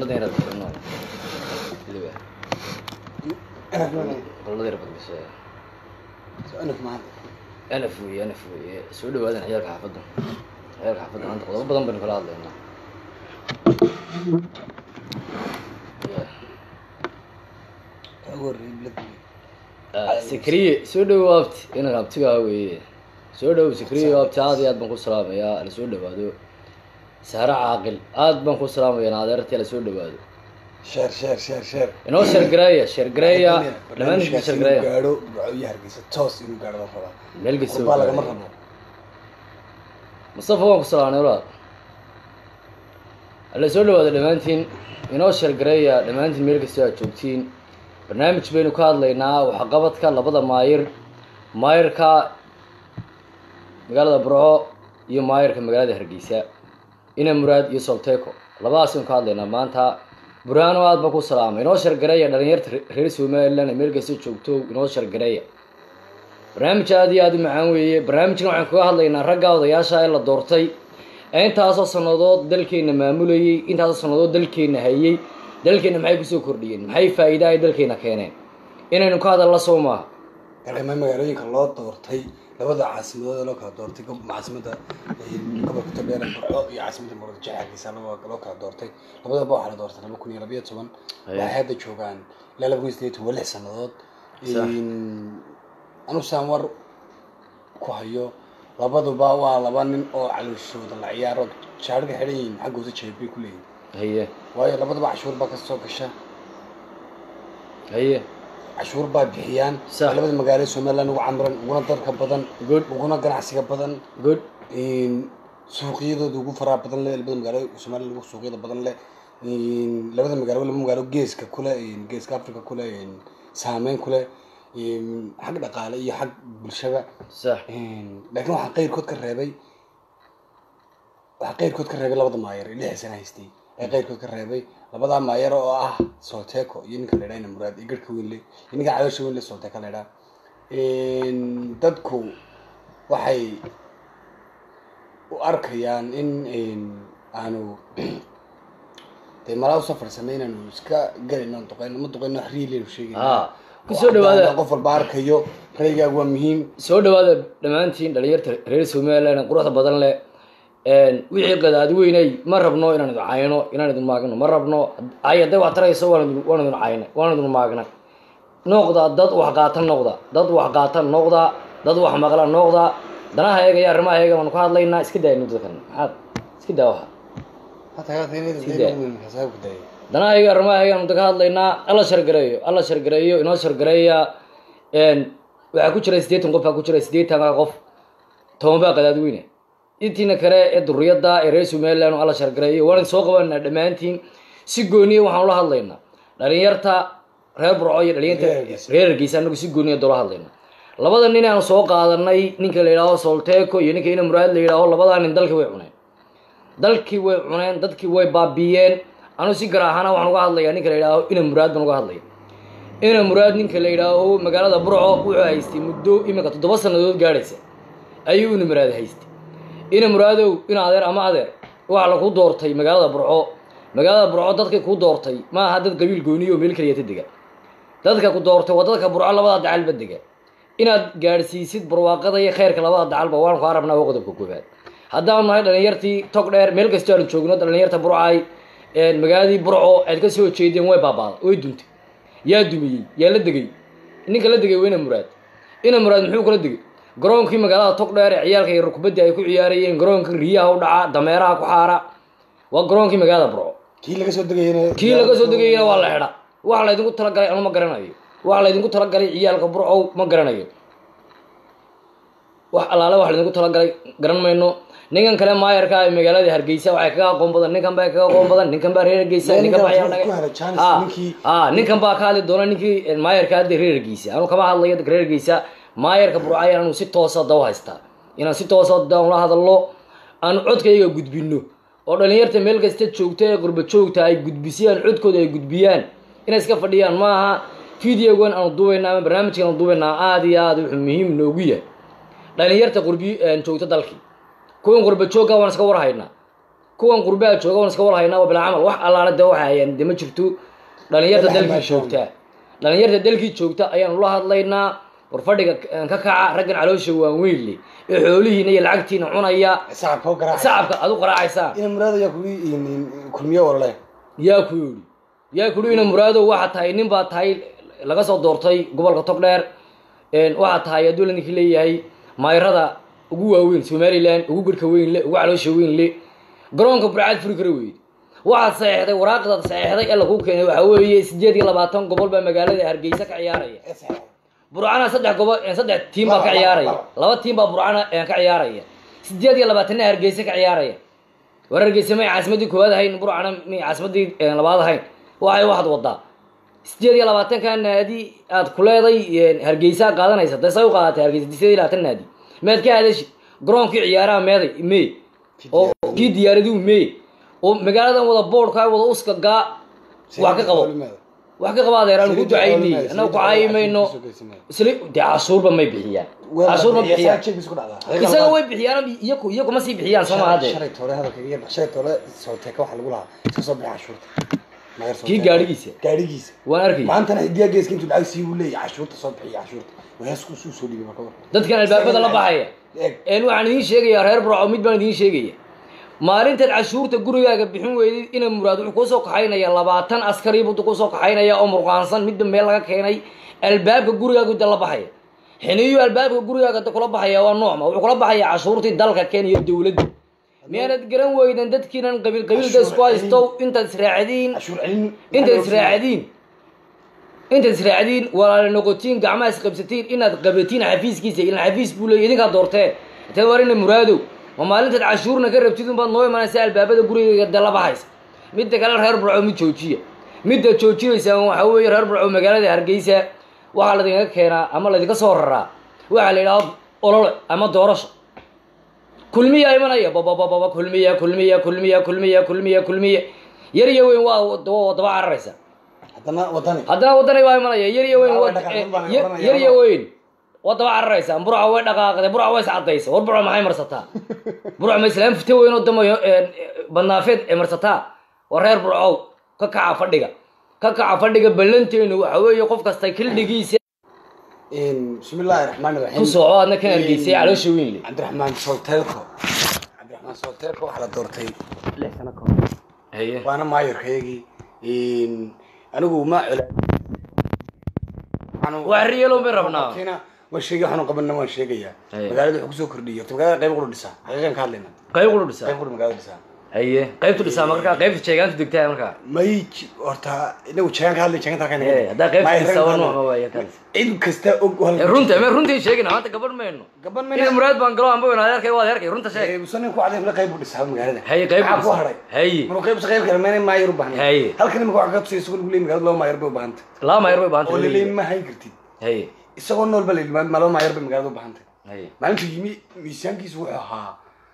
hololadii yaraad gasho weliba hololadii yaraad gasho anaf maanta anaf weeye anaf weeye soo dhawaadan ciyaalka xaafadda ciyaalka xaafadda maanta qodobo badan baynu kala hadlaynaa ugu horreeyay bilad sikriye soo dhowo abti inan abtigaa weeye soo dhowo sikriye abti aad iyo aad baan ku salaamayaa ala soo dhawaado sahre caaqil aad baan ku salaamayaa adeertii ala soo dhawaado sheer sheer sheer sheer inoo sheergareeya sheergareeya dhammaantiin sheergareeya gaadho burco iyo hargeysa toos inuu gaadho la rabaa meel kasta qurbaa lagama rabo mustafa waan ku salaamnay walaal alla soo dhawaada dhammaantiin inoo sheergareeya dhammaantiin meel kastoo aad joogtiin barnaamij baynu ka hadlaynaa waxqabadka labada maayir maayirka magaalada burco iyo maayirka magaalada hargeysa ina muraad iyo solteco labadaasaynu ka hadlaynaa maanta burhaano aad baan ku salaamay inoo sheergareeya dhalinyarta reer somaliland ee meel kasta joogto inoo sheergareeya barnaamij aad iyo aada u macaan weeye barnaamijkan waxaan kaga hadlaynaa ragga odayaasha ee la doortay ee intaasoo sannadood dalkeena maamulayay intaasoo sannadood dalkeena hayay dalkeena maxay kusoo kordhiyeen maxay faa'iida ay dalkeena keeneen inaynu ka hadalna soo maaha garema magaalooyinka loo doortay labada caasimadood ee loo kala doortay gob- caasimada gobolka togdheer burco iyo caasimada muradjex hargeysa loo loo kala doortay labadaba waxaa la doortay laba kun iyo labayo toban Aye. waxay hadda joogaan ilaa laba kun iyo sideed waa lix sannadood Sax. anu saan war ku hayo labaduba waa laba nin oo calooshooda la ciyaaro shaariga xidhan yihiin xaggooda jeebay ku leeyihin haye waayo labaduba cashuur baa kasoo gasha haye cashuur baa bixiyaan Sax. labada magaalo ee somaliland ugu camiran uguna dalka badan good uguna ganacsiga badan good suuqyadooda ugu faraha badan leh labada magaalo somaliland ugu suuqyada badan leh labada magaalo laba magaalo geeska kule geeska africa kule saameyn kule xag dhaqaale iyo xag bulshaba sax laakiin waxaa qeyrkood ka reebay waxaa qeyrkood ka reebay labada maayer ee lixda sana haystay ee qeyrkood ka reebay labadaa maayer oo ah solteco iyo ninka la idhaha muraad iyo garhka weyn le iyo ninka caloosha weyn le solteco la idhaha dadku waxay u arkayaan in aanu dee malaa usoo farsamay inaanu iska galayno aan duqeyno ma duqeyno wax riilinu sheegayno haa kusoo dhawaada qof walba arkayo raygaagu waa muhiim soo dhawaada dhammaantiin dhalinyarta reer somaliland ee quruxda badan leh wixii qadaadi weynay ma rabno inaan idin cayno inaan idin maagno ma rabno ay hadday wax tarayso waan idin waan idin cayna waan idin maagna noqda dad wax qaata noqda dad wax qaata noqda dad wax maqla noqda danaha eega iyo arrimaha eega waanu ka hadlaynaa iska daayno dadkan maxaad iska daa waxa danaha eega arrimaha eega waanu ka hadlaynaa alla shargareeyo alla shargareeyo inoo shargareeya waxaa ku jira siddeetan qof baa ku jira siddeetanka qof toban baa qadaad weyne intiina kale ee duriyada ee reer somaliland oo alla shargareeyo waan idin soo qabanaa dhammaantiin si gooniya waxaan ula hadlaynaa dhalinyarta reer burco iyo dhalinyarta Reer Hargeysa. reer hargeysa anagu si gooniya doola hadlayna labada nin aan soo qaadanay ninka la yidhaaho solteco iyo ninka ina muraad la yidhaaho labadaa nin dalkii way cuneen dalkii way cuneen dadkii way baabiyeen anu si gaar ahaana waxaan uga hadlayaa ninka la yidhaaho ina muraad baan uga hadlaya ina muraad ninka la yidhaaho magaalada burco wuxuu haystay muddo iminka toddoba sannadood gaadhaysa ayuu ina muraad haystay ina muraadow ina adeer ama adeer waxaa lagu doortay magaalada burco magaalada burco dadkay ku doortay ma aha dad qabiil gooniyo oo meel keliyata dega dadka ku doortay waa dadka burco labada dacalba dega inaad gaadhsiisid barwaaqada iyo khayrka labada dacalba waan ku arabnaa waa qodobka koobaad haddaanu nahay dhalinyartii tog dheer meel kastoo aanu joogno dhalinyarta burcay magaaladii burco aad ka soo jeedeen way baabaaday way duntay yaa dumiyey yaa la degay ninka la degay waa ina muraad ina muraad muxuu kula degay garoonkii magaalada tog dheer ee ciyaalka yar kubaddi ay ku ciyaarayeen garoonkii riyaha u dhaca dameeraha ku xaara waa garoonkii magaalada burco kii laga soo degayana kii laga soo degayana waa la xidha waxa laydinku talagalay anu ma garanayo waxa laydinku talagalay ciyaalka burcow ma garanayo wax allaale wax laydinku talagalay garan mayno ninkan kale maayarka ee magaalada hargeysa waxay kaga aqoon badan ninkan baa kaga aqoon badan ninkan baa reer hargeysa Yaa ninkan baa ninkan ciyaar ku hela chance, Ah, ninkii- ah ninkan baa ka hadli doona ninkii maayarka hadda reer hargeysa anu kama hadlayo dadka reer hargeysa maayarka burcay anu si toosa daw haystaa inaan si toosa dawn la hadallo aan codkayga gudbino oo dhalinyarta meel kasta joogta ee qurba joogta ay gudbisiyaan codkooda ay gudbiyaan inay iska fadhiyaan ma aha videogan aanu duubaynaa ama barnaamijkan aanu duubaynaa aada iyo aada wuxuu muhiim noogu yahay dhalinyarta qurbi joogta dalkii kuwan qurba joogga waan iska warhaynaa kuwan qurbaha jooga waan iska warhaynaa waa bilaa camal wax allaala de waxa hayaan de ma jirto dhalinyarta Walahi dalkii ma sha joogta dhalinyarta dalkii joogta ayaanu la hadlaynaa war fadhiga ka kaca raggan caloosha waaweyn le ee xoolihiina iyo lacagtiina cunaya sacabka u garaaca sacabka aad u qaraacaysaan ina muraad ayaa kugu kulmiye walale yaa ku yidhi yaa ku yidhi ina muraadow waxaa tahay nin baa tahay laga soo doortay gobolka togdheer waxaa tahay hadduu ninkii leeyahay mayrada ugu waaweyn somalilan ugu garhka weyn le ugu caloosha weyn le garoonka burcaad furi kara weyde waxaad saxeexday waraaqdaad saxeexday ee lagu keenay waxaa weeye sideed iyo labaatan gobol baa magaalada hargeysa ka ciyaaraya burcana saddex gobol saddex tiim baa ka Laba, ciyaaraya laba. laba tiim baa burcana ka ciyaaraya sideed iyo labaatanna hargeysa ka ciyaaraya war hargeysa may caasimadii koowaad ahayn burcana may caasimadii labaad ahayn waxay waxaad wadaa sideed iyo labaatanka naadi aad ku leeday hargeysa qaadanaysa dee say u qaadatay hargeysa sideed iyo labaatan naadi meed ka hadashi garoonkii ciyaaraha meeday mee oo kii diyaaradihu mee oo magaaladan wada boodhka wada uska gaa wax ka qabo wax ka qabo adeer aanu ku ducaynay annaga ku caayimayno isla dee cashuurba may bixiyaan cashuur ma bixiyaan isaga way bixiyaan iyaku iyaku ma sii bixiyaan soo maha dee shalay toole hadalkaga yar shalay toole sooteeka waxaa lagu lahaa iska soo bixi cashuurta Magar soo kii teeka. gaadhigiisa gaadhigiisa waan arkay maantana hidiyaa geeska intuu lacag sii uu leeyahay cashuurta soo bixiya cashuurta waheesku suu soo dhiibay marka war dadkan albaabada la baxaya eeg een waxaan idiin sheegayaa reer burco mid baan idiin sheegaya maalintan cashuurta gurigaaga bixin weydid ina muraad wuxuu kusoo kaxaynaya labaatan askari buu kusoo kaxaynaya oo murqaansan midba meel laga keenay albaabka gurigaagu da la baxaya xiniyu albaabka gurigaaga da kula baxaya waa noocma wuxuu kula baxaya cashuurtii dalka kenya dowladda miyaanad garan weydan dadkiinan qabiil qabiilda isku haysto intaad israacdiin cashuur celin intaad israacdiin intaad israacdiin walaala noqotiin gacmaha isqabsatiin inaad qabatiin xafiiskiisa ilan xafiis buu leeyay idinkaa doortee intee warina muraadow ma maalintaad cashuurna ka rabtid unbaad noo imanaysa albaabada gurigayga de la baxaysa midda kale reer burco mid joojiya midda joojinaysaan waxaa weeye reer burco magaalada hargeysa waxaa laydinka keenaa ama laydinka soo raraa waxaa la yidhaha olole ama doorasho kulmiya imanaya babababa kulmiya kulmiya kulmiya kulmiya kulmiya kulmiya yar iyo weyn waa waa daba cararaysa haddana wadani haddana wadani baa imanaya yar iyo weyn Waa waa- dhaqaaqin baan yar- oranaya, yar iyo waa. weyn waa daba cararaysa burca way dhaqaaqday burca way iscadaysa war burca maxay marsataa burca ma islaam fita weyn oo damayo badnaafeed ee marsataa waa reer burcow ka kaca fadhiga ka kaca fadhiga ballanteenu waxa weeye qof kasta kildhigiisa bismi illaahi raxmaani raxiim ku sooco adna kan hargeysay caloosha weyn le cabdiraxmaan solteelko cabdiraxmaan solteelko waxaa la doortay lix sano ka hor haye waana maayarkaygii anigu ma cela wax riyalow bay rabnaa Kiina waan sheegay waxaanu qabanna waan sheegayaa Aye. magaalada wuxuu kusoo kordhiyay horta magaalada qayb qura dhisaa xaqiiqan ka hadlayna qayb qulu dhisaa qayb qura magaalada dhisaa haye qaybtu dhisaa markaa qaybta jeegaantu degtaa markaa may j- horta inagu jeegaan ka hadlay jeegaan halkan Eh, haddaa qaybta dhisaa waa nooc ma waaya kaas cid kasta og Eh, runta me runtii sheegina maanta gabadh mayno gaban ina muraad baan galo anba weyn adeerkay waa adeerkay runta sheeg musanin ku caday qayb u dhisaa magaalada Haye, qayb u Maxaa ku dhisaa. haray Haye. maruu qayb qayb kale meena maayar u baahan Haye. halkan imika waxa ka tusay isagoo lagu leeyahay magaalada laba maayar bay u baahanta laba mayar bay oo baahantay laleeyahay ma hayn kartid haye isagoo nool ba la yidhi ma laba maayar bay magaalada u baahantay haye maalintuu yimi miisaankiisu wuxuu ahaa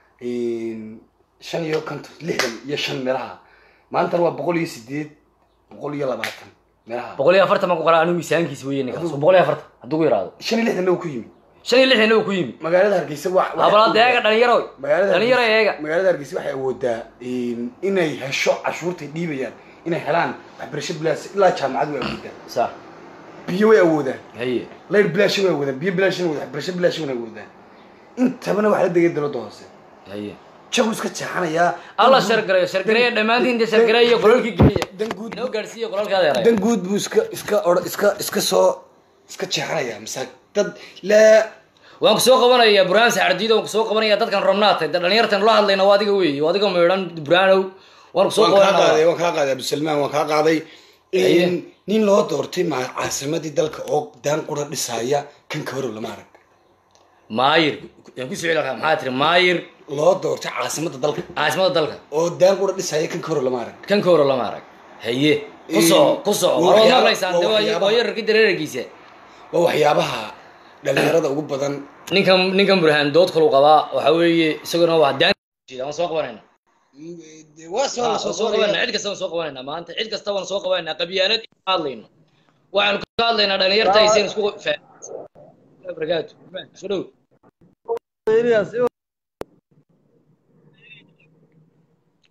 shan iyo konton lixdan iyo shan meelaha maantana waa boqol iyo sideed boqol iyo labaatan meelaha boqol iyo afartan baan ku qoraa anigu miisaankiisa weeye ninkaas boqol iyo afartan hadduu ku yidhaahdo shan iyo lixdanna uu ku yimi shan iyo lixdanna uu ku yimi magaalada hargeysa wa- wa- habalaad eega dhalinyaro magaalada dhalinyaro Hargeysa- eega magaalada hargeysa waxay awoodaa inay hesho cashuurtay dhiibayaan inay helaan waxbarasho bilaash ilaa jaamacad way awoodaan sa biyo way awoodaan haye layr bilaash way awoodaan biyo bilaash way awoodaan waxbarasho bilaash way awoodaan intabana waxaa la degay dowladda hoose haye jagu iska jeexanayaa alla shargareeyo shargareeya dhammaantiin inta shargareeya qolalkii geliya dan guud inoo gaadhsiiya qolalka adeeray dan guud buu iska iska or iska iska soo iska jeexanayaa masa dad laa waan ku soo qabanayaa burhaan saxardiida waan ku soo qabanayaa dadkan romnaatay da dhalinyartan la hadlayna waa adiga weeye waa adiga meedhan burhaanow waan ku soo waan kaa qaaday qabanaa waan kaa qaaday abdisalmaan waan kaa qaaday Haye. nin loo doortay ma caasimadii dalka oo daan qura dhisaya kan ka horow lama arag maayir yaan ku soceli lahaa maxaa tiri maayir loo doortay caasimada dalka caasimada dalka oo daan qura dhisaya kan ka horow lama arag kan ka horo lama arag haye ku Ee, soco ku soco waa waad waxyaaba- maqlaysaan waa de waa waxyaaba- waa yararkii dareerkiisa waa waxyaabaha dhalinyarada ugu badan ninkan ninkan burhaan dood kalu qabaa waxa weeye isaguna waa daan waan soo qabanayna waa soo waan soo qabanayna cid kasta waan soo qabanayna maanta cid kasta waan soo qabanayna qabyaalad ka hadlayno waxaanu ka hadlaynaa dhalinyarta aysan isku fa- barakaatu soo dhow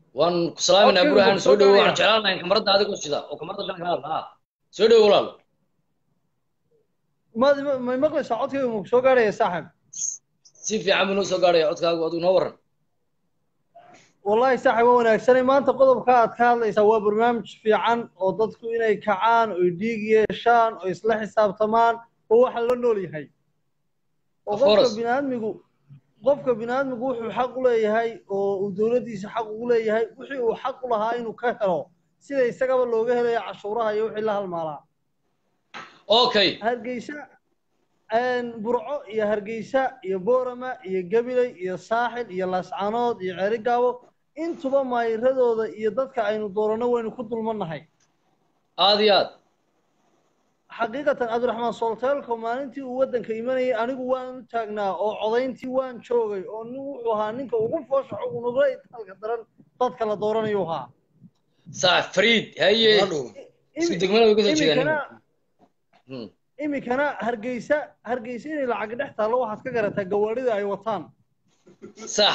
waan ku salaaminaa Codkaygu burhaan ma soo soo dhowo gaaraya? waxaan jeclaan lahayn kamarada adigoo shida oo kamarada dhan ka hadla soo dhowo walaal ma ma maqlaysaa codkayga ma soo gaaraya saaxib si fiican buu noo soo gaaraya codkaagu adigu noo waran wallahi saaxib waa wanaagsanay maanta qodobka aad ka hadlaysaa waa barnaamij fiican oo dadku inay kacaan oy dhiig yeeshaan oo isla xisaabtamaan oo waxa la nool yahay oo Of qofka course. biniaadmigu qofka biniaadmigu wuxuu xaq u leeyahay oo uu dowladdiisa xaq ugu leeyahay wixii uu xaq u lahaa inuu ka helo sida isagaba looga helayo cashuuraha iyo wixii la halmaalaa okay hargeysa een, burco iyo hargeysa iyo boorama iyo gabiley iyo saaxil iyo laascanood iyo ceerigaabo intuba maayiradooda iyo dadka aynu dooranno waynu ku dulmannahay aad iyo aad xaqiiqatan cabdiraxmaan solteelko maalintii uu waddanka imanayay anigu waan u taagnaa oo codayntii waan joogay oo nin wuxuu ahaa ninka ugu foosha xugunugla itaalka daran dadka la dooranayu ahaa sax fariid haye Ronaldo. isku degmada way kasoo jeedaan iminkana Hmm. iminkana hargeysa hargeysa inay lacag dhex taallo waxaad ka garataa gawaadhida ay wataan sax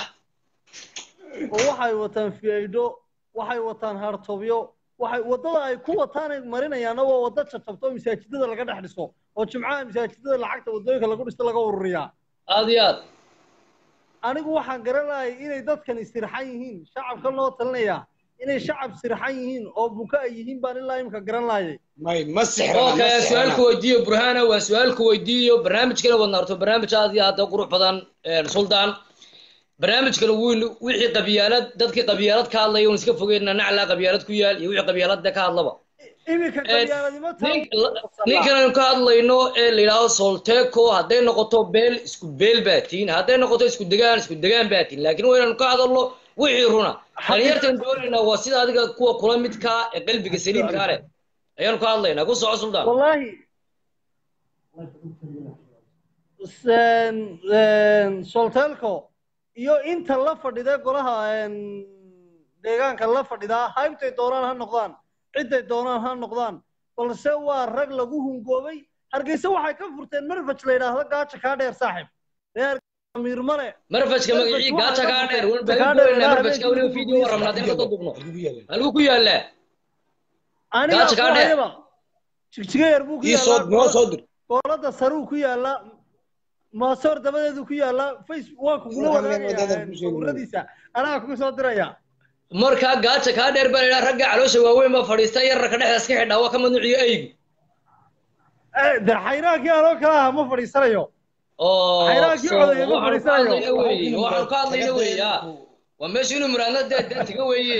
oo waxay wataan fiaido waxay wataan hartobyo waxay waddada ay ku wataanay marinayaana waa waddo jajabto oo masaajidada laga dhex dhiso oo jimcaha masaajidada lacagta waddooyinka lagu dhisto laga ururiyaa aad iyo aad anigu waxaan garanayay inay dadkani sirxan yihiin shacabka loo talinaya inay shacab sirxan yihiin oo buka ay yihiin baan ilaa imika garan laayay may ma sixrana ma okay sixrana su-aalku weydiiyo burhana waa su-aalku weydiiyo barnaamijkana wadna arto barnaamij aad iyo aad u qurux badan een, suldaan barnaamijkana wiil wixii qabyaalad dadkii qabyaalad ka hadlaya un iska fogeyna naclaa qabyaalad ku yaal iyo wixii qabyaalada ka hadlaba iminka qabyaaladimo nin- ninkan aynu ka hadlayno ee la yidhaahdo solteco hadday noqoto beel isku beel baa tihin hadday noqoto isku degaan isku degaan baa tihin laakiin waynanu ka hadalno wixii runa dhalinyartan doonaynaa waa sida adiga kuwa kula midkaa ee qalbiga saliimkaa leh ayaanu ka hadlaynaa ku soco suldaan wallaahi Sen- een, soltelco iyo inta la fadhida golaha een, deegaanka la fadhidaa haybtay doonaan ha noqdaan cidday doonaan ha noqdaan balse waa rag lagu hungoobay hargeysa waxay ka furteen marfaj la yidhaahdo gaaja kaa dheer saaxib reer amiir male marfajka magacii gaaja kaa dheer wan baa doonaa marfajka weliba video waan rabnaa hadeen ka dubno halku ku yaallaa aniga Gaaja kaa dheer. kuhayaba jigjiga yar buu ku ii soo noo yaallaa soo dir goolada saruu ku yaallaa maasoor dabadeedu ku yaallaa facebook waa kugula Waxaan leeyahay wadaagaya wadada ku sheegay. sawiradiisa anaa kugu soo diraya markaa gaaja kaa dheer baa la yidhaha ragga caloosha waaweyn baa fadhiista yararka dhexda iska xidhaa waa ka mamnuuciyo eygu Eh, de xayraankii anoo kala aha ma fadhiisanayo oo Xayraankii so- codaya ma waxaanu ka fadhiisanayo. hadlayna weeye waxaanu ka hadlayna weeye ya waa meesha inuu muraadna dee dee tiga weeye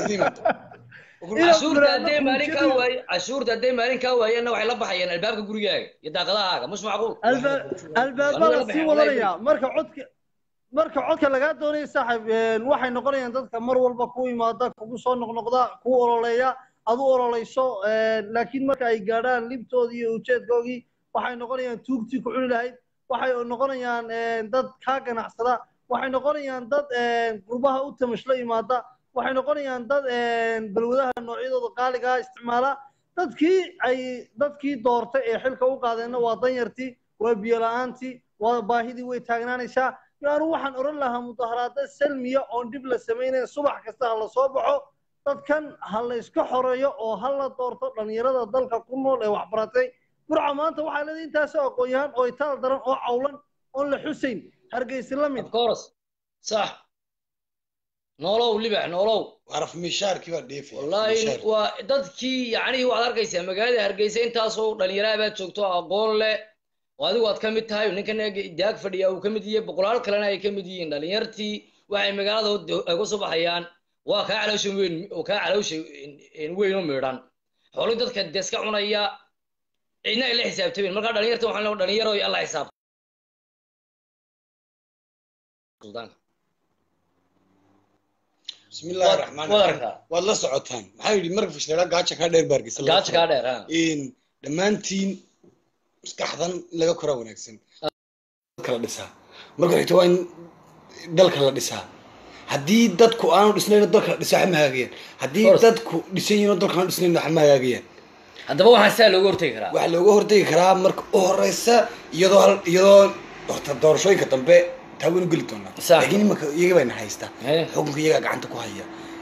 cashuurta hadday maalin kaa waaye cashuurta hadday maalin kaa waayeenna waxay la baxayaan albaabka gurigaaga iyo daaqadahaaga mush macquul Alba- albaabaa Wallahi la la sii baxay, wadanaya marka codka marka codka lagaa doonaya saaxiib een, waxay noqonayaan dadka mar walba ku imaada kugu soo noqnoqda ku ololeeya adu ololeyso een, laakiin marka ay gaadhaan libtoodii iyo ujeedkoogii waxay noqonayaan tuugtii ku cuni lahayd waxay noqonayaan een, dad kaa ganacsada waxay noqonayaan dad een, qurbaha u tamashla imaada waxay noqonayaan dad een, balwadaha noocyadooda qaaligaa isticmaala dadkii ay dadkii doortay ee xilka u qaadeenna waa danyartii waa biyo la-aantii waa baahidii way taagnaanaysaa yaanu waxaan odhan lahaa mudaharaado salmiya oon dhib la samaynayn subax kasta ha la soo baxo dadkan ha la iska xoreeyo oo ha la doorto dhallinyarada dalka ku nool ee waxbaratay burca maanta waxaa leedahay intaasoo aqoon-yahan oo itaal daran oo cawlan oon la xusayn hargeysi la mid of course sax noolow libax noolow araf mishaarkii baa dheefaya wallaahi mishaar. waa dadkii yacnihii waxaad arkaysaa magaalada hargeysa intaasoo dhalinyaraha baad joogto aqoon leh oo adigu aad ka mid tahay ninkan daag fadhiya uu ka mid yahay boqolaal kalena ay ka mid yihiin dhalinyartii waxay magaalada hod- ay ku soo baxayaan waa kaa caloosha weyn oo kaa caloosha weyn oo miidhan xoolii dadka dee iska cunaya cidna ay la xisaabtameen markaa dhalinyarta waxaan leeyahay dhalinyaro alla xisaabta suldaanka bismi illaahi Waad- raxmaan waad raxiim arkaa. waad la socotaan maxaa yidhi marka fashleela gaaja kaa dheer baargisa gaaja kaa dheer ha in dhammaantiin maskaxdan in laga koraa wanaagsan dadka la dhisaa marka xigta waa in dalka la dhisaa haddii dadku aanu dhisnayn dalka la dhisaa waxa ma hagaagayaan haddii Course. dadku dhisan yihiin oo dalka aanu dhisnayn waxa ma hagaagayaan haddaba waxaan saa looga hortegi karaa waxaa looga hortegi karaa marka u horeysa iyadoo hal- iyadoo horta doorashooyinka dambe taa waynu geli doonaa Sax. laakiin imanka iyaga bayna haystaa Eh. xukunka iyagaa gacanta ku haya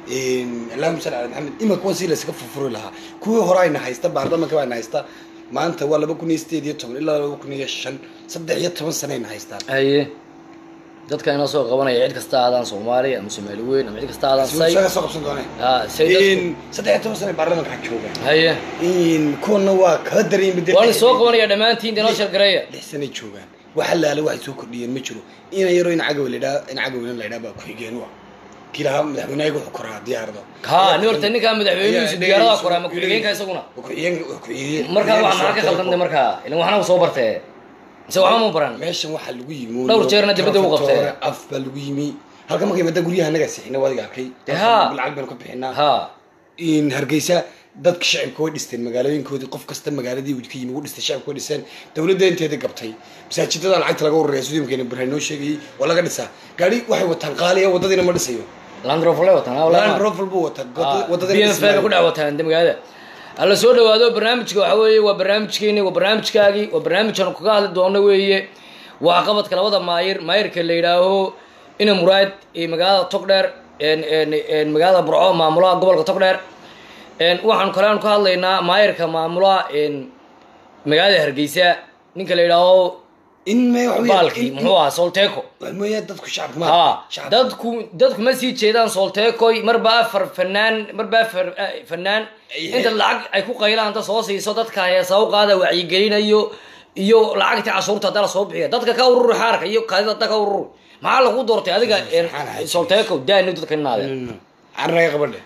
allahuma salli ala maxamed imanka kuwan si laysaga furfuri lahaa kuwii hore ayna haysta baarlamanka baa na haysta maanta waa laba kun iyo sideed iyo toban ilaa laba kun iyo shan saddex iyo toban sano ayna haystaan haye dadka inoo soo qabanaya cid kasta aadaan soomaali ama soomaali weyn ama cid kasta aadaan say saga soo qabsan dooneen ha say dadku saddex iyo toban sano ay baarlamanka joogaan haye kuwana waa kala daran bedel waa la soo qabanaya dhammaantiin inoo shargareeya lix sanay joogaan waxa laala waxay soo kordhiyeen ma jiro ina yaro in cagawe ladhaa in cagaweynan la ydhaa baa ku-xigeen u ah kii lahaa madaxweynaha wuxuu koraa diyaarada ha ni horta ninkaa madaxweynihiisu diyaarada koraa ma ku-xigeenka isaguna ku-xigeenka ku-xigeen markaa wax maxaa ka khaldantay markaa ilan waxna soo bartee mise waxba ma baran meeshan waxaa lagu yimi Dhowr jeerna dibadda u qabtay. af baa lagu yimi halka markay maada guryaha anagaa sixina wadiga arkay Dee haa. lacag baynu ka bixinaa ha in hargeysa dadka shacibka way dhisteen magaalooyinkoodii qof kasta magaaladii uu ka yimi u dhistay shacibka way dhiseen dowladda inteeda gabtay masaajidada lacagta laga ururaya sidii imkeena barhaan noo sheegayay waa laga dhisaa gaari waxay wataan qaaliya wadadiina ma dhisayo landrofle wataan land rover buu wataa wadadiina bmf bay ku dhex wataan de magaalada hala soo dhawaado barnaamijka waxa weeye waa barnaamijkeeni waa barnaamijkaagii waa barnaamijkan kaga hadli doono weeye waa qabadka labada maayir maayirka la yidhaaho ina muraad iyo magaalada togdheer en- en- en magaalada burco maamulaha gobolka togdheer en waxaan kale aan ka hadlaynaa maayirka maamulaha en magaalada hargeysa ninka la yidhaaho in me baalkii muxuu ahaa solteco mooyaa dadku shacabka ma ha shacabka dadku dadku ma sii jeedaan soltecoy marba afar fanaan marba afar eh, fanaan Ay- inta lacag ay ku qaylaan inta soo siiso dadka heesa u qaada wacyigelinayo iyo lacagta cashuurta hadda la soo bixiya dadka ka ururi xaarka iyo kaadida dadka ka ururi maxaa lagu doortay adiga en, Subxaan Allah. solteco daani dadka inaadeen carraga qabadhe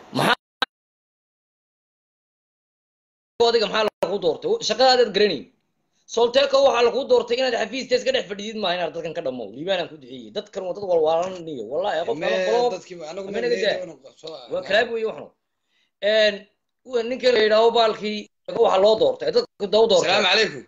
adiga maxaa lagu doortay shaqadaadaad garanayn solteco waxaa lagu doortay inaad xafiistees ka dhex fadhidid maaha inaad dadkan ka dhamow liibaanaan ku duceeyey dadkan waa dad walwaalaniyo wallahi qof kala qolo dadkii anagu Ama inaga daa. waa kalaab weeye waxnu n ninka la yidhaaho baalkii waxaa loo doortay dadku daw doortay asalaamu calaykum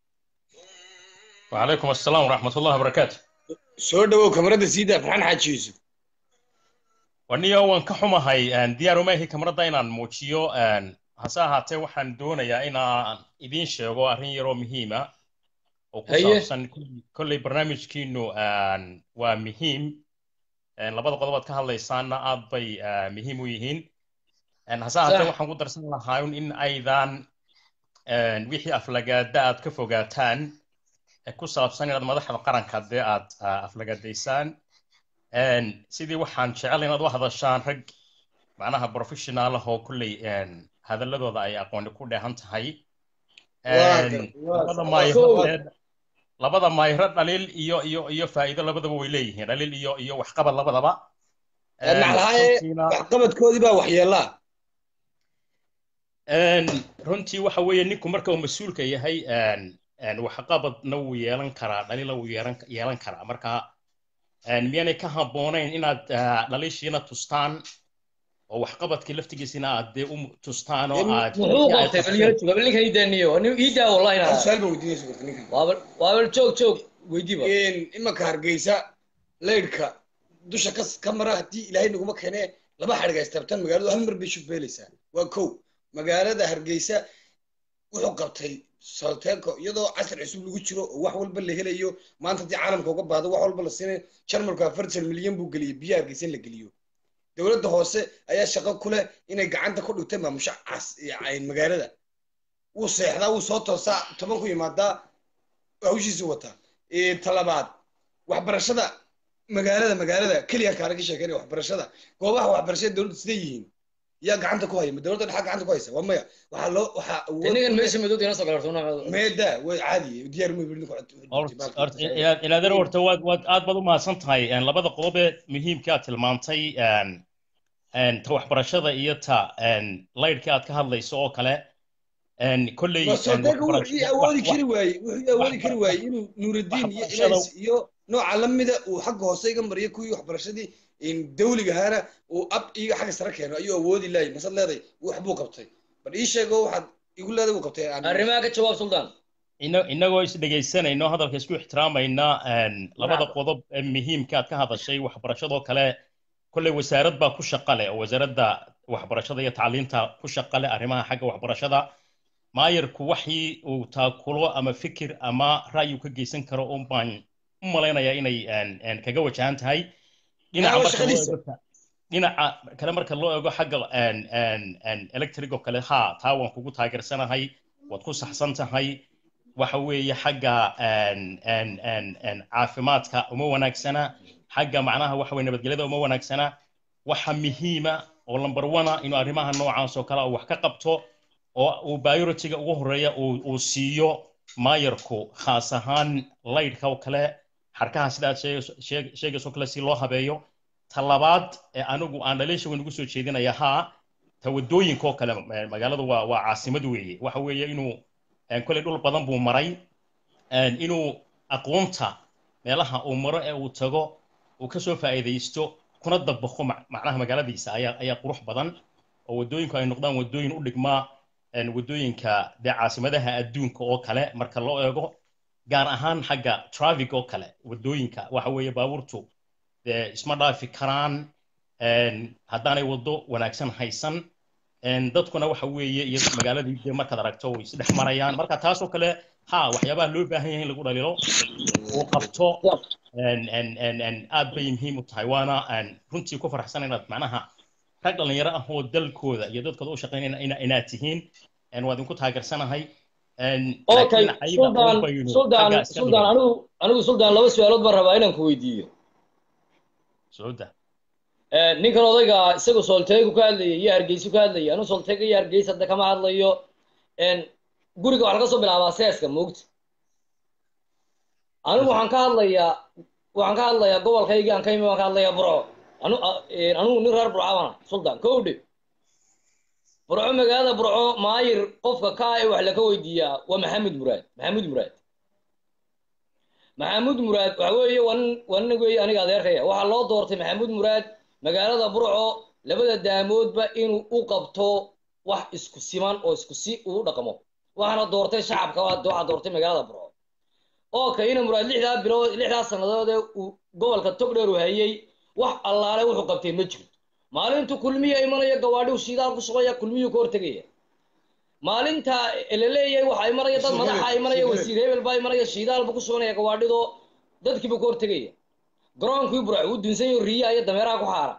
وعليكم السلام ورحمة الله وبركاته soo dhawow kamarada siida farxaan xaaji yuusuf waniga waan ka xumahay diyaar uma ahi kamarada inaan muujiyo hase ahaatee waxaan doonayaa inaan idiin sheego arrin yaroo muhiima oo ku Haye. saabsan kolley- kolley barnaamijkiinu waa muhiim labada qodob aad ka hadlaysaanna aad bay ah, muhiim u yihiin hase ahaatee Sax. waxaan ku darsan lahaa un in aydan wixii aflagaada aad ka fogaataan ee ku saabsan inaad madaxda qaranka dee aad ah, aflagaadaysaan Een, sidii waxaan jecel inaad u hadashaan rag macnaha professional ah oo kulley een, hadalladooda ay aqooni ku dheehan tahay Waa Een, gar- waa- labada waa maayiro soo- ee- labada maayiro dhaliil iyo iyo iyo faa'iido labadaba way leeyihiin dhaliil iyo iyo waxqabad labadaba Een, maclahaye runtiina- waxqabadkoodii baa waxyeelaa Een, runtii waxa weeye ninku marka uu mas-uulka yahay een, een, waxqabadna wuu yeelan karaa dhaliilna wuu yeelan yeelan karaa marka een, miyaanay ka habboonayn inaad ah, dhaliishiina tustaan oo waxqabadkii laftigiisina aad dee u tustaan oo aad muxuu qabtay bal jooga bal ninkan ii daaniyo nin ii daa wallahi hal na su-aal baan weydiinaysa gorta ninkan waabal waabal joog joog weydiiba imanka hargeysa laydhka dusha ka ka mara haddii ilaahay naguma keene laba xadhig ay istabtaan magaaladu hal mar bay shufbeelaysaa waa kow magaalada hargeysa wuxuu qabtay solteco iyadoo casri cusub lagu jiro oo wax walba la helayo maanta haddii caalamka uga baahdo wax walba la siinayo jarmalku afartan milyan buu geliyey biyaha hargeysa in la geliyo dowladda hoose ayaa shaqo ku leh inay gacanta ku dhigtay maamusha cas yani magaalada wuu seexdaa wuu soo toosaa toban ku yimaadaa hawshiisu wataa Ee, talabaad waxbarashada magaalada magaalada keliya kaana ka sheekeynaya waxbarashada goobaha waxbarashada dowladda siday yihiin yaa gacanta ku haya ma dowladda dhexa gacanta ku haysa waa maya waxaa loo waxaa awood ninkan u leh- meesha madowda ina soo galarto meeda way caadi diyaar uma yidhi ninku Horta- horta, ila- ilaadana horta waad waad aad baad u mahadsan tahay Een, labada qodob ee muhiimka aad tilmaantay een, een, ta waxbarashada iyo ta een, laydhka aad ka hadlayso oo kale een, kolley een, sodeega waxbarash- wuxuu awoodi wax- kari waayey wuxuu awoodi kari waayey inuu nuurudiin iyo waxbarashada- ilays iyo nooca lamida uu xagga hoose iga mariyo kuwii waxbarashadii in dawliga ahaana uu ab iga xagga sare keeno ayuu awoodi laayay masad leeday wax buu qabtay bal ii sheego waxaad igu leeday uu qabtay aan- arrimaha ka jawaab suldaan ina- inagoo is dhegaysanayno hadalka isku ixtiraamayna een, labada Bravo. qodob ee muhiimka aad ka hadashay waxbarashadoo kale kolley wasaarad baa ku shaqa leh oo wasaaradda waxbarashada iyo tacliinta ku shaqa leh arrimaha xagga waxbarashada maayarku waxii uu taakulo ama fikir ama ra'yi uu ka geysan karo un baan u malaynayaa inay een, een, kaga wajahan tahay dhinaca Waa marka loo shaqadiisa. eego ta- dhinaca kale marka loo eego xagga een, een, een, electric oo kale ha taa waan kugu taageersanahay waad ku saxsan tahay waxa weeye xagga een, een, een, een, caafimaadka uma wanaagsana xagga macnaha waxa weye nabadgelyada uma wanaagsana waxa muhiima oo number one ah inuu arrimaha noocaas oo kale uu wax ka qabto oo uu biorotiga ugu horeeya uu uu siiyo maayarku khaas ahaan laydhka oo kale xarkaha sida aad sheegayso- sheeg- sheegayso kale si loo habeeyo ta labaad ee anigu aan dhaliisha weyn ugu soo jeedinaya haa ta wadooyinka oo kale eh, magaaladu waa waa caasimad weeye waxa weeye inuu eh, koley dhul badan buu maray een, inuu aqoonta meelaha uu maro ee uu tago uu ka soo faa'iidaysto kuna dabaqo mac- macnaha magaaladiisa ayaa ayaa qurux badan oo wadooyinku ay noqdaan wadooyin u dhigmaa een, wadooyinka dee caasimadaha adduunka oo kale marka loo eego gaar ahaan xagga traffic oo kale wadooyinka waxa weeye baabuurtu dee isma dhaafi karaan een, haddaanay waddo wanaagsan haysan een, dadkuna waxa weeye iyo magaaladii dee markaad aragto way isdhex marayaan marka taasoo kale ha waxyaabaha loo baahan yahay in lagu dhalilo uu qabto een, een, een, een, aad bay muhiim u tahay waana een, runtii ku faraxsan inaad macnaha rag dhalinyaro ah oo dalkooda iyo dadkooda u shaqeynaya ina- inaad tihiin een, waa idinku taageersanahay een, okay laakiin ayaga suldan un baynu suldan xagga iska suldan dhigay. anigu anigu suldan laba su-aalood baan rabaa inaan ku weydiiyo soo daa Eh, ninkan odayga isagu solteegu ka hadlayay iyo hargeysu ka hadlayay anu solteega iyo hargeys hadda kama hadlayo En, guriga waxaa laga soo bilaabaa seeska moogta anigu waxaan ka hadlayaa waxaan ka hadlayaa gobolkaygi aan ka imi waan ka hadlayaa burco anu a- en, anigu nin reer burco bana sultan kowdhe burco magaalada burco maayir qofka kaa ee wax laga weydiiyaa waa maxamed muraad maxamed muraad maxamuud muraad waxa weeye waa nin waa nin weeye aniga adeerkaya waxaa loo doortay maxamuud muraad magaalada burco labada daamoodba inuu u qabto wax isku siman oo isku si uu u dhaqmo waxaana doortay shacabka waa waxaa doortay magaalada burco oo kayna muraad lixdaa bilood lixdaa sannadood ee uu gobolka togdheer u hayay wax allaale wuxuu qabtay ma jiro maalintu kulmiya imanaya gawaadhiu shidaal ku shubaya kulmiyuu ka hortegaya maalinta la leeyahay waxaa imanaya dad madaxa imanaya wasiir hebel baa imanaya shidaal buu ku shubanaya gawaadhido dadkiibuu ka hortegaya garoonkii burco uu dunsan yaho riyaha iyo dameeraha ku xaara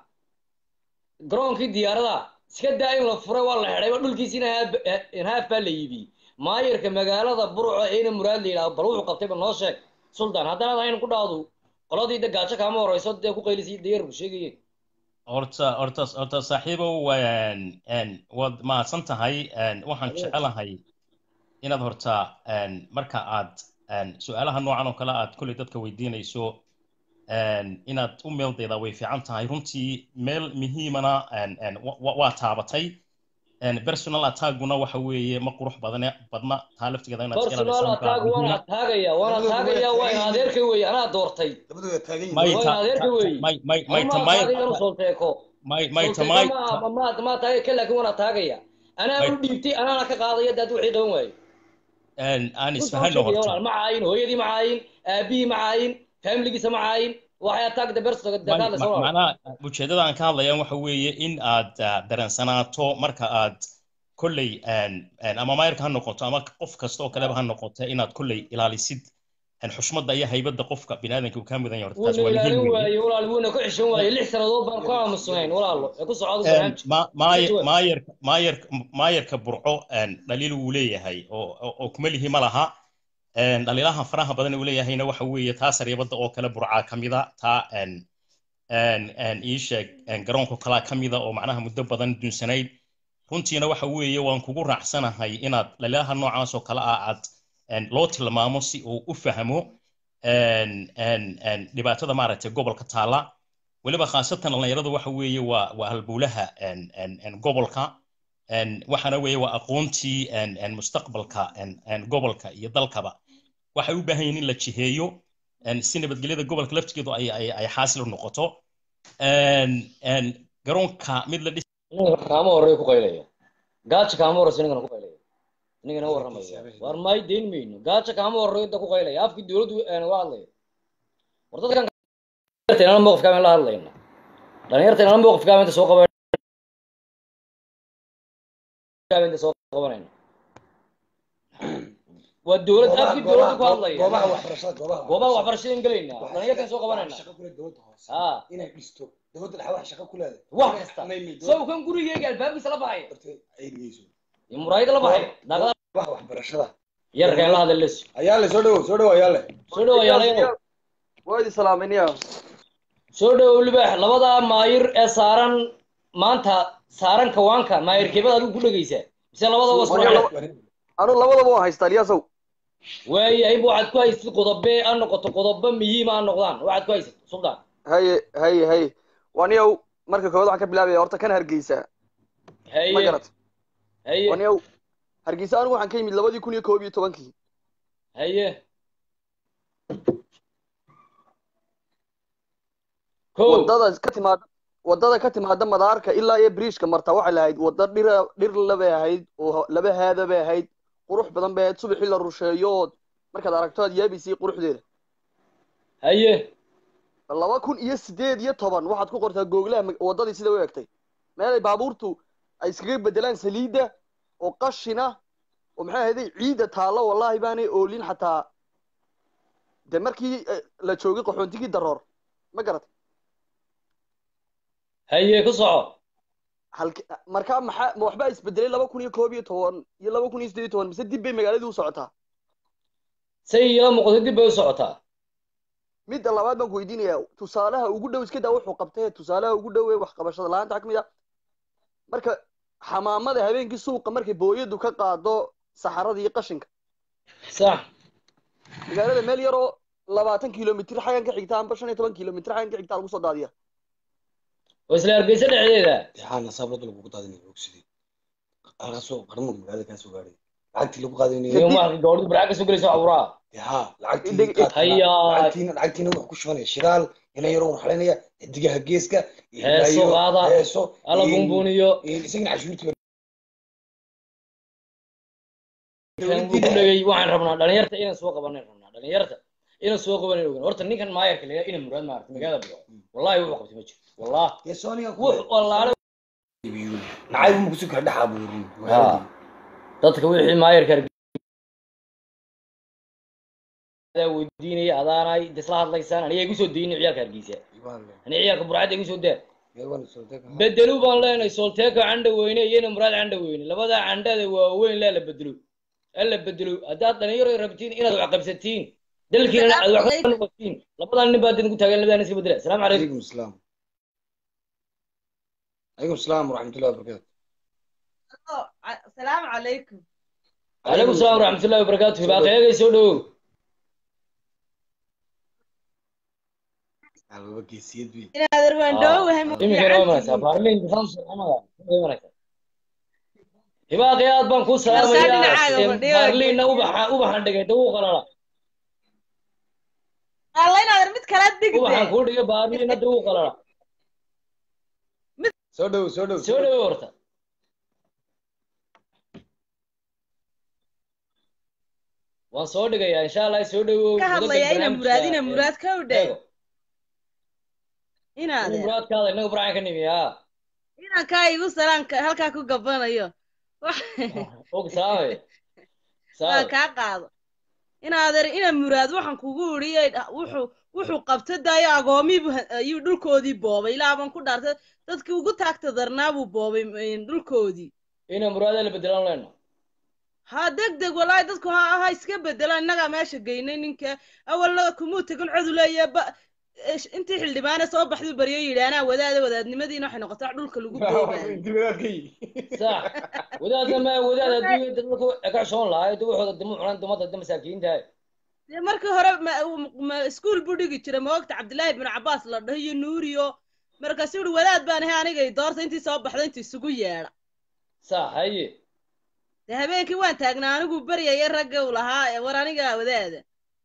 garoonkii diyaaradaha iska daa in la furay waa la xidhayba dhulkiisiina haaf baa la iibiyey maayirka magaalada burco eena muraad la yidhaha bal wuxuu qabtayba noo sheeg sultan haddanaad hayn ku dhaadu qoladii de gaajo kaama horeyso dee ku qaylisay dayarku sheegayeen horta horta horta saaxiibow waan een, waad mahadsan tahay een, waxaan jecelahay inaad horta een, marka aad een, su-aalaha noocan oo kale aad kolley dadka weydiinayso een, inaad u meeldaydaa way fiican tahay runtii meel muhiimana een, een, wa- wa- waa taabatay een, personal attackguna waxa weeye ma qurux badane badna taa laftigeeda inaad iska personal ilaalisaan baa attack waan muhiima. ataagaya waan ataagaya waa in adeerka weeye anaa doortay labadooda taagan may yihiin waa ta in adeerka ta- weeye may may may ama ta ma may ataagaya anu solteeko may may ta solteeko may ma ma ma ataagaya ka laakin waan ataagaya anaa may u dhiibtay anaana ka qaadaya daad wixii qaban waayo een, aan runta u isfahanno sheegaya horta walaal ma caayin hooyadii ma caayin aabihii ma caayin familigiisa ma caayin waxay attack the person may- dagaalaysa ma- walaal macnaha ujeeddada aan ka hadlayaan waxa weeye in aad ah, dareensanaato marka aad kolley een, een, ama maayarka ha noqoto ama qof kasta oo kaleba ha noqoto inaad kolley ilaalisid een, xushmadda iyo haybadda qofka biniaadanka uu kaa mudan yahay horta taas wuuna waa muhiim ilaalin weeye waaye walaal wuuna ku xishan waaye lix sannadood baan ku aamusnayn walaalo ee ku socda Een, barnaamij ma- maay- Jawaab. maayarka maayarka maayarka burco een, dhaliil wuu leeyahay oo oo- oo kuma lihi ma laha een, dhaliilaha faraha badan uu leeyahayna waxa weeye taa sariibada oo kale burcaa ka mida taa een, een, een, ii sheeg een, garoonka kalaa ka mida oo macnaha muddo badan dunsanayd runtiina waxa weeye waan kugu raacsanahay inaad dhaliilaha noocaas oo kale ah aad een, loo tilmaamo si uu u fahmo een, een, een, dhibaatada maaragtay gobolka taala weliba khaasatan dhalinyaradu waxa weeye waa waa halbowlaha een, een, een, gobolka een, waxaana weeye waa aqoontii een, een, mustaqbalka een, een, gobolka iyo dalkaba waxay u baahan yihiin in la jiheeyo een, si nabadgelyada gobolka laftigeedu ay ay ay xaasil u noqoto een, een, garoonka mid la dhis ninkan kaama horreeya ku qaylaya gaaja kaama horreysa ninkana ku qaylaya ninkana warramaya war may deyn mayno gaaja kaama horreeyo da ku qaylaya afkii dowladdu aan waa hadlaya war dadkan dhalinyarta mowqifkaa la hadlayna dhalinyarta inaan mowqifkaa inta soo qaban inta soo qabanayna waa dowlad Goobaha- afkii dowladda ku goobaha- hadlaya goobaha waxbarashada goobaha goobaha waxbarashada gelaynaa Waxaa dhalinyarkan soo shaqo- qabanayna shaqo kule dowladda hoose ha inay dhisto dowladda dhexe wax shaqo ku leedahay wax Inay- kasta inay dowladda- isagu kan gurigeyga albaabkiisa la baxay horta ay dhigeyso iyo muraayada la baxay daaqada wax waxbarashada yarkan la hadla les ayaa le soo dhawo soo dhawo ayaa le soo dhawo yaalayo waa idi salaaminaya soo dhawo libaax labadaa maayir ee saaran maanta saaran kawaanka maayirkeebada adigu ku dhegeysaa mise labadaba isku Waryaa raac laba- anu labadaba waan haystaa iliyaasow waayahay waxaad ku haysatid qodobe ha noqoto qodobo muhiima ha noqdaan waxaad ku haysatid sultan haye haye haye waniyow marka koowaad waxaan ka bilaabaya horta kan hargeysa ma haye garat haye waniyow hargeysa anigu waxaan ka yimid labadii kun iyo koob iyo tobankii haye ko wadada ka timaada wadada ka timaada madaarka ilaa iyo bridgeka marta waxay lahayd wada dhira dhir labay ahayd oo laba haada bay ahayd qurux badan bay ahayd subaxii la rusheeyo ood markaad aragto aad yaabaysay quruxdeeda haye laba kun iyo sideed iyo toban waxaad ku qortaa googlaha mag- wadadii sida u egtay meelay baabuurtu ay iskaga bedelaan saliidda oo qashina oo maxay ahayday ciidda taallo wallaahi baanay oolin xataa de markii eh, la joogay qaxoontigii daroor ma garat haye ku soco halk markaa maxaa ma waxbaa isbedelay laba kun iyo koob iyo toban iyo laba kun iyo sideed iyo toban mise dib bay magaaladii u socotaa say ila muuqato dib bay u socotaa midda labaad baan ku weydiinayaa tusaalaha ugu dhow iska daa wuxuu qabtay tusaalaha ugu dhow ee waxqabashada la-aanta waxaa ka mid ah marka xamaamada habeenkii suuqa markay booyadu ka qaado saxarada iyo qashinka sax magaalada meel yaroo labaatan kilomitr xaggan ka xigta amba shan iyo toban kilomitr xaggan ka xigta lagu soo daadiya oo isla hargeysa dhexdeeda waxaana sabrada lagu qaadinaya ogsidii halkaasoo qarmuga magaalada kaasoo gaadhay lacagtii lagu qaadinaya iyo marka gabadhu barca ka soo gelaysa awraa ha lacagtii Ideg- qaadka- Hayaa. lacagtiina lacagtiina wuxuu ku shubanaya shidaal ina yaroo warxalinaya xidigaha geeska iyo Heeso ilaayo, qaada. heeso ala iyo- buunbuuniyo iyo isagana cashuurtii kan buu ku dhegay waxaan rabnaa dhalinyarta inaan soo qabanan rabnaa dhalinyarta inaan soo qabanan ogan horta ninkan maayarka la ina muraad maarata magaalada bigo wallahi wuxuu qabtay ma jiro wallah dee sooniga ku wux wallaale nacayb ma kusii kala dhex abuurin Ha. dadka wixii maayarka adaa weydiinaya adaanay isla hadlaysaan aniga igu soo daynin ciyaalka hargeysa ani ciyaalka burcadda igu soo daa bedelu baan leenahay solteeka candha weyne iyona muraad candha weyne labadaa candhada waaweyn laa la bedelo alla bedelo haddaad dhalinyaro rabtiin inaad wax qabsatiin dalkiina aad wax ka noqotiin labadaa nin baad idinku taagan labadaa nin iska bedela asalaamu calaykum عليكم السلام عليكم السلام ورحمة الله وبركاته السلام عليكم calaykum salaam waraxmatullahi wabarakaatu hibaaqeegay soo dhawow على وجه السيد بي إن هذا الوندو وهم iminkana waa imanaysaa baarliin imanaysaa hibaaqi aad baan kuu salaamayaa dhinacaaga Em, fadhiyo. baarliinna ubaxa ubaxan dhigay dawuu qalala الله إن هذا مت كلا ubaxan دقدة kuu dhigay baarliinna dawuu qalala سودو سودو soo dhawow horta waan soo dhigayaa insha allah soo dhawow كهذا يا إنا مراد إنا مراد كودة eego إن in هذا muraadkaada inaga burcaan ka nimi ha إنا كاي وسلام هل كاكو قبنا يو og salaamay salaam kaa qaado in adeer ina muraad waxaan kugu uriyay wuxuu wuxuu qabta daayo agoomiibu ayuu dhulkoodii boobay ilaa baan ku dhaartay dadkii ugu taagta darnaa buu boobay een, dhulkoodii ina muraada la bedelaan leyno ha deg deg walaahi dadku ha ha iska bedelaan innagaa meesha geynay ninka awalna kumuu tegin codu leeya ba ish- intii xildhibaane soo baxduu baryo yidhi anaa wadaada wadaadnimadiina waxay noqotay wax dhulka lagu boobayo sax wadaadna ma wadaad haddii dadku ka xishoon lahaa duwaxooda dama cunaan dumada da masaakiinta dee markii hore ma ma iskuul buu dhigi jiray maogta cabdillaahi bin cabaas la dhaho iyo nuuriyo markaasuu yihi wadaad baan ahay anigay doorta intii soo baxda intii isugu yeedha sax haye dee habeenkii waan taagnaa anigu beryaya ragga u lahaa ee war aniga wadaada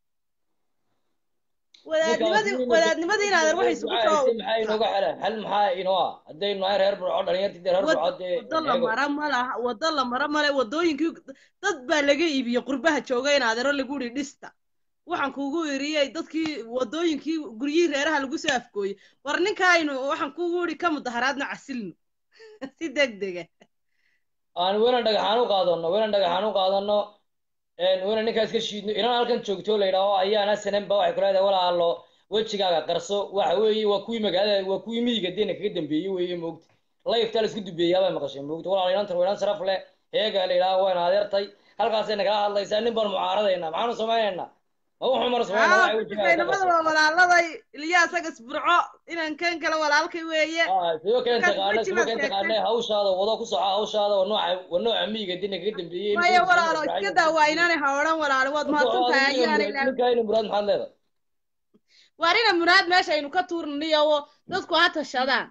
wadaadnimadii wadaadnimadii inaadan waxay isugu soo maxaa inooga xelan xal maxaa inoo ah haddaynu nahay reer burco dhalinyartii dee reer Wad- burco dee wado la mara ma laha wado la mara male wadooyinkii dad baa laga iibiyey qurbaha jooga in adeero lagu yidhi dhista waxaan kugu iriyey dadkii wadooyinkii guryihii reeraha lagu soo afgooyey war ninkaaynu waxaan kugu yidhi ka mudaharaadna casilno si deg dega aan welan dhagaxaan u qaadano welan dhagaxaan u qaadano wana ninkaas ka shiidno inan halkan joogto la yidhaaho ayaana sananba waxay ku leedahay walaalo wejigaaga qarso waxa weeye waa kuwii magaalada waa kuwii miyiga deena kaga dambeeyey weeye moogta layftaa la isku dubeeyaa bay maqashay moogta walaalo inantan waa inan sharaf leh heega la yidhaaho wayna adeertay halkaasay nagala hadlaysaa nin baan mucaaradaynaa maxaanu samaynaynaa ma wuxuu mar samaynaa waxay wejigaaga ka namada qarso waa walaaladay ilyaas agas burco inan kan kale walaalkay weeye Ah, sidoo kale Markaas taqaana weji sidoo baad kale sheegtay. taqaana hawshaada wado ku soco hawshaada waa nooca waa nooca miyiga deena kaga dambeeyey maya walaalo iska daa waa inaanay ha odhan walaalo waad mahadsan tahay ayaana ilaa ninkayna muraad maxaad leedahay waar ina muraad meesha aynu ka tuurniyo dadku ha tashadaan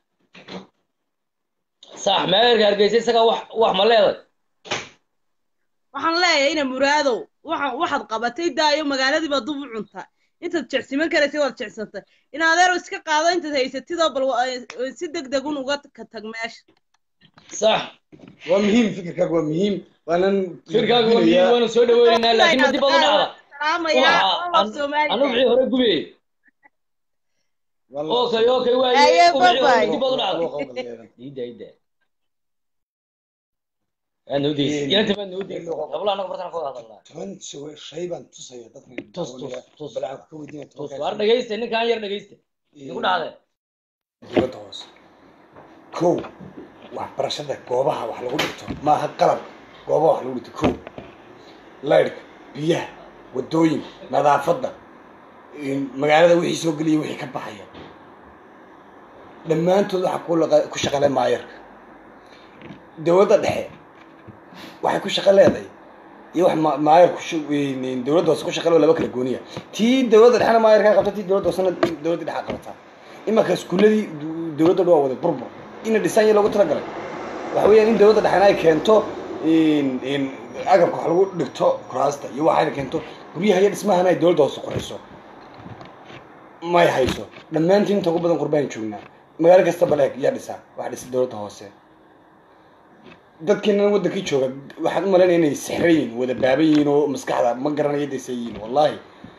sax meerka hargeysa isaga wax wax ma leedahay waxaan leeyahay ina muraadow waxaan waxaad qabatay daayo magaaladiiba dub u cunta intaad jecsiman karaysay waad jecsantay in adeero iska qaado intaad haysatidoo bal wa- eh, si deg degun uga ka tag meesha sax waa muhiim fikirkaaga waa muhiim waanan firkaaga waa miyi waanu soo dhaweynaynaa laakiin ma dib baad u dhacda salaamayaa Waxa- oo Soomaaliya. anu wixii hore gubiyey okay okay Aye, waaye wixii hore bye-bye. dib baad u dhacda ida ida aad noo deysi inanta maad noo deysi qabla anaga bartaan ka wada hadalnaa toban shay baan tusaya dadka tus tus tus bal aan ka weydiina tus waar dhegeysta ninkaan yar dhegeysta igu dhacde dibadda hoose kow waxbarashada goobaha wax lagu dhigto maaha qalab goobaha wax lagu dhigto kow laydhka biyaha wadooyinka nadaafadda in- magaalada wixii soo geliya wixii ka baxaya dhammaantood waxaa ku laqa- ku shaqale maayarka dowladda dhexe waxay ku shaqo leedahay iyo wax ma- maayarku shu- in- dowladda hoose ku shaqale oo laba kala gooniya tii dowladda dhexena maayarkaa qabta tii dowladda hoosena dowladda dhexa qabata imanka iskuuladii du- dowladda dhan waa wada burbur ina dhisanya loogu talagalay waxa weeyaan in dowladda dhexena ay keento in- in agabka wax lagu dhigto kuraasta iyo waxayna keento guryaha iyo dhismahana ay dowladda hoose qurxiso may hayso dhammaantiin inta ugu badan qurbaan joognaa magaalo kasta baleeg yaa dhisa waxa dhisa dowladda hoose dadkiina wadankii jooga waxaan u malaynaya inay sixran yihiin wada baaban yihiin oo maskaxda ma garanayo daysan yihiin wallahi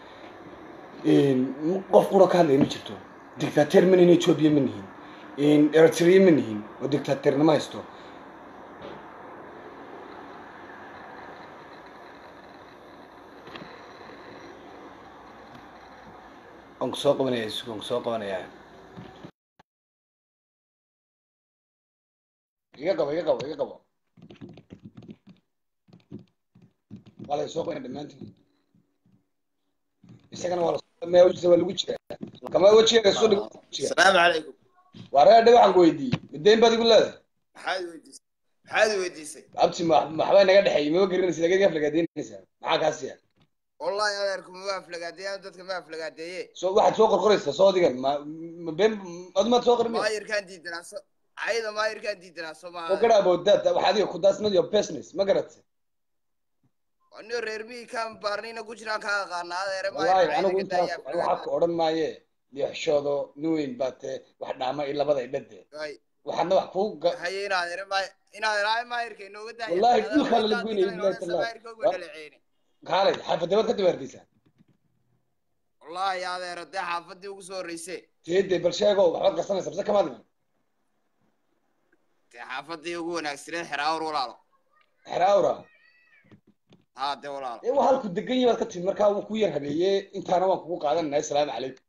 qof qura ka hadlaya ma jirto dictateer ma nihin ethiopia ma nihin eritrea ma nihin oo dictateernimo haysto waan ku soo qabanaya waan ku soo qabanayaa iga qabo iga qabo iga qabo waa la soo qabanaya dhammaantiin isagana waa la wajisa waa lagu jiraa kama wejiga soo dhig السلام عليكم waa reer dhe waxaan ku weydiiyey midayn baad igu leedahay maxaad weydiisay maxaad weydiisay abti ma maxbaa naga dhexeeyey maba garanaysa lagad aflagaadaynaysaa maxaa kaasiya wallahi adeerku ma aflagaadeeyaan dadka ma aflagaadeeye soo waxaad soo qorqoraysaa soo adigan ma ma been adumaad soo qormi maayirkaan diidanaa so cayda maayirkaan diidanaa soo oo maaha gara about that waxa adiga ku that's not your business ma garatay anio reer miyi kaan baarnina ku jiraan kaa aqaana adeere wallahi anigu intaas maayir anigu waxaa ka odhan maaye leexshoodo nin weyn baa tee wax dhaama i labada idhade waxaadna wax kuu ga haye in adeere maay in adeere maayirka inooga daaya Wallahi, dhulkaa lala goynayay, billahi tallahi. maayirka uga dhaleeceeni kaalay xaafadabaad ka dabaardaysaa wallahi adeere dee xaafadii ugu soo horreysay teede bal sheego waxbaad qarsanaysa base kamaad iman dee xaafadii ugu wanaagsaneed xeraawr walaalo xeraawra haa dee walaalo ee waa halku degan yahi baad ka timid markaa wuu ku yar habeeye intaana waan kugu qaadanaya asalaamu calaykum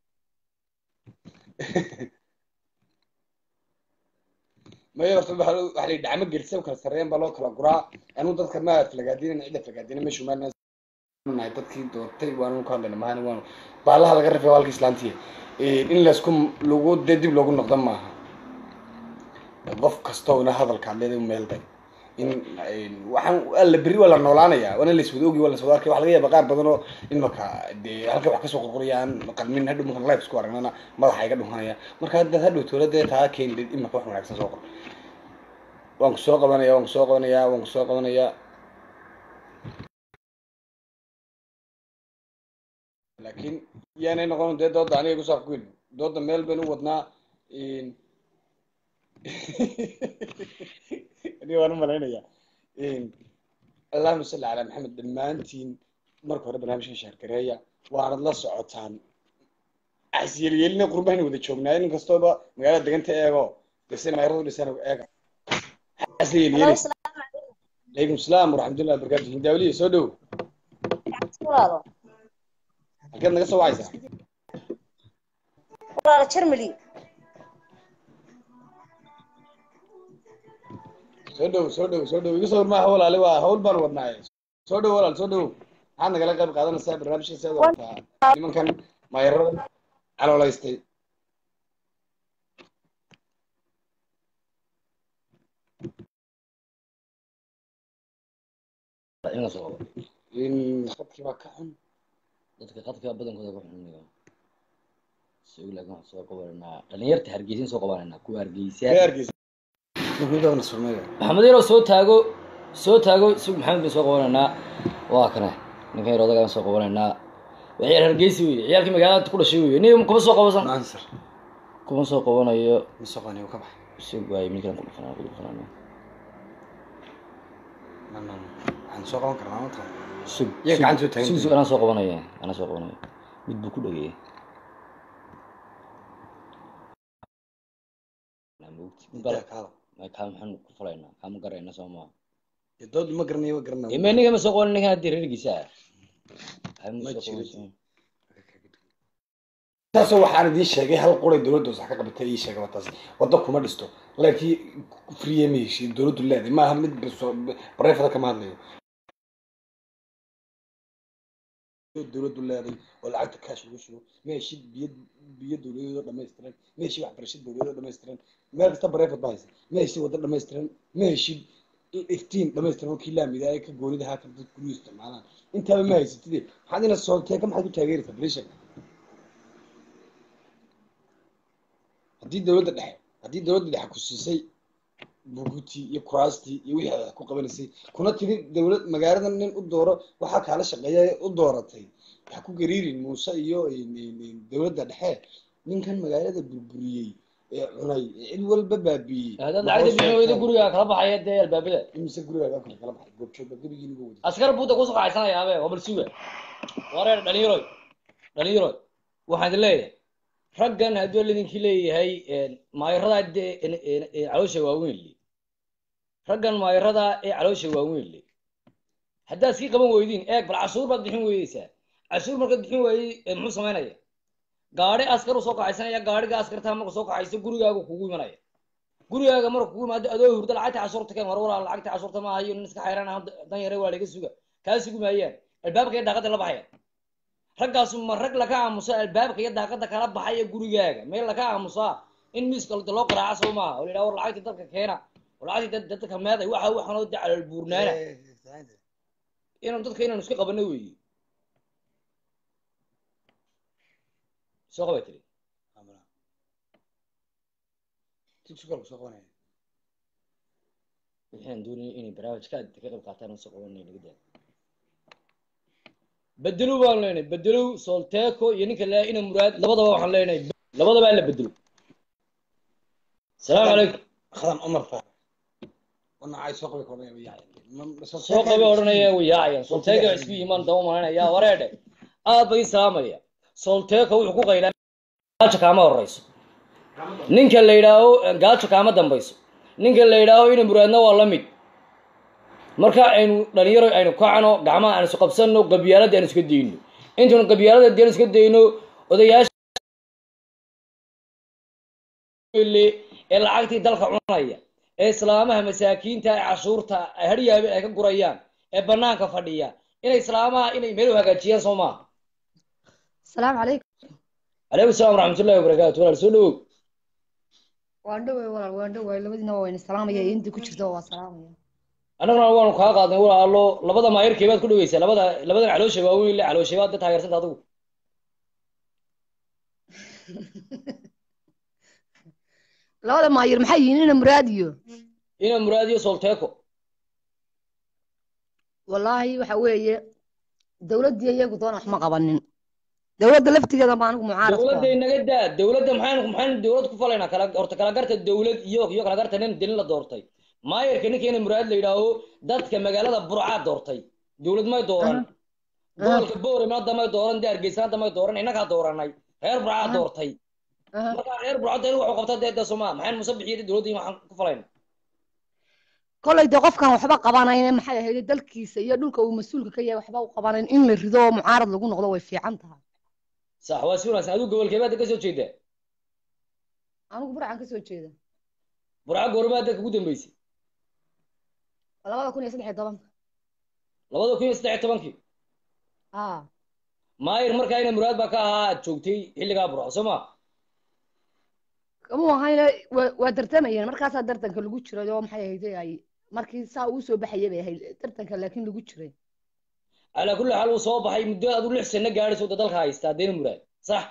maya horta waxa waxa la yidhi dhacmo gelisa u kala sarreeyaan baa loo kala guraa anigu dadka ma aflagaadinayna cidda aflagaadina meeshu maana nahay dadkii doortay waanu ka hadlayna mahana waanu baalaha laga rafay waa halka islaantiya in laysku lagu dee dib loogu noqdo maaha qof kastoona hadalka hadleeda u meelday in waxaan alla berri waa la noolaanayaa waana laiswada ogi waa laiswada arkay waxa laga yaaba qaar badan oo imaka dee halka wax kasoo qorqorayaan qalmin hadhow markaan live isku aragnana madaxa iga dhunhanaya marka haddaad hadhow tooladee taa keeni imaka wax wanaagsan soo qor waan ku soo qabanaya waan ku soo qabanayaa waan ku soo qabanayaa laakiin yaanay noqon dee dooda aniga kusoo afgoyn dooda meel baynu wadnaa aniga waan u malaynayaa allahuma salli calaa maxamed dhammaantiin marka hore barnaamijka shaargareeya waanad la socotaan axisyeelyeelina qurbahayna wada joognaa in kastooba magaalada deganta eego dese mayradu dhisan eega xasla yeelyeelaysa calaykum salaam waraxmatullahi wabarakatu hindaawliya soo dhow walaalo halkeed naga soo wacaysaa walaalo Germany soo dhow soo dhow soo dhow iga soo hormaaha walaale waa hawl baan wadnaaye soo dhow walaal soo dhow maxaad nagala qayb qaadanaysaa barnaamijka seeda wataa nimankan maayarada caloolaystay in la soo qabo in khadkii baa ka xun dadka qadka badankooda ku xunniyo soo laakin waxaan soo qabananaa dhalinyarta hargeysin soo qabananaa kuwa hargeysa Reer Hargeysa. Nuhudana surmeeya. maxamed yaroo soo taago soo taago isag maxamed bin soo qabanaynaa waa kana ninkan yar odagaan soo qabanaynaa waa ciyaal hargeysi wey ciyaalkii magaalada ku dhashay wey nin kuma soo qabasan Answer. kuma soo qabanayo Misaqani ka bax. isag waay midkan ku dhufanaa ku dhufanaa Nan nan. Waxaan soo qaban karnaa maanta. sug Iyaga sug- gacanta u taagan sug tahay. sug anaa soo qabanaya anaa soo qabanaya mid buu ku dhageeyay Intaa kaada. kaa maxaan ku falaynaa kaama garayna soo maa Dee dood ma garanayo ma garanayo. ime ninga ma soo qaban ninkan haddii reergiisa ah Hay ma Ma soo jiro. qaban taasoo waxaan idiin sheegay hal quray dowladda wax ka qabatay ii sheegay taas waddo kuma dhisto laakiin free ma heshiin dowladdu leedahay maaha mid bareefada kama hadlayo dowladdu leedahay oo lacagta kaash lagu shubo ma heshid biyo biyo dowladeedoo dhammaystiran ma heshid waxbarasho dowladeedoo dhammaystiran meel kasta bareefad ba haysa ma heshid waddo dhammaystiran ma heshid iftiin dhammaystiran oo kii laamida ay ka goonida haa dad guryu isticmaalaan intaaba ma haysatide maxaad ina soolteeka maxaad ku taageeraysaa balisha haddii dowladda dhexe haddii dowladda dhexe ku siisay bugutii iyo kuraastii iyo wixii aad ku qabanaysay kuna tiri dowlad magaalada nin u dooro waxaa kaala shaqeeya u dooratay ha ku gariirin muuse iyo dowladda dhexe ninkan magaalada burburiyey ee cunay ee cid walba baabiiyey haddaad lacagta bixin weydo gurigaa kala baxaya dee albaabada imise gurigaaga kale kala baxay goobjoogba gebigiina uga waday askar buuda kusoo kacaysanayaabee waa bal suga wareer dhalinyaroy dhalinyaroy waxaan idin leeyahay raggan hadduu lidinkii leeyahay maayaradaa dee caloosha waaweyn le raggan maayaradaa ee caloosha waaweyn le haddaad sii qaban weydiin eeg bal cashuur baad bixin weydeysaa cashuur markaad bixin waayey muxuu samaynaya gaadhi askar u soo kacaysanaya gaadhiga askartaa marka soo kacayso gurigaaga kugu imanaya gurigaaga marka kugu imaado adoo hurda lacagta cashuurta keen war walaal lacagta cashuurta ma ahayo nin iska xayraan ah dan yare waa laga suga kaa sugi maayaan albaabka iyo daaqada la baxaya raggaasu ma rag laka aamusa albaabka iyo daaqada kala baxaya gurigaaga meel laka aamusaa in miiska loo qaraaca soo maaha oo la yidhaha war lacagtii dadka keena war lacagtii dadka meeday waxa waxanoo de calool buurnaana inaan dadka inaan iska qabano weeye soo qabay tiri tiktokalku soo qabanaya waxaan doonayay inay barnaamijka ka qayb qaataan soo qabanay laga daa bedelo baan leenahay bedelo solteco iyo ninka laa ina muraad labadaba waxaan leenahay labadaba la bedelo salaamu calaykum khadan umar faar wana ay soo qabi koonaya yaacay soo qabe odhanaya way yaacayaan solteco isku yimaan daba malanaya wareedhe aad bay salaamaya solteco wuxuu ku qaylaa gaajo kaama horeyso ninka la yidhaaho gaajo kaama dambayso ninka la yidhaaho ina muraadna waa la mid marka aynu dhalinyaro aynu kacno gacmaha aan isu qabsanno qabyaaladda aan iska dayno intaynu qabyaalada deen iska dayno odayaasha ee lacagtii dalka cunaya ee islaamaha masaakiinta ee cashuurta haryaabe ay ka gurayaan ee banaanka fadhiya inay islaamaha inay meel u hagaajiyaan soo maaha asalaamu calaykum calaykum salaam waraxmatullahi wabarakaatu walaal soo dhawow waan dhowey walaal waan dhowey labadiina waa wayna salaamaya iyo intii ku jirta waa salaamaya annaguna waanu kaa qaadnay walaalo labada maayarkee baad ku dhaweysaa labada labadan caloosha waaweyn le caloosha baad da taageersanta adigu labada maayir maxay yihiin ina muraad iyo ina muraad iyo solteco wallaahi waxa weeye dowladdii iyagu doona wax ma qabanin dowladda laftigeeda baa anigu mucaarad ku dowladda ah inaga daa dowladda maxaynu maxaynu dowlad ku falaynaa kala horta kala garta dowlad iyo iyo kala garta nin dilin la doortay maayarka ninka ina muraad la yidhaaho dadka magaalada burcaa doortay dowlad may dooran gobolka boore maada may dooran de hargeysa hadda may dooran innagaa dooranay reer burcaa doortay marka reer burcada in wuxuu qabta dee de somaa maxaynu musabixiyo dowladda waxaan ku falayna kollay dee qofkan waxba qabanayn maxay ahayd dalkiisa iyo dhulka uu mas-uulka ka yahay waxba u qabanayn in la rido oo mucaarad lagu noqdo way fiican tahay sax waa si wanaagsan adigu gobolkee baad ka soo jeedaa anigu burcan ka soo jeeda burca goormaa dalka ugu dambeysay labada kun iyo saddex iyo tobanka labada kun iyo saddex iyo tobankii haa maayir markaa ina muraad baa ka ahaa aad joogtay xilligaa burco soo ma kamuu ahayna waa waa tartamayeen markaasaa tartanka lagu jiray oo maxay ahayd ay markii saa uu soo baxayay bay ahayd tartanka laakiin lagu jiray calaa kulli xaal uu soo baxay muddo adu lix sano gaadhaysa wadda dalka haystaa deena muraad sax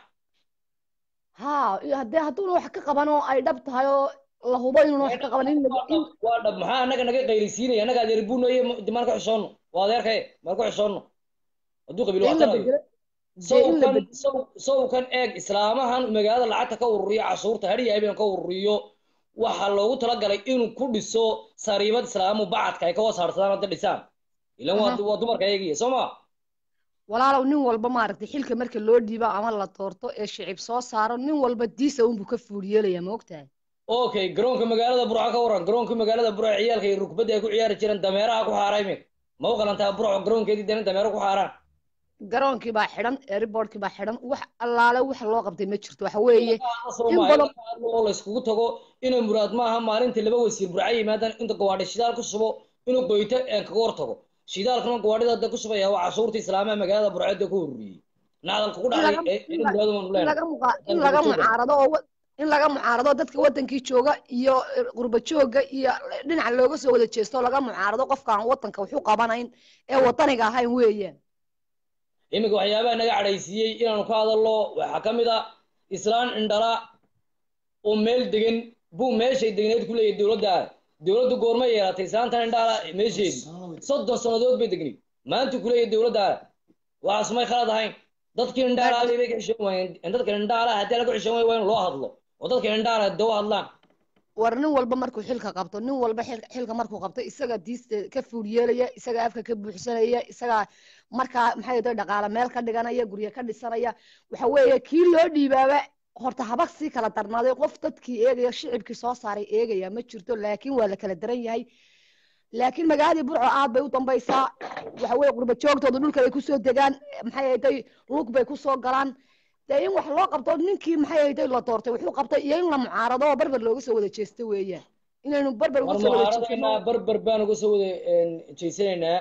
haa iyo haddee hadduuna wax ka qaban oo ay dhab tahay oo la hubo inuuna wax ka qaban in lagu in waa dhab maxaa annaga naga qaylisiinaya annaga adeer buunaye maan ka xishoonno waa adeerkaye maan ku xishoonno hadduu qabiil dee in la waxtanayo bedelo dee in la sawkan bedelo saw sawkan eeg islaamahan magaalada lacagta ka ururiyo cashuurta hadhiya habeen ka ururiyo waxaa loogu talagalay inuu ku dhiso sariibad islaamu bacadka ay ka hoos harsadaan hadda dhisaan ilan waa aha waa dumarka eegaya soo ma walaalow nin walba maaragtay xilka marka loo dhiibo ama la doorto ee shicib soo saaro nin walba diisa unbuu ka fuuriyeelaya ma ogtahay okay garoonka magaalada burco ka waran garoonka magaalada burco ciyaalka iyo rukbadda ay ku ciyaari jireen dameeraha ku xaaray min ma u qalantaa burco garoonkeedii dana dameero ku xaaraan garoonkii baa xidhan airportkii baa xidhan wax allaale wax loo qabtay ma jirto waxa weeye in soomaali badan laga hadlo oo layskugu tago inay muraad maaha maalintii laba wasiir burca yimaadaan inta gawaadhi shidaal ku shubo inuu goyto een kaga hor tago shidaalkana gawaadhida hadda ku shubaya waa cashuurta islaamaha magaalada burceedda ku ururiyey nacdalka ku in dhacday laga ee in inuu la- muraad waanu in leenahay laga muqa in dalka laga ku joogan mucaarado oo wa- in laga mucaarado dadka wadankii jooga iyo qurba jooga iyo dhinaca looga soo wada jeesto oo laga mucaarado qofkaan wadanka waxu qabanayn ee wadaniga ahayn weeyaan iminka waxyaabaha naga cadhaysiiyey inaanu ka hadalno waxaa ka mid a islaan indhala oo meel degan buu meeshay degneed ku leeyahay dowladda dowladdu goorma yeelatay islaantan indhaala meesheedii soddon sannadood bay degnayd maanta ku leeyahay dowladda waxaas may khalad ahayn dadkii indhaala Laakiin- bay ka xishoon waayeen dadka indhaala haddii laga xishoon waayo waa in loo hadlo oo dadka indhaala de u hadlaan war nin walba markuu xilka qabto nin walba xil- xilka markuu qabto isaga diista ka fuuryeelaya isaga afka ka buuxsanaya isaga markaa maxay tahay dhaqaale meel ka dhiganaya guryo ka dhisanaya waxa weeye kii loo dhiibaaba horta habag sii kala darnaaday qof dadkii eegaya shicibkii soo saaray eegaya ma jirto laakiin waa la kala daran yahay laakiin magaaladii burco aad bay u dambaysaa waxa weeye qurba joogtooda dhulka ay kusoo degaan maxay ahayd lug bay kusoo galaan dee in wax loo qabto ninkii maxay ahayd la doortay wuxuu qabtay iyo in la mucaarado oo barbar looga soo wada jeesto weeyaan inaynu barbar uga war soo wada mucaaradaynaa jeesano barbar baan uga soo wada jeysanaynaa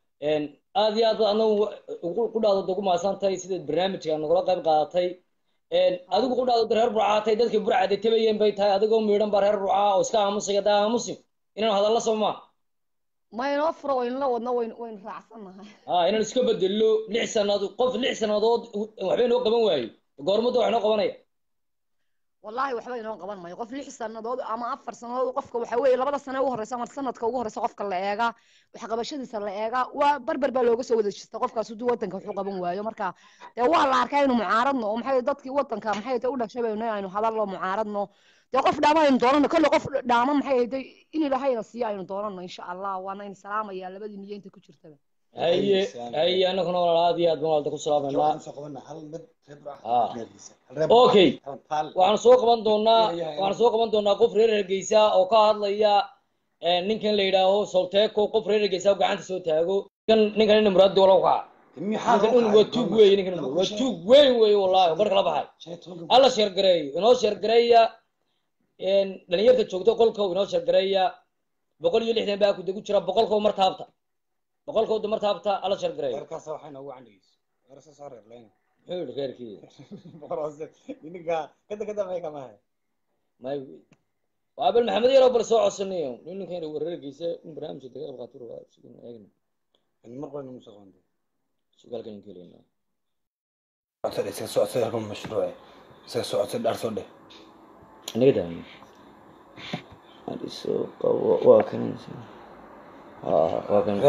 aad iyo aad anagu ku dhaado ugu mahadsantahay sidaad barnaamijka nagula qayb qaadatay adigu ku dhaado reer burcaatay dadkii burcade tabayeen bay tahay adigoo miidhan baa reer burcaa oo iska aamusaya daa aamusin inaan hadalla soo maa ma inoo furo waynu la wadno waynu waynu raacsannahay ha inaan iska bedello lix sannadood qof lix sannadood waxba inoo qaban waaye goormudda wax inoo qabanaya wallahi waxba inoo qaban mayo qof lix sannadood ama afar sannadood qofka waxa weeye labada sano ugu horeysa ama sanadka ugu horeysa qofka la eegaa waxqabashadiisa la eegaa waa barbar baa looga soo wada jeesta qofkaas hadduu wadanka waxu qaban waayo marka dee waa la arkaa inu mucaaradno oo maxay dadkii wadanka maxay tahay u dhashay baynu aynu hadallo mucaaradno dee qof dhaama aynu doonano kolle qof dhaama maxay ahayd in ilahayna siiyo aynu doonano insha allah waana in salaamaya labadii niyo inta ku jirtaba haye haye annaguna walaal aad iyo aad baan walda ku salaameynaa Ah. okay waxaan soo qaban doonaa waxaan soo qaban doonaa qof reer hargeysa oo ka hadlaya eh, ninkan la yidhaaho solteco qof reer hargeysa oo gacanta soo taago ninkan ninkan ina muraadi wala kaca ninkan un waa tuug weeye ninkan waa tuug weyn weeye wallahi oo barka la baxay alla sheergareeyo inoo sheergareeya dhalinyarta joogto qolka inoo sheergareeya boqol iyo lixdan baa kude ku jira boqolkoo mar taabta boqolkooda mar taabta alla sheergareeyo muxuu yidhi reerkii may waa bal maxamed yaro bal soo codsanayo nin ninkan wareerkiisa in barnaamijka daga qayb qaato rabaa sigan eegna sugaalkan in kelayna anaga daami adiso qabo waa kan waa kan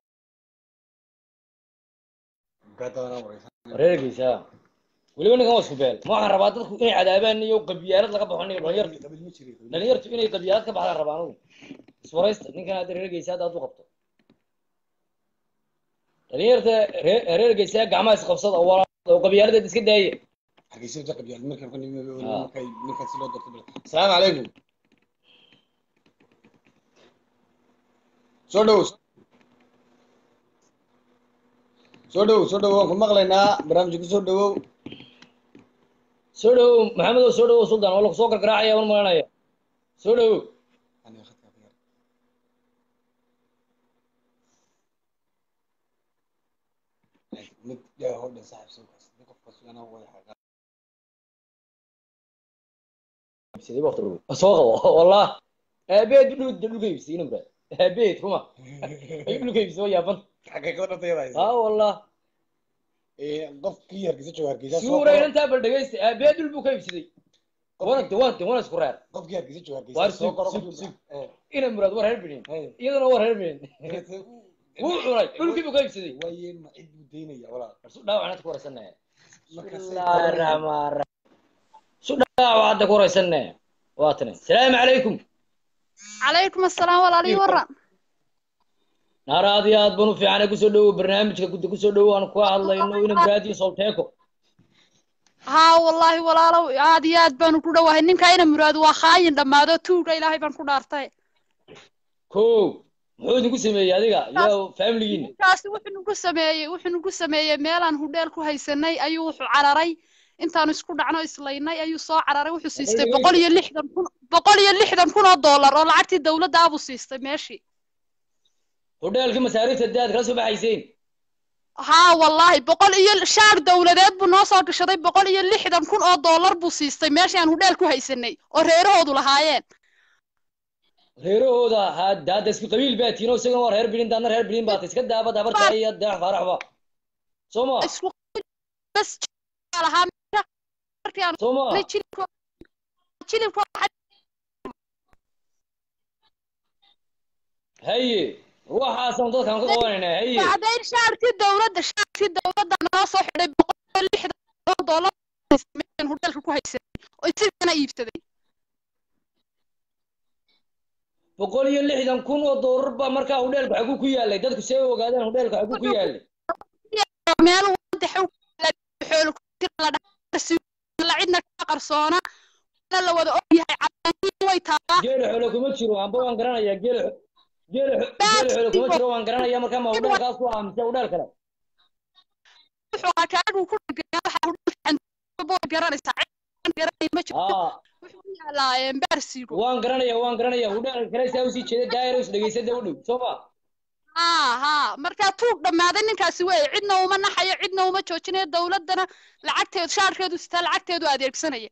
reerkiisa weliba ninkan waa isku beel ma waxaan rabaa dadku inay cadaabaan iyo qabyaalad laga baxo niyo dhalinyartu dhalinyartu inay qabyaalad ka baxdaan rabaa anugu iswaraysta ninkan hadda reergeysa hadda hadduu qabto dhalinyarta ree- reergeysa gacmaha isqabsada oo walaal oo qabyaaladeed iska daaya asalaamu calaykum soo dhowow soo dhowow soo dhowow waan ku maqlaynaa barnaamijka ku soo dhowow soo dhowow maxamedow soo dhowow suldaan waa lagu soo gargaraacaya waan malanaya soo dhowow Aniga khadka ka yar. mid yaa hoo dhan saaxiib soo kaas mid qofka sugana way xaqaa sidii waqti dhow soo qabo wallah aabeed dhul dhulka ibsiina mura aabeed ruma ay dhulka ibsoo yaaban xaqiiqada dhantayada haysa haa wallah qofkii hargeysa jooga hargeysa soo suura qoro inantaa bal dhegaysta aabeed dhul buu ka ibsaday wanagta wanta wana isku reer qofkii hargeysa jooga Waar hargeysa soo sug, qoro sug, qofkii- sug. Eh, ina muraad war reer binin eh. iyadana war reer binin wuu cunay dhulkii buu ka ibsaday waaye ma cid buu daynaya walaal su dhaawacnad ku waraysanaya Marka say bismillaahi raxmaan raxiim su dhaawacadda ku waraysanaya waa tani salaamu calaykum calaykum assalaam walaalii waran naar aad iyo aad baan u fiicanay kusoo dhowow barnaamijka gudda kusoo dhowow aan ka hadlayno ina muraad iyo solteeko haa wallaahi walaalow aad iyo aad baanu ku dhowahay ninka ina muraad waa khaayin dhammaado tuuga ilaahay baan ku dhaartay kow muxuu idinku sameeyey adiga iyo faamiligiina ninkaasi wuxuu nagu sameeyey wuxuu nagu sameeyey meelaan hudheel ku haysanay ayuu wuxuu cararay intaanu isku dhacno islaynay ayuu soo cararay wuxuu siistay boqol iyo lixdan kun boqol iyo lixdan kun oo dollar oo lacagtii dawladda abuu siistay meeshii hodheelkii masaariifta dee aad kala soo baxayseen haa wallaahi boqol iyo shaar dawladeed buu noo soo gashaday boqol iyo lixdan kun oo dollar buu siistay meeshii aan hudheel ku haysanay oo reerahoodu lahaayeen reerahooda had hadda isku qabiil baa tiino isagana waa reer bilin daadna reer bilin baata iska daaba dabarta iyo deex faaraxba soo ma isku bas lahaa markii aan soo ma jilibko jilibko haye waxaasaan dadkaan ku qabanaynaa haye bacdayn shaarkii dawladda shaarkii dawladda noo soo xidhay boqol iyo lixdan oo dollar meeshan hudheelka ku haysanay oo isigana iibsaday boqol iyo lixdan kun oo doolar baa markaa hodheelka xaguu ku yaalay dadku see u ogaadeen hodheelka xaguu ku yaalay meel wadax xoolo la cidna ka qarsoona la wada ogyahay cadaan way taabaa geela xoolo kuma jiro amba waan garanayaa geela xo- geela xo- geela xoolo kuma jiro waan garanayaa markaa ma hodheelkaas ku aamise hodheel kale wuxuu akaadhuu ku dhagaa waxa hudheelkan bood garanaysaa cid garanay ma jirto aa wuxuu u yaalaa baarsiigo waan garanayaa waan garanayaa hodheelka kale saa usii jeeda daayira is dhegaysada u dhow soo ma haa haa markaa tuug dhammaaday ninkaasi weeye cidna uma naxayo cidna uma joojinayo dawladdana lacagteedu shaarkeedu sitaa lacagteedu adeegsanaya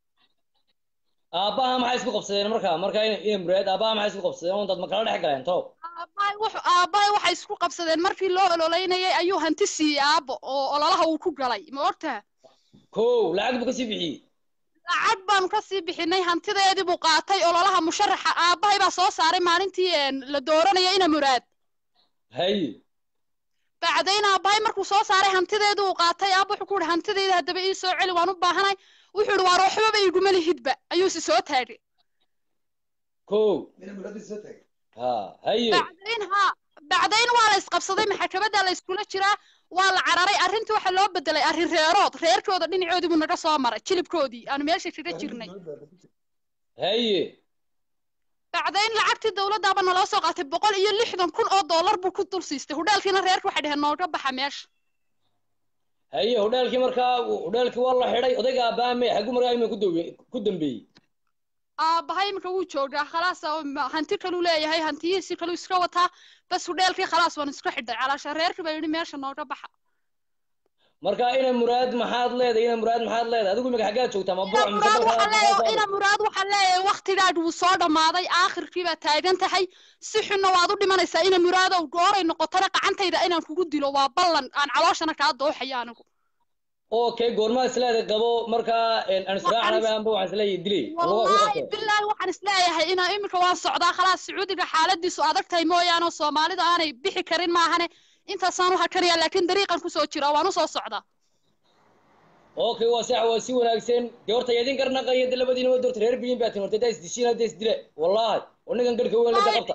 aabbaha maxay isku qabsadeen markaa markaa ina ina muraad aabbaha maxay isku qabsadeen oo dad ma kala dhex galeen tow aabbahay wuxuu aabbahay waxay isku qabsadeen markii loo ololeynayay ayuu hanti siiyey aabbo oo ololaha uu ku galay ma ogtaha kow lacag buu kasii bixiyey lacag baanu kasii bixinay hantideedii buu qaatay ololaha musharaxa aabbahay baa soo saaray maalintii een, la dooranaya ina muraad haye bacdayn aabbahay markuu soo saaray hantideedii uu qaatay aabba wuxuu ku yihi hantideyda haddaba ii soo celi waan u baahanay wuxuu yihi waar waxbaba iguma lihidba ayuu si soo taagay kow ha haye bacdayn haa bacdayn waa la isqabsaday maxkamadda la iskula jiraa waa la cararay arrintii waxaa loo bedelay arrin reerood reerkooda dhinacoodii buu naga soo maray jilibkoodii aanu meesha kaga jirnay haye bacdayn lacagtii dawladdaaba naloo soo qaatay boqol iyo lixdan kun oo dollar buu ku dul siistay hudheelkiina reerka waxay dheheen nooga baxa meesha haye hodheelkii markaa hodheelkii waa la xidhay odayga aabbaha me xaguu markaa ima ku dawe ku dambeeyey aabbahay iminka wuu joogaa khalaas oo ma- hanti kaluu leeyahay hantiyihiisii kaluu iska wataa bas hudheelkii khalaas waan iska xidhay calaasha reerkii baa yidhi meesha nooga baxa markaa ina muraad maxaad leedahay ina muraad maxaad leedahay adigu imika xaggaad joogtaa ma ina buruc mise muraad waxaa leeyahay dalka ina muraad waxaa leeyahay waktigaadh wuu soo dhammaaday aakhirkii baa taagan tahay si xunna waad u dhimanaysaa ina muraadow gooray noqotana gacantayda inaan kugu dilo waa ballan aan calooshana kaa dooxayo anigu okay goormaa isleedahay qabo markaa aan israacnaba anba waxaan isleeyahay dilay wallaahi bilaahi waxaan isleeyahay inaa iminka waan socdaa khalaas sacuudiga xaaladiisu adag tahay mooyaane oo soomaalida aanay bixi karin maahane intaasaan u hakanaya laakiin dariiqan kusoo jira waan usoo socdaa okay waa sax waa si wanaagsan dee horta idin garnaqaya de labadiina waa doorta reer bilin baa tin horta daa isdishiin hadda isdila wallaahi oo ninkan garhka weyn lada qabta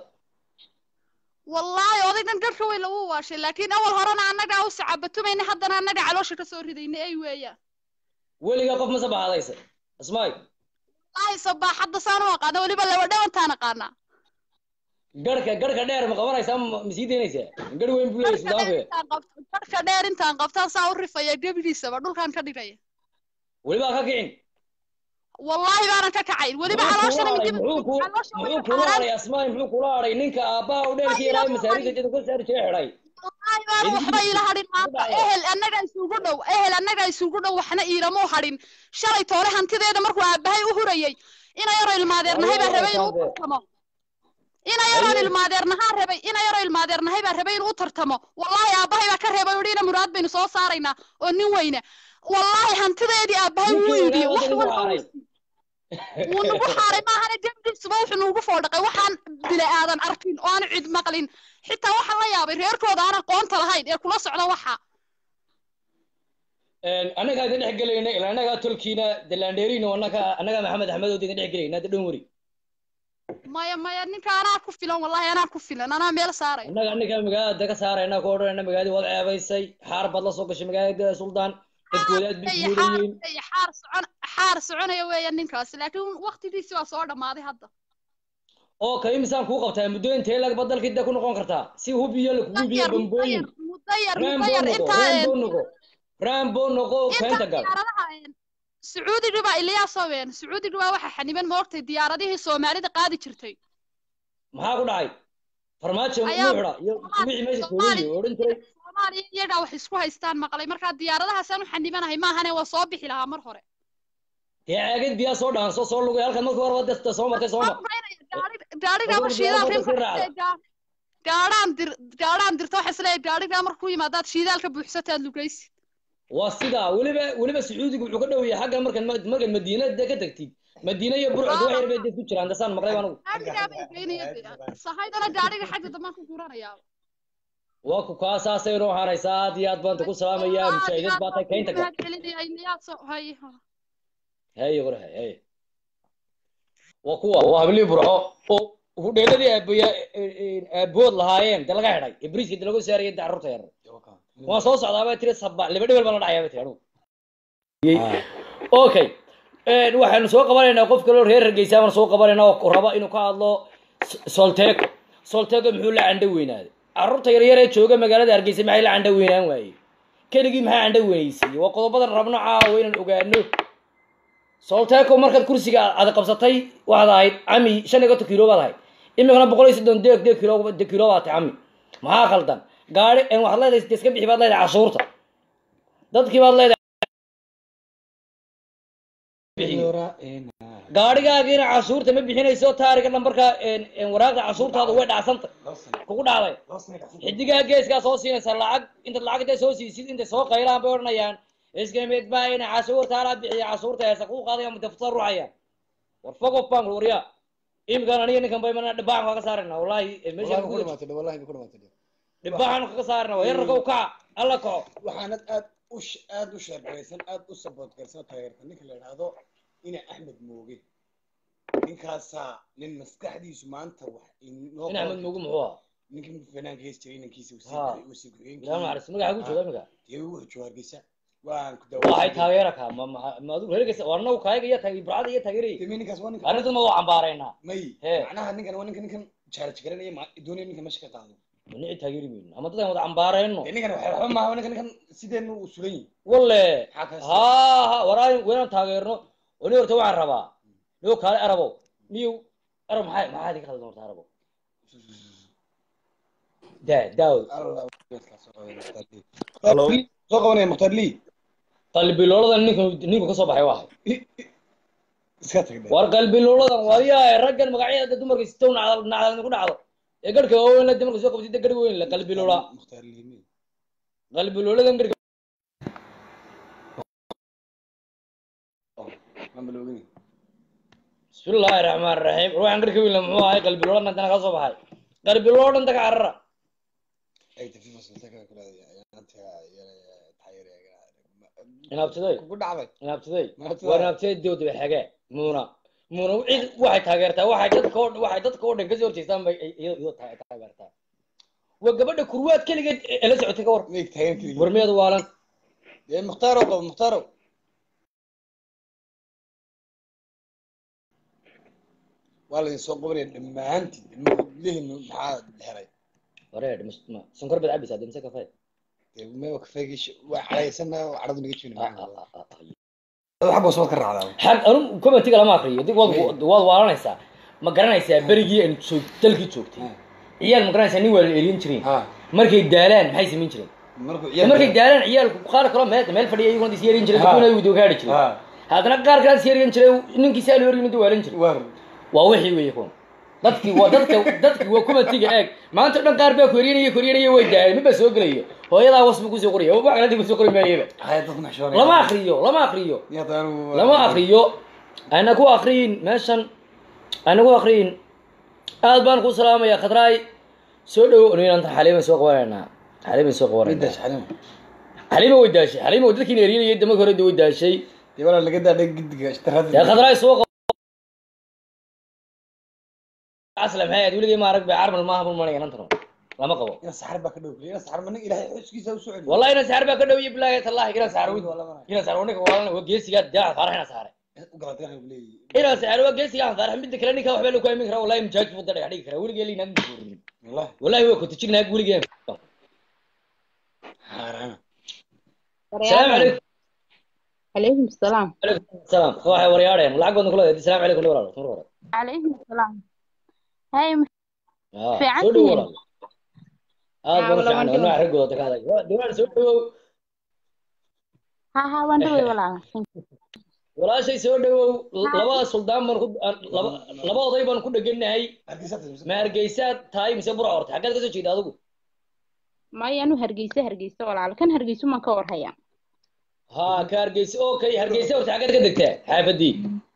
wallaahi odaygan garhka weyn lagu waashay laakiin awal horena annagaa u sacabatumayna haddana annaga caloosha kasoo ridayna ay weeyaan weligaa qof ma sabaxadaysa asmaay wallaahi sabaaxadda saan u aqaana weliba laba dhawantaan aqaanaa garhka garhka dheer ma qabanaysaa ma ma sii daynaysaa garh weyn buu leeyahay garhka dheer suldaanku intaan qabto garhka dheer intaan qabtaan saa u rifaya gebidiisaba dhulkaan ka dhigaya welibaa ka kicin wallaahi baanan ka kacayn weliba muxuu calooshana kula hadhay midib muxuu ku caloosha muxuu weliba kula xaaraan hadhay asmaay muxuu kula hadhay ninka aabbaha u dheerkii ilaahay masaarida jada ka saari jiray xidhay wallaahi baan waxba ila hadhin maanta ehel annaga isugu dhow ehel annaga isugu dhow waxna iilamuu hadhin shalay toole hantideeda markuu aabbahay u hurayey ina yaroo ilmaadeernahay baa rabay inuu u tartamo ina yaroon ilmaadeernahaa rabay ina yaroo ilmaadeernahay baa rabay inuu u tartamo wallaahi aabbahay baa ka reebay udhi ina muraad baynu soo saaraynaa oo nin weyne wallaahi hantideedii aabbahay wuu ninkii iibiyey ilaahay wax wadda walba ugu wuu xaaray wuu nagu xaaray maahane dembiisuba wuxuu nuugu foodhaqay waxaan bini aadan arkin oo aan cid maqlin xitaa waxaan la yaabay reerkooda aan aqoonta lahayn ee kula socda waxa annagaa idin dhex gelayna ilaa annagaa tolkiina dalandheeriina annaka annagaa maxamed axmed oo idin dhex gelayna hadda dhan weri maya maya ninka anaa ku filan wallahi anaa ku filan anaa meel saaray annaga annagaa magaalada ka saarayna ku odhanayna magaaladii waad ceebaysay xaar baad la soo gashay magaalada suldaan dadkooda aad bay Ay, xaar guurayeen ay, xaar socon xaar soconaya weeya ninkaasi laakiin waqtigiisi waa soo dhammaaday hadda oo kale imisaan kuu qabtaa muddo intee lag badalkii dee ku noqon kartaa si hubiyo lakugu biyo mudayar bambooyin mudayar rambo mudayar noqo intaa rambo noqo rambo noqo keenta inta gal diyaaradaha sacuudiga baa iliyaaso ween sacuudiga baa waxa xaniban moogtay diyaaradihii soomaalida qaadi jirtay maxaa ku dhacay farmaajo Ayaa- muxuu xidha iyo wixii meesha joogay oo odhan jiray soomaaliya iyagaa wax isku haystaan maqlay markaa diyaaradahaasaan u xanibanahay maahane waa soo bixi lahaa mar hore dee caagad biyaa soo dhaanso soo lugay halkan markii horeba desta soo martay soo mar gaadhigaa Ogow, shidaal diyaarada sii raacda. gaadhaan dir gaadhaan dirto waxa isleeyahay gaadhigaa markuu yimaadaad shiidaalka buuxsataad lugaysid waa sidaa weliba weliba sacuudiga wuxuu ka dhow yahay xaggan markan markan madiina dee ka tagtid madiina iyo burcod wax yar bay dee ku jiraan dasaan maqlay baan anigu gaadhigaa bay geynaya sahaydana gaadhiga xagga dambaan ku guranayaa waa ku kaa saasay inoo hanaysaa aad iyo aad baan ku salaamayaa mujaahidad baa tay keynta gal haye qore haye waa kuwa waa hablii burco oo hudheeladii aabaya aabood lahaayeen dee laga xidhay ee bariiska dee lagu saarayay dee carruurta yar waan soo socdaa baa tiri saba laba dhebel baan la dhacayaa baa tiri anugu okay waxaanu soo qabanaynaa qof kaloo reer hargeysa baan soo qabanaynaa oo raba inuu ka hadlo solteco solteco muxuu la candho weynaaday carruurta yaryar ee jooga magaalada hargeysa maxay la candho weynaan waayey keligii maxaa candho weynaysiiyey waa qodobadan rabno caawa inaan ogaano solteco markaad kursiga aad qabsatay waxaad ahayd cami shan iyo konton kilo baad ahayd imikana boqol iyo soddon deeg deeg kilo de kilo baad tahay cami maxaa khaldan gaari waxaad leedahay de iska bixi baad leedahay cashuurta dadkii baad leedahay gaadhigaagiina cashuurta ma bixinayso taariga dhambarka waraaqda cashuurtaada way dhacsanta kugu dhacday xidigaha geeskaa soo siinaysa lacag intaad lacag intay soo siisid intay soo qaylaan bay odhanayaan iska mid baa ina cashuurta ala bixiya cashuurta heesa kuu qaadaya mutafta ruuxaya war fogof baan waryaa imkan aniga ninkan bay mana dhibaaxan kaga saarayna wallahi meesha ku dhamaatay wallahi ku dhamaatay dhibaaxan kaga saarayna waa yararka u kaca alla kaco waxaanad aad u sh- aad u sheergaraysan aad u saboot garsan taageerta ninka la idhaahdo ina axmed mooge ninkaasaa nin maskaxdiisu maanta wax inoo in axmed mugu muxuu ahaa ninkii fanaanka hees jiray inankiisa Ha. wasiir ilaa naxariis magaxa ku jooga imika dee wuxuu jooga hargeysa waan ku waxay taageera kaa ma ma ma adigu reergeysa waa anagu kaayaga iyo taagi burcada iyo taageerayay demi ninkaas waa ninka arrintan ma waa cambaaraynaa may Hee. macnaha ninkan waa ninka ninkan jaaraj garanaya ma- doonaya ninka meesha ka qaado manici taageeri mayno ama dadaan wada cambaarayno dee ninkan waxay waxba maaha ninkan ninkan sideenu uu sulan yihi walle maxaa kaas ha ha waraayo waynaan taageerno oo ni horta waxaan rabaa niyo kaale arabo niyo arab maxaa maxaa idinka khaldan horta arabo daa daawd Hello. soo qabanaya mukhtaar lii qalbilooladan ninku ninku kasoo baxay waa iska tag dhe war qalbilooladan wadiyaa raggan magacyada dumarka sitow nacdal nacdal ku dhacdo ee garhka waaweyn la dumarka soo qabsida garh weyn la qalbiloola mukhtaar lii mi qalbilooladan garhka mamaloogini bismillaahi raxmaan raxiim ruuxan garhka weyn la muxuu ahay qalbiloola dantana ka soo baxay qalbiloola dhanta ka carara ay tafi fasilta kula inaabtiday kugu dhacday inaabtiday Inaabtiday. waa inaabtiday dowda xage muuna muuna cid waxay taageertaa waxay dadka oo waxay dadka oo dhan kasoo horjeestaan bay iyadoo iyadoo taa- taageertaa waa gabadha kurwaad keligeed ee la socotay ka war meeg taagan keliya warmeedu waalan dee mukhtaaro qabo mukhtaaro waa laydin soo qabanaya dhammaantiin lihinu maxaa helay wareer mis- ma- sonkor baad cabaysaa dee mise kafee dee mewa kafeegii waa cadhaysana cadhadu naga jibin Ah, ah, ah, ah, ah. xag baa soo ka raacdaa xag anu commentiga lama akriyo dib waad waad waalanaysaa ma garanaysaa berigii aan joog dalkii joogtay ciyaal ma garanaysaa nin waa la elin jireen ha markay daalaan maxay samayn jireen markuu De markay daalaan ciyaalku qaar kaloo meel meel fadhiya iyaguna is yeerin jiray Ha. dadkuna ay gaadhi jiray ha haddana qaar kale is yeerin jiray ninkii saa loo yimid waalan jiray war waa wixii weeye kuwan dadkii waa dadka dadkii waa commentiga eeg maanta o dhan qaar baa koryanaya koryanaya way daaleen midbaa soo gelayo hooyadaa wasbu kusoo qoraya wax kalanta kusoo qori maayaba haya dadku maxshoonay lama akriyo lama akriyo yadaanu lama akriyo ana ku akriyin meeshan ana ku akriyin aad baan ku salaamaya khadraay soo dhowo ninanta xaliiban soo qabanaynaa xaliiban soo qabanayna midash xalim xaliima way daashay xaliima way dadkiina erinayay damarka hore way daashay dee walaa laga daadhay gidiga ishtirada dee khadraay soo qab asla maxay ahayd weligay ma arag bay carmal maaha bul manaya nantano lama qabo ina saxar baa ka dhow ina saxar ma nin ilaahay xuskiisa u soo celiyo wallahi ina saar baa ka dhow iyo bilaahi tallahi ina saar Waa lama- ina saar ninka walaalna waa geesiga daaca faarax ina saare u galatay waxay leeyihiin ina saar waa geesiga aan faarax midda kale ninka waxba lagu aamin karaa wallahi mujaahid buu dadka dhigi karaa weligay liinaan buurin wallahi wallahi waa ku tijirnaa weligay haarana السلام عليكم عليكم السلام عليكم السلام waxay waryaadeen lacag badan kula السلام عليكم walaal mar hore عليكم السلام هاي ah Fiican soo dhow tihiin? walaal aad Ah, baan walaal, waan fiican dhawaa. anaa xigooda ka hadlay diwaan soo dhowow ها ها وين دوي ولا walaashay soo dhowow labada suldaan baan ku laba laba oday baan ku dheganahay hargeysa ma hargeysaad tahay mise bura horta xaggeed ka soo jeeda adigu ما يانو هرجيسة هرجيسة ولا كان هرجيسة ما كور هيا ha ka hargeysa okay hargeysa horta xaggeed ka degtaa xaafadii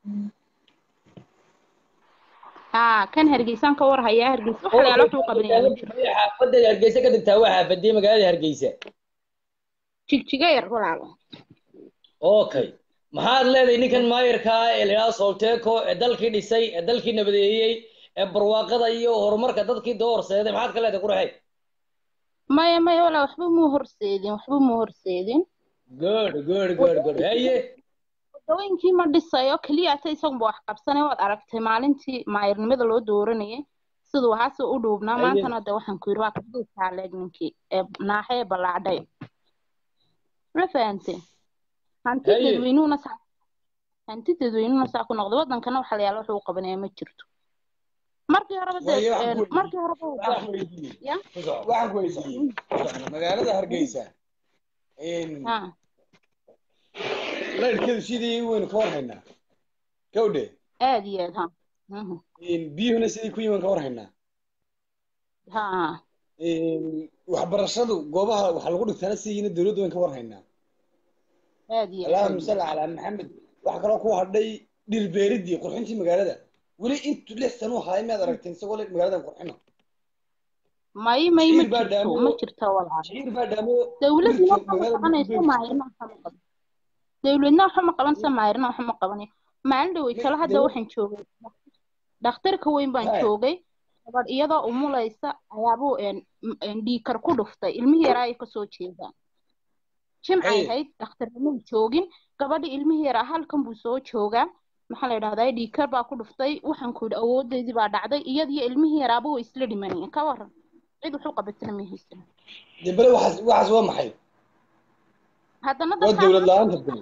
ها كان هرجيسة كور هيا هرجيسة وحلا على طول قبل يا مشر xaafadda hargeysa ka degtaa waa xaafadii magaalada hargeysa تيك تيجير ولا okay maxaad leedahay ninkan maayarkaa ee la yidhahdo solteco ee dalkii dhisay ee dalkii nabadeeyey ee barwaaqada iyo horumarka dadkii doorseeday maxaad ka leedahay quraxay ما يا ما ولا وحبو مو هرسيدين وحبو مو هرسيدين good good good good haye wadooyinkii ma dhisayo keliya ata isagunba wax qabsanay waad aragtay maalintii maayirnimada loo dooranayay siduu haase u dhuubnaa Haye. maantana de waxaan ku yidhi waa kabduu taaleeg ninkii ee naaxe ee ballaadhay ma fahante hanti Haye. dadweynuhuna saa hanti dadweynuhuna saa ku noqday wadankana waxa la yaala wuxuu u qabanaya ma jirto markii horeba de Waayo, waxaan een, ku weydiiyey. markii horeba waxaan ku weydiiyey ya waxaan ku weydiiyey magaalada hargeysa in ha laydhkeedu sidii waynu ka war haynaa gawdhe aad iyo aad ha Mhm. in biyuhuna sidii ku yiman ka war haynaa ha in waxbarashadu goobaha waxa lagu dhigtaana sidiina dowladda wayn ka war haynaa aad iyo aad allahuma salli calaa maxamed waxaa kaloo ku hadhay dhirbeeridii qurxintii magaalada weli intu lix sano ahaa miyaad aragteen isagoo le magaaladan qurxino may may ma Shiciir baa jirto dhaamo- ma jirto walaal shiciir baa dhaamo dawladna dhirka waxa ma magaalada qabanayso dhirbeeridii. maayirna waxa ma qaban dawladna waxa ma qabanayso maayirna waxa ma qabanayo maalin dhawey kale hadda dawlad- waxaan joogay dhakhtarka weyn baan Hai. joogay gabadh iyadoo umulaysa ayaabuu een m- een dhiigkar ku dhuftay ilmihii yaraa ay kasoo jeedaan jimcay Hai. ahayd dhakhtarnimuu joogin gabadhi ilmihii yaraa halkan buu soo joogaa maxaa la yidhahdaa dhiigkar baa ku dhuftay waxaan ku yidhi awoodeydii baa dhacday iyadiyo ilmihii yaraaba way isla dhimanayeen ka waran cid wuxuu qabatana ma haysan dee bale waxaas waxaas waa maxay haddana waa dadkaa dowlad la-aanta dee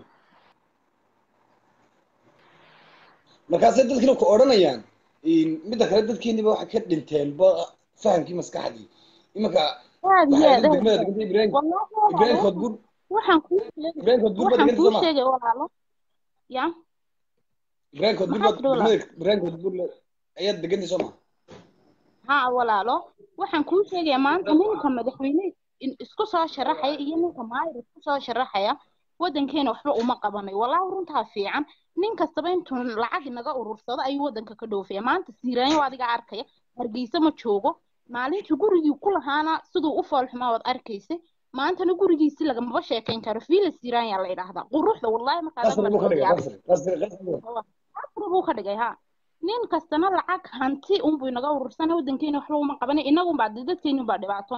markaasay dadkina ku odhanayaan in midda kale dadkeeniba waxay ka dhinteen ba fahamkii maskaxdii imanka aad iyo waxay aad degmada aad degmada ibrahim wallaahi ibrahim walaalo koodbur waxaan kuu sheegay ibrahim koodbur baa waxaan deganta kuu soo ma sheegay walaalo ya ibrahim koodbur maxaa baa tidhi walaalo degmada ibrahim koodbur ayaad degantay soo ma haa walaalo waxaan kuu sheegayaa maanta ninka madaxweyne in- isku soo sharaxaya iyo ninka maayir isku soo sharaxaya wadankeena waxba uma qabanayo wallaahi runtaa fiican nin kastaba intuu lacag naga urursado ayuu wadanka ka dhoofaya maanta siiraanyo adiga arkaya hargeysa ma joogo maalintii gurigii ku lahaana siduu u foolxumaa waad arkaysa maantana gurigiisi lagamaba sheekayn karo fiila siiraanya la idhaahdaa quruxda wallaahi markaad qasri buu ka dhigay yaabay qasri qasri qasri casri buu ka dhigay ha nin kastana lacag hanti unbuu inaga urursana wadankeena waxba uma qabanay inagunbaa dee dadkeenu baa dhibaatoonay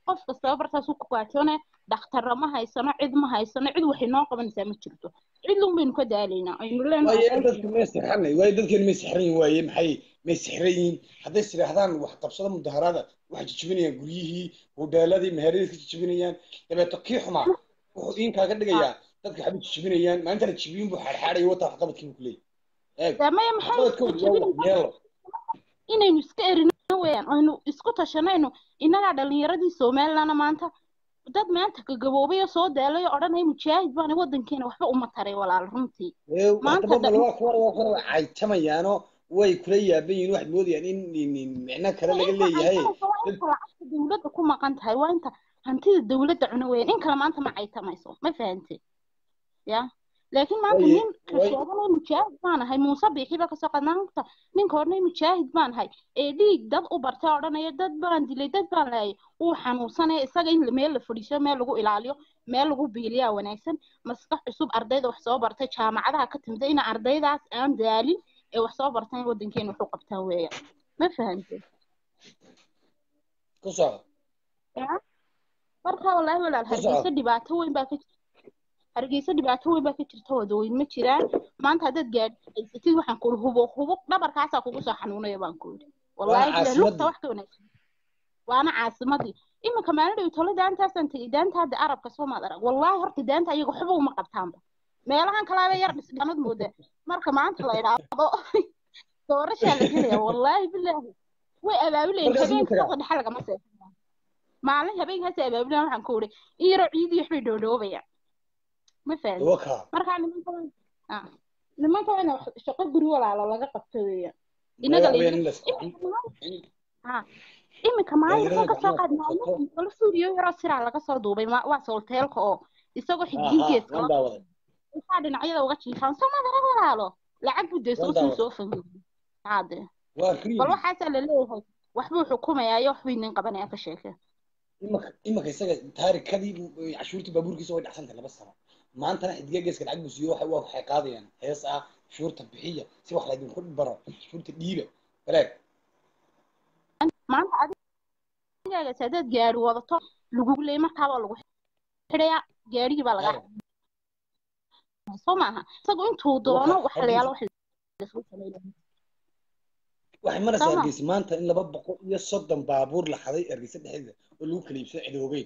qof kastaba bartaasuu ku gaajoonaya dhakhtarra ma haysano cid ma haysano cid waxay noo qabanaysaa ma jirto cid lun baynu ka daalaynaa aynu leenahay waaye dadku may sixranay waaye dadkeenu may sixran yihin waaye maxay may sixran yihiin hadday sidhaahdaan wax qabsada mudaharaada waxay jijibinayaan guryihii hudheeladii meheradii ka jijibinayaan dabeeto kii xumaa wuxuu iin kaaga dhigayaa dadka waxbay jijibinayaan maalinta la jijibiyun buu xaadxaadhaya wataa waxqabadkii buu kuleeyahy eeg dee maya maxay waxqabadkooda waa wax yeelo inaynu iska erino weeyaan aynu isku tashanayno innagaa dhalinyaradii somalilandna maanta dad maanta gagaboobay oo soo daalay oo odhanaya mujaahid baana wadankeena waxba uma taray walaal runtii maanta waxdababa waa kuwa waa kuwa waa caytamayaano way kula yaaban yihiin waxaad moodayaan in in- in micno kale laga leeyahay waa inta lacagta dawladda ku maqan tahay waa inta hantida dawladda cuna weeyaan in kale maanta ma caytamayso ma fahante ya laakiin maanta Waaye- ninka waaye- sheeganaya mujaahid baan ahay muuse biixi baa kasoo qad maanta ninka odhanaya mujaahid baan ahay ee dhiig dad u bartay odhanaya dad baan dilay dad baan laayay uu xanuunsanaya isaga in meel la fadhiiso meel lagu ilaaliyo meel lagu biiliyaa wanaagsan maskax cusub ardayda wax soo bartay jaamacadaha ka timida in ardaydaas aan daalin ee wax soo bartaan wadankeena wax u qabtaan weeyaan ma fahante ku soco ya marka wallaahi walaal Ku soco. hargeysa dhibaato weyn baa ka jirta hargeysa dhibaato weyn baa ka jirta wadooyin ma jiraan maanta haddaad gaadhi haysatid waxaan kuuri hubo hubo dhabarkaasaa kugu soo xanuunaya baan kuuri wallaahi Waana bilahi lugta caasimadii. wax ka wanaagsan waana caasimadii iminka maalin dhow tolo daantaasaan tegey daanta hadda arabka soo maad arag wallaahi horta daanta iyaga waxba uma qabtaanba meelahan kalaaba yar dhisdhanad mooda marka maanta la idhaahdo doorashaa la gelaya wallaahi bilaahi way abaabulayeen Markaas ma habeenka tagaa? saqda dhexe lagama seexan maalin habeenkaas abaabulayaan waxaan ku uri in yaroo ciidii waxbay dhoodhoobayaan ma fahan waka markaa nimanka ah nimanka waa in wax- shaqo guri walaalo laga qabto weeyaan inaga la Madaxweyne yidhi la socon. ah iminka maalin Dhalinyarada ka soo qaad gacmaha ku maalin kala suuriyo yaroo siraa laga soo duubay ma- waa soolteelka oo isagoo Aha, xigdigeedka waan daawaday. isaa dhinacyada uga jiifaan soo madara walaalo lacag buu dee Waan soo sii daawaday. soo fangeliy haade waa riib bal waxaasaa la leeyahay waxbuu xukumayaa iyo waxbuu idin qabanaya ka sheeke imaka imaka isaga taarikadii cashuurtii baabuurkiisa way dhacsantahay laba sano maantana xidiga geeska lacag buu siiyo waxa- waa waxay qaadayaan hees ah cashuurta bixiya si wax laydinku baro cashuurta dhiiba baleeg maanta adigaagas haddaad gaari wadato lagugu leeyay markaabaa lagu xidhayaa gaarigii baa lagaa soo maaha isagu intuu doono wax la yaalo wax lasoo sameynaya waxay maraysaa Sama. hargeysa maanta in laba boqol iyo soddon baabuur la xaday hargeysa dhexdeeda oo lagu kala iibsado cidoogeyn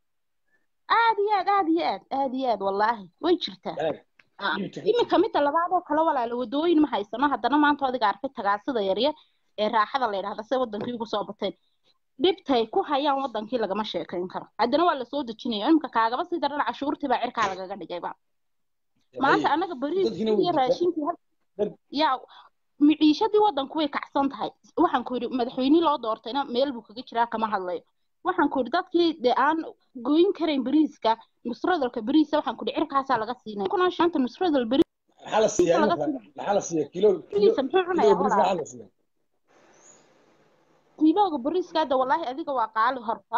aad iyo aad aad iyo aad aad iyo aad wallaahi way jirtaa baleeg Ah, iibta ka iminka midda labaad oo kale walaalo wadooyin ma haysano haddana maanta adiga arkay tagaasida yaryar ee raaxada la yidhahda se wadankii ugu soo bateen dhibtay ku hayaan wadankii lagama sheekayn karo haddana waa lasoo dejinaya iminka kaagaba sii daran cashuurtii baa cirkaa lagaga dhigayba maanta anaga dadkiina bariiskii way iyo jirtaa. raashinkii hal- Dad- yaa miciishadii wadanku way kacsan tahay waxaan ku yidhi madaxweynihii loo doortayna meel buu kaga jiraa kama hadlayo waxaan ku yidhi dadkii dee aan goyn karayn bariiska nusradalka bariisa waxaan ku yidhi cirkaasaa laga siinaya kunaa shanta nusradal bariis maxaa la siiyaa laga imaka siiya maxaa la siiyaa kilo kilo bariisa muxuu kilo cunayaa bariis walaal maxaa la siiyaa kiilooga bariiska hadda wallaahi adiga waa qaali horta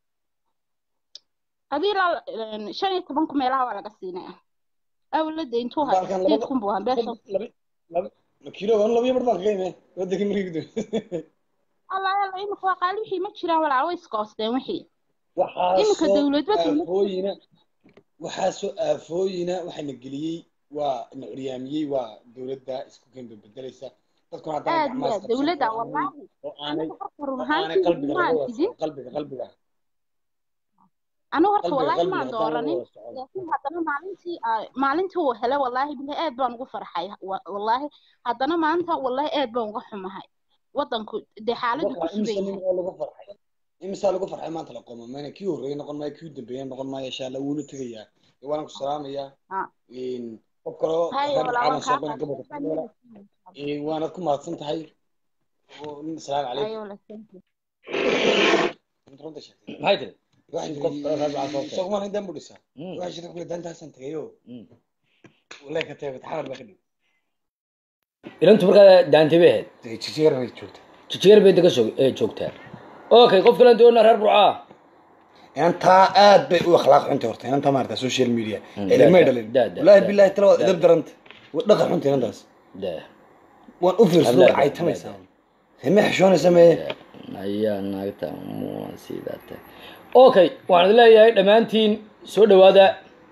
adii ilaa een, shan iyo toban ku meelaha waa laga siinaya awlada intuu haya baalkan sideed labada kun buu ahaa beesha laba laba kilo aan laba iyo bar baan kaga imay wadankii markii gudo allah alla imika waa qaali wixii ma jiraan walaal way iskoosteen wixii waxaa imika soo dawladba dawlad aafooyina waxaa soo aafooyina waxaana geliyey waa na curyaamiyey waa dowladda isku keenba bedelaysa dadkuna haddana aad iyo gacmaha aad isqabsan dawladda oo aanay wallaahi oo aanay aniga horta run oo aanay ahaantii qalbiga maan laga wada tidin socon qalbiga qalbiga anigu horta qalbiga wallaahi qalbiga maan haddaan laga dooranin wada socon laakiin haddana maalintii aa- maalintii uu helay wallaahi bilahi aad baan ugu farxay wa- wallaahi haddana maanta wallaahi aad baan uga xumahay wadanku dee xaaladdu ku waxa sugan imisa nin yahay oo lagu farxay imisaa lagu farxay maanta la qomo mayna kii horreeyay noqon maayo kii dambeeyay noqon maayo insha allah wuuna tegayaa dee waana ku salaamayaa Ah. Een, qof kaloo haya reer walaa caalam waan soo kaa qana gobolka qaadnay Soomaaliya Een, waanaad ku mahadsan tahay Oo, nin salaamu calaykum haya wala thank you Inta runta sheegtay maxay tiri waxay qof kale raad waxaa soo tiri isagu maan intaan budhisaa Mm. waxay shirka kule dantaasaan tagayo Mm. wallahi ka tagay taxamar baa ka dhig ilantu markaa daantay bay ahayd jijeer bay joogta jijigar bay daga soo ee joogtaa okay qof kale doona reer burcaa inantaa aad bay u akhlaaq xunta horta inantaa maarata social media Mm, ilmay da- dhalin da- da- wallaahi da- billahi tala waa da- idab daranta waa dhaqan xunta inantaas da waan u fiirsado da- way da- caytamaysaa da- hime xishoonaysa mee ayaa naagta mua sidata okay waxaan idin leeyahay dhammaantiin soo dhawaada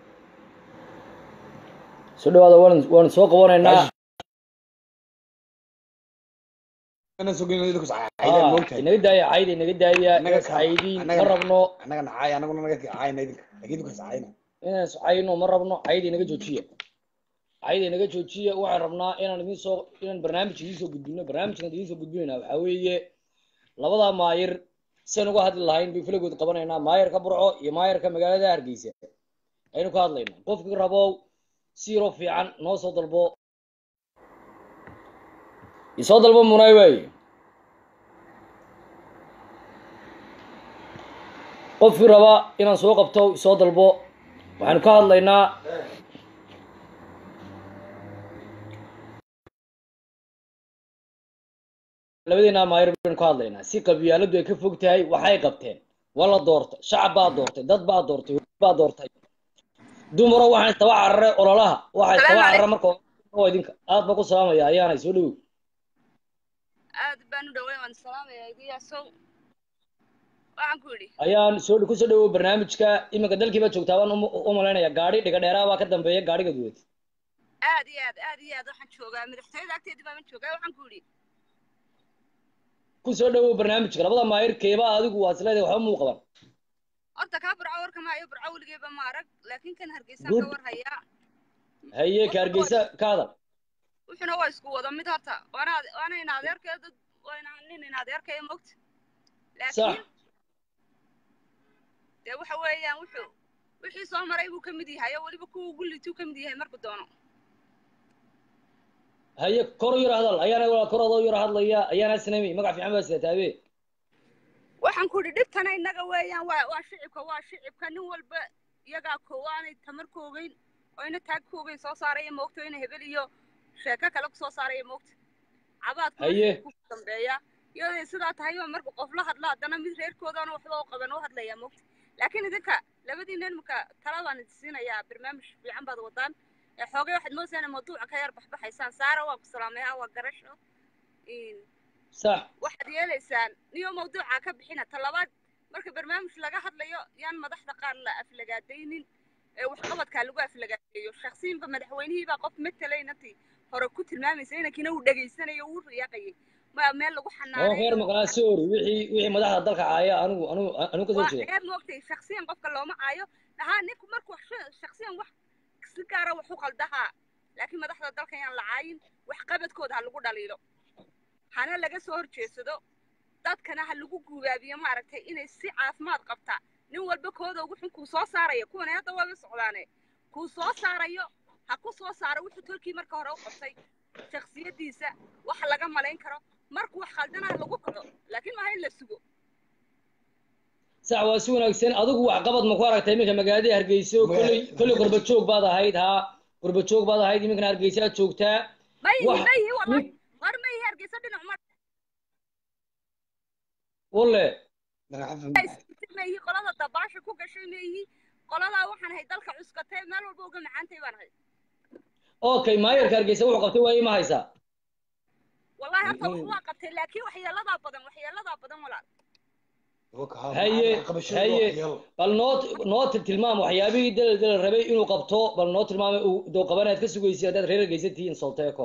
soo dhawaada waan waan soo qabanaynaa Ana soo geynay dadku Ah, saacayda moogtahay. inaga daaya cayda inaga daaya Annaga inaga caydiin ma annaga- rabno Annaga nacay annaguna naga caayna idinka. Laakiin idinku saacayna. inaan iscayno ma rabno cayda inaga joojiya cayda inaga joojiya waxaan rabnaa inaan idin soo inaan barnaamij idiin soo gudbino barnaamijkan idiin soo gudbinayna waxaa weeye labadaa maayir sian uga hadli lahayn bay filagood qabanaynaa maayarka burco iyo maayarka magaalada hargeysa aynu ka hadlayna qofkii rabow si yaroo fiican noo soo dalbo isoo dalbo munay wey qofkii raba inaan soo qabto isoo dalbo waxaanu ka hadlaynaa labadeena maayir baynu ka hadlaynaa si qabyaaladu ay ka fog tahay waxay qabteen waa la doortay shacab baa doortay dad baa doortay hooyo baa doortay dumaro waxaan istaba cararay ololaha waxaa istaba carara marka oo idinka aad baa ku salaamaya ayaanay soo dhowow aad baan u dhaway waan salaamaya igiyaasow waxaan ku yidhi ayaan soo ku soo dhowow barnaamijka iminka dalkii baa joogtaa waan u- u malaynaya gaadhi dhiga dheeraa baa ka dambeeya gaadhiga duwad aad iyo aad aad iyo aad waxaan joogaa madaxtooyada agteedii baan joogaa waxaan ku yidhi ku soo dhowow barnaamijka labada maayir keebaa adigu waa isleedahay waxba muu qaban horta kaa burco warka maayo burco weligeeba ma arag laakiin kan hargeysaan Good. ka war hayaa haye ka hargeysa ka hadal wuxuuna waa isku wada mid horta waana waana in adeerkaya dad waana nin in adeerkaya mogta sax laakiin dee waxa weeyaan wuxuu wixii soo maray buu ka mid yahay oo weliba kuwa gullituu ka mid yahay markuu doono haye kor u yar hadal ayaana waa kor adoo yar hadlaya ayaana sinami magac fiican baa sidataa abe waxaan ku idhi dhibtana innaga weeyaan waa waa shicibka waa shicibka nin walba iyagaa koowaanay tamar koogeyn oo ina taag koogeyn soo saaraya moogta oo ina hebel iyo sheeko kale ku soo saaraya moogta cabaadka Haye. ku dambeeya iyadoo sidaa tahay oo marka qof la hadlo haddana mid reerkoodaana waxba u qaban u hadlaya moogta laakiin idinka labadiina imika tala baan idin siinayaa barnaamij fiican baad wadaan ee xoogay waxaad moodaysaa inay mawduuca ka yar baxbaxaysaan saara waa ku salaamay ha waa garasho Een, sax waxaad yeelaysaan niyo mawduuca ka bixina talabaad marka barnaamij laga hadlayo yaan madaxda qaar la aflagaadaynin ee waxqabadkaa lagu aflagaadeeyo shaksiinba madaxweynihiibaa qof matalaynatii hore ku tilmaamaysa inankina uu dhegaysanayo uu riyaaqayay ma meel lagu oo xanaaneeyo reer maqnaa sorry wixii wixii madaxda dalka caaya anigu anigu anigu ka soo waa jeeda ceeb moogtay shaksiyan qofka looma caayo dhahaa ninku markuu wax- shaksiyan wax si gaara wax u qaldahaa laakiin madaxda dalka yaan la caayin waxqabadkooda ha lagu dhaliilo hana laga soo horjeedsado dadkana ha lagu guubaabiyo maaragtay inay si caafimaad qabtaa nin walba kooda ugu xun kuu soo saarayo kuwana hadda waaba socdaane kuu soo saarayo ha ku soo saaro wuxuu tolkii marka hore u qabtay shaksiyadiisa wax laga malayn karo markuu wax khaldana ha lagu kaco laakiin maaha in la sugo sax waa si wanaagsan adigu waxqabad ma ku aragtay iminka magaalada hargeysa kolley kolley qurba joog baad ahayd haa qurba joog baad ahayd iminkana hargeysa aad joogtaa ma yihi wax ma yihi wallahi war ma yihi hargeysa dhinac ma walle ma yihi qolada dabaasha ku gashay ma yihi qoladaa waxaan ahay dalka cuskatay meel walba uga macaantay baan ahay okay maayarka hargeysa wuxuu qabtay waaye ma haysaa wallahi horta wax waa qabtay laakiin waxyeeladaa badan waxyeeladaa badan walaal haye haye bal noo noo til- tilmaam waxyaabihii dal dal rabay inuu qabto bal noo tilmaamay uu doo qabanaad ka sugaysay haddaad reer hargeysa tihiin solteeko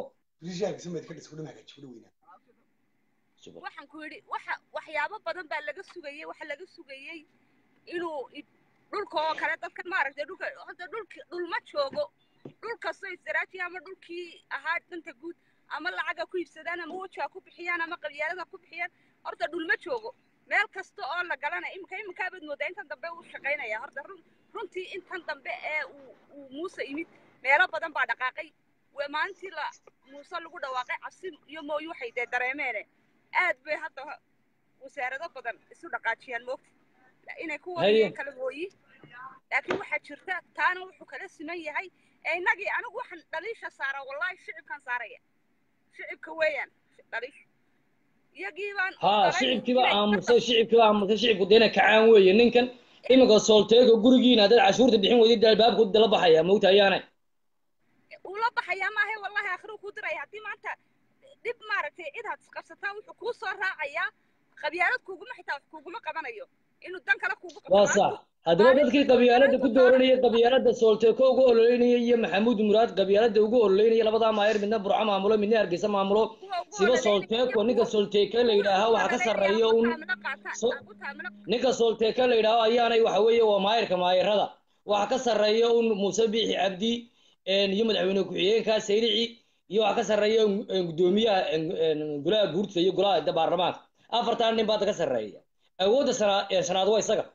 waxaan ku yidhi waxa waxyaabo badan baa laga sugayey waxa laga sugayey inuu i- dhulka oo kale dadkan maaragtay dhulka hadda dhulki dhulma joogo dhul kastoo istiraaji ama dhulkii ahaa danta guud ama lacaga ku iibsadaan ama wejiga ku bixiyaan ama qabyaalada ku bixiyaan horta dhulma joogo meel kasta oo la galana imika iminkaabad moodaa intan dambe uu shaqaynaya horta run runtii intan dambe ee uu uu muuse imid meelo badan baa dhaqaaqay waa maalintii la muuse lagu dhawaaqay cabsi iyo mooyu waxay dee dareemeene aad bay hadda wasaarado badan isu dhaqaajiyaan moogta inay ku Haye. wadayeen kala mooyi laakiin waxaa jirta taana wuxuu kala siman yahay ee innagii anigu waxaan dhaliisha saaraa wallaahi shicibkan saaraya shicibka weeyaan dhaliisha iyagii baan haa ogolayn shicibkiiba inay aamusay shicibkiiba aamusay shicibku deena kacaan weeye ninkan iminka solteeko gurigiina haddaad cashuurta bixin weydid albaabku dala baxaya mawta ayaanay uu la baxayaa maahe wallahi akhiruu kuu diraya haddii maanta dhib maaragtay cid had isqabsataan wuxuu kuu soo raacayaa qabyaalad kuguma xitaa wax kuguma qabanayo inuu dan kale kugu waa sax haddaba dadkii qabyaalada ku dooranayay qabyaalada soolteeko ugu ololeynaya iyo maxamuud muraad qabyaalada ugu ololeynaya labadaa maayer midna burco maamulo midna hargeysa maamulo siba soolteeko ninka soolteeka la yidhaaha waxa ka sarreeya un so- ninka soolteeka la yidhaaho ayaanay waxa weeye waa maayerka maayerada waxa ka sarreeya un muuse biixi cabdi een, iyo madaxweyne ku-xigeenka sayrici iyo waxa ka sarreeya un- un gudoomiyaha een, een, golaha guurtida iyo golaha da- baarlamaanka afartan nin baa ka sarreeya awoodda sanaa- ee shanaad waa isaga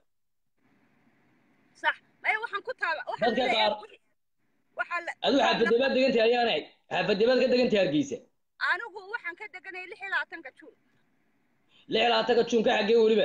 sax maya waxaan ku taaba dadka qaar waxaa la adu xaafadee baad degantahay ayaanay xaafadee baad ka degantahay hargeysa anigu waxaan ka deganay lix iyo labaatanka juun lix labaatanka juunka xaggee weliba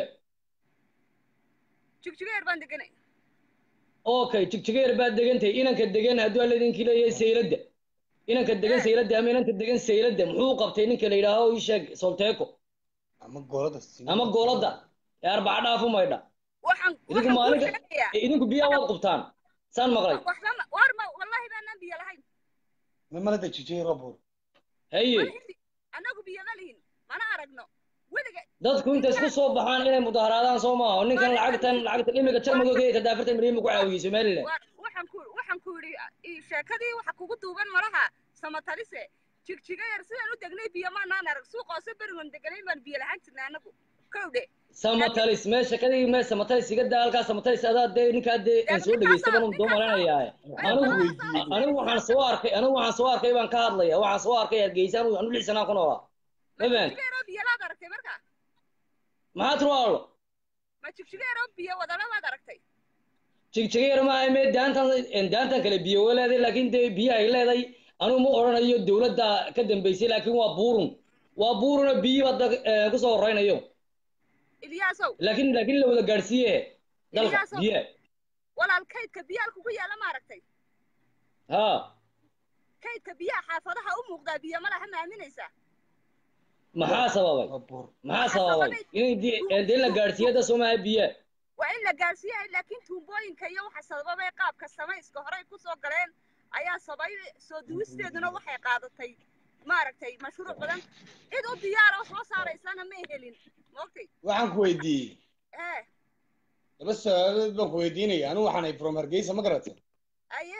jigjigeer baan deganay okay jigjigeer baad degantahay inanka degan hadduu alla idinkii leeyahay sayladda inanka degan sayladda ama inanka degan sayladda muxuu qabtay ninka la yidhaaho ii sheeg solteeko ama goolada ama gooladda ee arbaca dhaafu maydha waxaan idinku waxaan kuu maalinka sheegayaa ee idinku biyaa waad qubtaan saan maqlay waxba ma war ma wallahi baanaan biyo lahayn ma malada jijiyey roobur haye annagu biyo ma lihin mana aragno weliga dadku intay isku soo baxaan inay mudaharaadaan soo maaha oo ninkan lacagtan lacagtan imika jarmagoga ee kadaafartan milyan ku caawiyey somaliland war waxaan ku waxaan ku yidhi i- sheekadii waxa kugu duuban malaha samatalise jigjiga yar sidaan u degnay biyo maanaan arag suuqoose berigon deganay baan biyo lahaan jirnay annagu kowdhe samatalis meesha kadii me samatalis iga daa halkaa samatalis adaa dee ninkaa dee aan soo dhegeysta baan doo malanaya anigu anigu waxaan soo arkay anigu waxaan soo arkay baan ka hadlaya waxaan soo arkay hargeysa anigu anu lix sanaan ku noolaa ma fahan jigjiga yaroo biyo laad aragtay marka maxaa tiri walaalo ma jigjiga yaroo biyo wadana waad aragtay jigjigeer maaha mee daantan daantan kale biyo waa leedahay laakiin dee biyo ay leedahay anigu ma odhanayo dowladda ka dambeysay laakiin waa buurun waa buuruna biyo badda eh, kusoo horeynayo ilyaasow laakiin laakiin la wada gaadhsiiye dalka Ilyaasow. biyo walaal kaydka biyaha kugu yaala ma aragtay ha kaydka biyaha xaafadaha u muuqdaa biyo ma laha ma aaminaysaa maxaa sababay maxaa sababay inay di- eh, dee la gaadhsiiye da soo maaha biyo waa in la gaarsiiyahay laakiin tuubooyinka iyo waxa sababay qaabka samayska horey ku soo galeen ayaa sabay soo duwisteeduna waxay qaadatay maaragtay mashruuc badan cid u diyaara wax soo saaraysana may helin maogtay waxaan ku weydiiyey ee laba su-aalood baan ku weydiinaya anigu waxaan ahay from hargeysa ma garata aye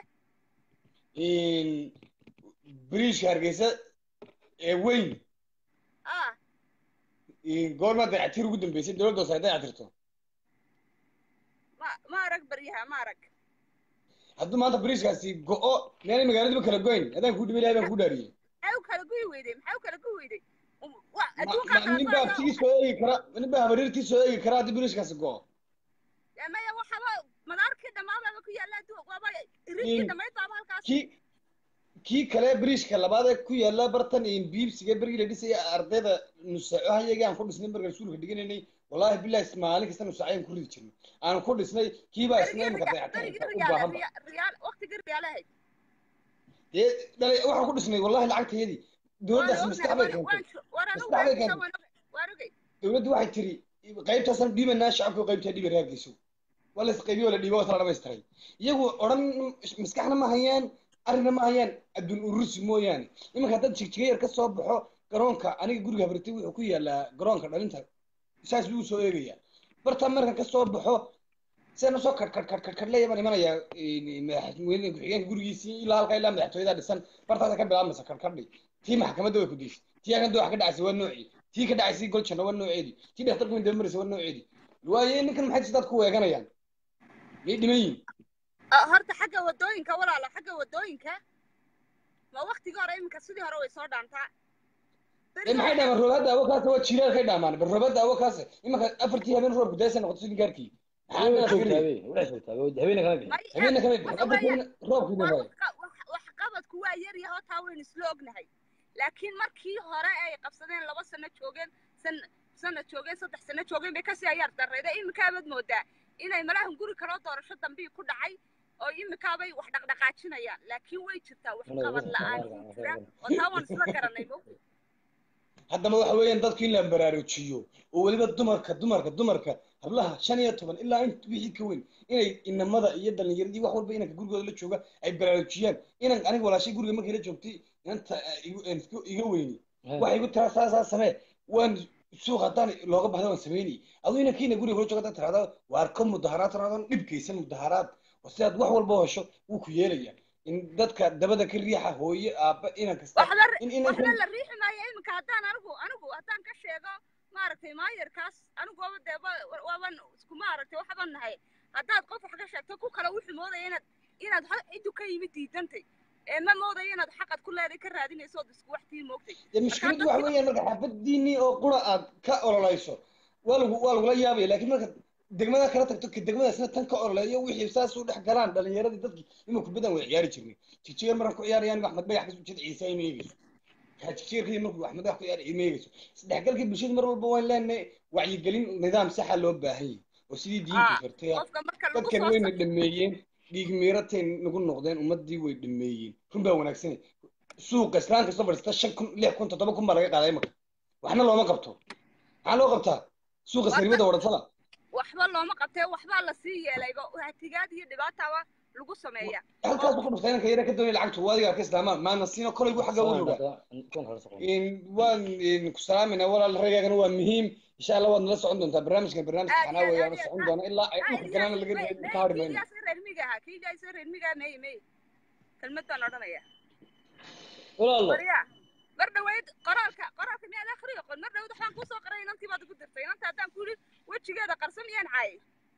biriishka hargeysa ee weyn ah goormaa dayactir ugu dambeysay dowladda hoose ay dayactirto ma ma arag baryaha ma arag hadduu maanta biriishkaasi go-o meelay magaaladiiba kala goyn adaan kuu dhibay ilahay baan kuu dhaariyey maxay u kala guyi weyday maxay u kala guyi weyday Um, wa- Ma- adduunkaa ma- kala nin baa go'aya. tii soo eegi kara nin baa habaryartii soo eegi kara haddii biriishkaasi go-o Ya, maya waxaba madaarkii dhammaababa ku yaalla adduun waaba iridkii In- dhammayd baaba halkaas kii kii kale biriishka labaad ee ku yaala bartan biibsiga bergii la dhisaya ardayda nusaaco hayagii aan ku dhisnay markaan iskuulka dhiganaynay wallaahi bilahi maalin kasta nusaaco aan ku ridi jirnay aan ku dhisnay kii baa isna imika dayactirka u baahanba riyaal waqtigii riyaalahayd dee dhalay waxaan ku dhisnay wallahi lacagtayadii dowladdaas maskax bay keentay maskax bay keentay dowladdu waxay tiri qaybtaasaan dhiibanaa shacabku qaybtaa dhiiba raargeyso waa la isqaybiyo waa la dhiiba waa tala dhamaystiray iyagu odhan maskaxna ma hayaan arrinna ma hayaan adduun urursi mooyaane iminka haddaad jigjiga yar ka soo baxo garoonka aniga guriga habartay wuxuu ku yaalaa garoonka dhalinta saas buu soo eegayaa bartaa markan ka soo baxo sidaan usoo kadh kadh kadh kadh kadh leeya baan imanayaa madaxweyne ku-xigeenka gurigiisii ilaa halkaa ilaa madaxtooyada dhisan bartaasa ka bilaabmaysa kadh kadhi tii maxkamadda way ku deysay tii aganda wax ka dhacaysay waa noocii tii ka dhacaysay goljanna waa nooceedii tii dhakhtarku min daba maraysa waa nooceedii waaye ninkan maxay sidaad ku weeganayaan miyay dhiman yihin horta xagga wadooyinka walaalo xagga wadooyinka ma waqtigii hore iminka sidii hore way soo dhaantaa ee maxay dhaamaan roobada awo kaasa waa jiiraalkay dhaamaan bal roobada awo kaasa imanka afartii habeen roobku daasa noqoto sidii gaarkii habeenna kama bixin habeenna kama bixin afartii habeen roobkii dhamaay wax qabadku waa yar yaho taa waynu isla ognahay laakiin markii hore ay qabsadeen laba sano joogeen san sano joogeen saddex sano joogeen bay kasii ayaar darrayda iminkaabad moodaa inay malahan guri kaloo doorasho dambii ku dhacay oo iminkaabay wax dhaqdhaqaajinayaan laakiin way jirtaa wax qabad la-aan jira oo taa waan isla garanay mo haddaba waxa weeyaan dadku in la baraarujiyo oo weliba dumarka dumarka dumarka hablaha shan iyo toban ilaa in wixii ka weyn inay inamada iyo dhalinyaradii wax walba inanka gurigooda la jooga ay baraarujiyaan inan aniga walaashay guriga markay la joogtay inanta iga weyni waxay igu tiraa saa saa samee waan suuq haddaan looga bahda waan sameynay aduu inankiina guriga kula jooga haddaad tirahdo waar ka mudaharaad tirahdaan dhibkaysan mudaharaad oo sidaad wax walba u hesho wuu ku yeelaya in dadka dabada ka riixa hooye aabba inan kasta waxba in waxba inankan la riixi maayo iminka haddaan anigu anigu haddaan ka sheego maaragtay maayarkaas anigu waaba dee wa- waaban isku maaragtay waxbaan nahay haddaad qof wax ka sheegto ku kale wuxuu moodaya inaad inaad ha- ciddu ka yimid diidantay ee ma moodaya inaad xaqad ku leeday ka raadinayso ood isku wax tii moogtay dee mushkiladdu waxa weeyaan marka xaafadiinii oo qura aad ka ololayso waa lagu waa lagula yaabaya laakiin marka degmada kala tagto ka degmadaasna tan ka ololeeyo wixii saas u dhex galaan dhalinyaradii dadkii ima kubaddan way ciyaari jirnay jijigar markan ku ciyaarayaan axmed dhagax kasoo jeeda ciise ima eegeyso kaa jijigarkii markuu axmed dhagax ku ciyaar ima eegeyso isdhexgalkii bulshada mar walba waan leenahay wacyigelin nidaam saxa loo baahan yahay oo sidii diinta haa fartay qofka marka lagu dadkan soo wayna sa- dhameeyeen dhiig miiratay nagu noqdeen ummadii way dhameeyeen run baa wanaagsan suuqa islaan kastoo fadhiista shan kun lix kun toddoba kun baa laga qaaday imaka waxna looma qabto maxaa loo qabtaa suuqa warka saribada wadhatada waxba looma qabtee waxbaa lasii yeelayba hatigaad iyo dhibaataba lagu sameeya halkaas oo ku dhuftay inanka yara ka doonaya lacagtu waa adiga arka islaamaan maana siino kolay bu xagga u Salaan rogaa hadda kuwan kala soo qoran. In waan in ku salaamayna walaal ragaagana waa muhiim insha allah waad nala socon doontaa barnaamijkan barnaamij aad taxanaa iyo aad weeyaan aad iyo socon aad doona ilaa ay ah dhulka ilyaas kalena laga may reebin may ka hari kii mayno ilyaas reer miga ahaa kii ilyaas reer miga may may kelmad baan odhanaya walaalo warya mar dhaweyd qoraalka qoraalka miyaad akhriyo qon mar dhaweyd waxbaan kuusoo qoray inantii baad ugu dirtay inanta haddaan ku yidhi wejigeeda qarso miyaan caayay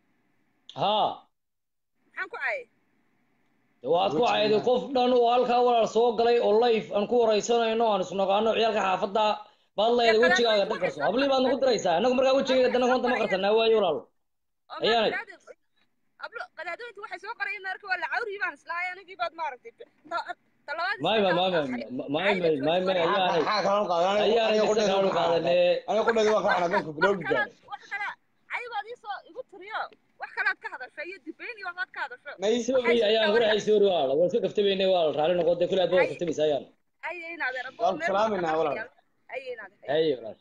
haa maxaan ku caayay dee waxaad ku cayday qof dhan oo halkaa walaal soo galay oo life aan ku waraysanayno aan isnaqaano ciyaalka xaafadda baad dee leedahay wejigaaga qadaadooyinka dhan waxay qarso soo hablii baad nagu qorayaan diraysaa annagu markaa oo wejigayga waxay dana soo konta ma qorayaan qarsanaa waayo walaal oo maa ayaanay qadaadooy ablo qadaadooyinka waxay soo qorayaan marka waa la cawrii baan islahay anigii baad maaragtay ta- talabaad may iska may kaa may may cayda may may cayda may soo may qoraya ayaanay maxaa kaloo qaadan ayaanay aniga dista qudheeda kaanu waan ka xanaaqay qaadanee aniga qudheeda waan ka xanaaqay wax ku bilowgi kalaad gaadhay wax kala cayibaad iisoo igu tiriyo wax kalaad ka hadasho iyo dibayn iyo waxbaad ka hadasho may waxay sorry isku ayaan dhawayaa quraxay sorry walaal waan iska kaftamayne walaal raalli noqo dee kule aad baad ay kaftamaysa ayaan ay inaad erabo waan ku meel buu ka salaamayna walaal qarxaya ay inaad ay haye walaal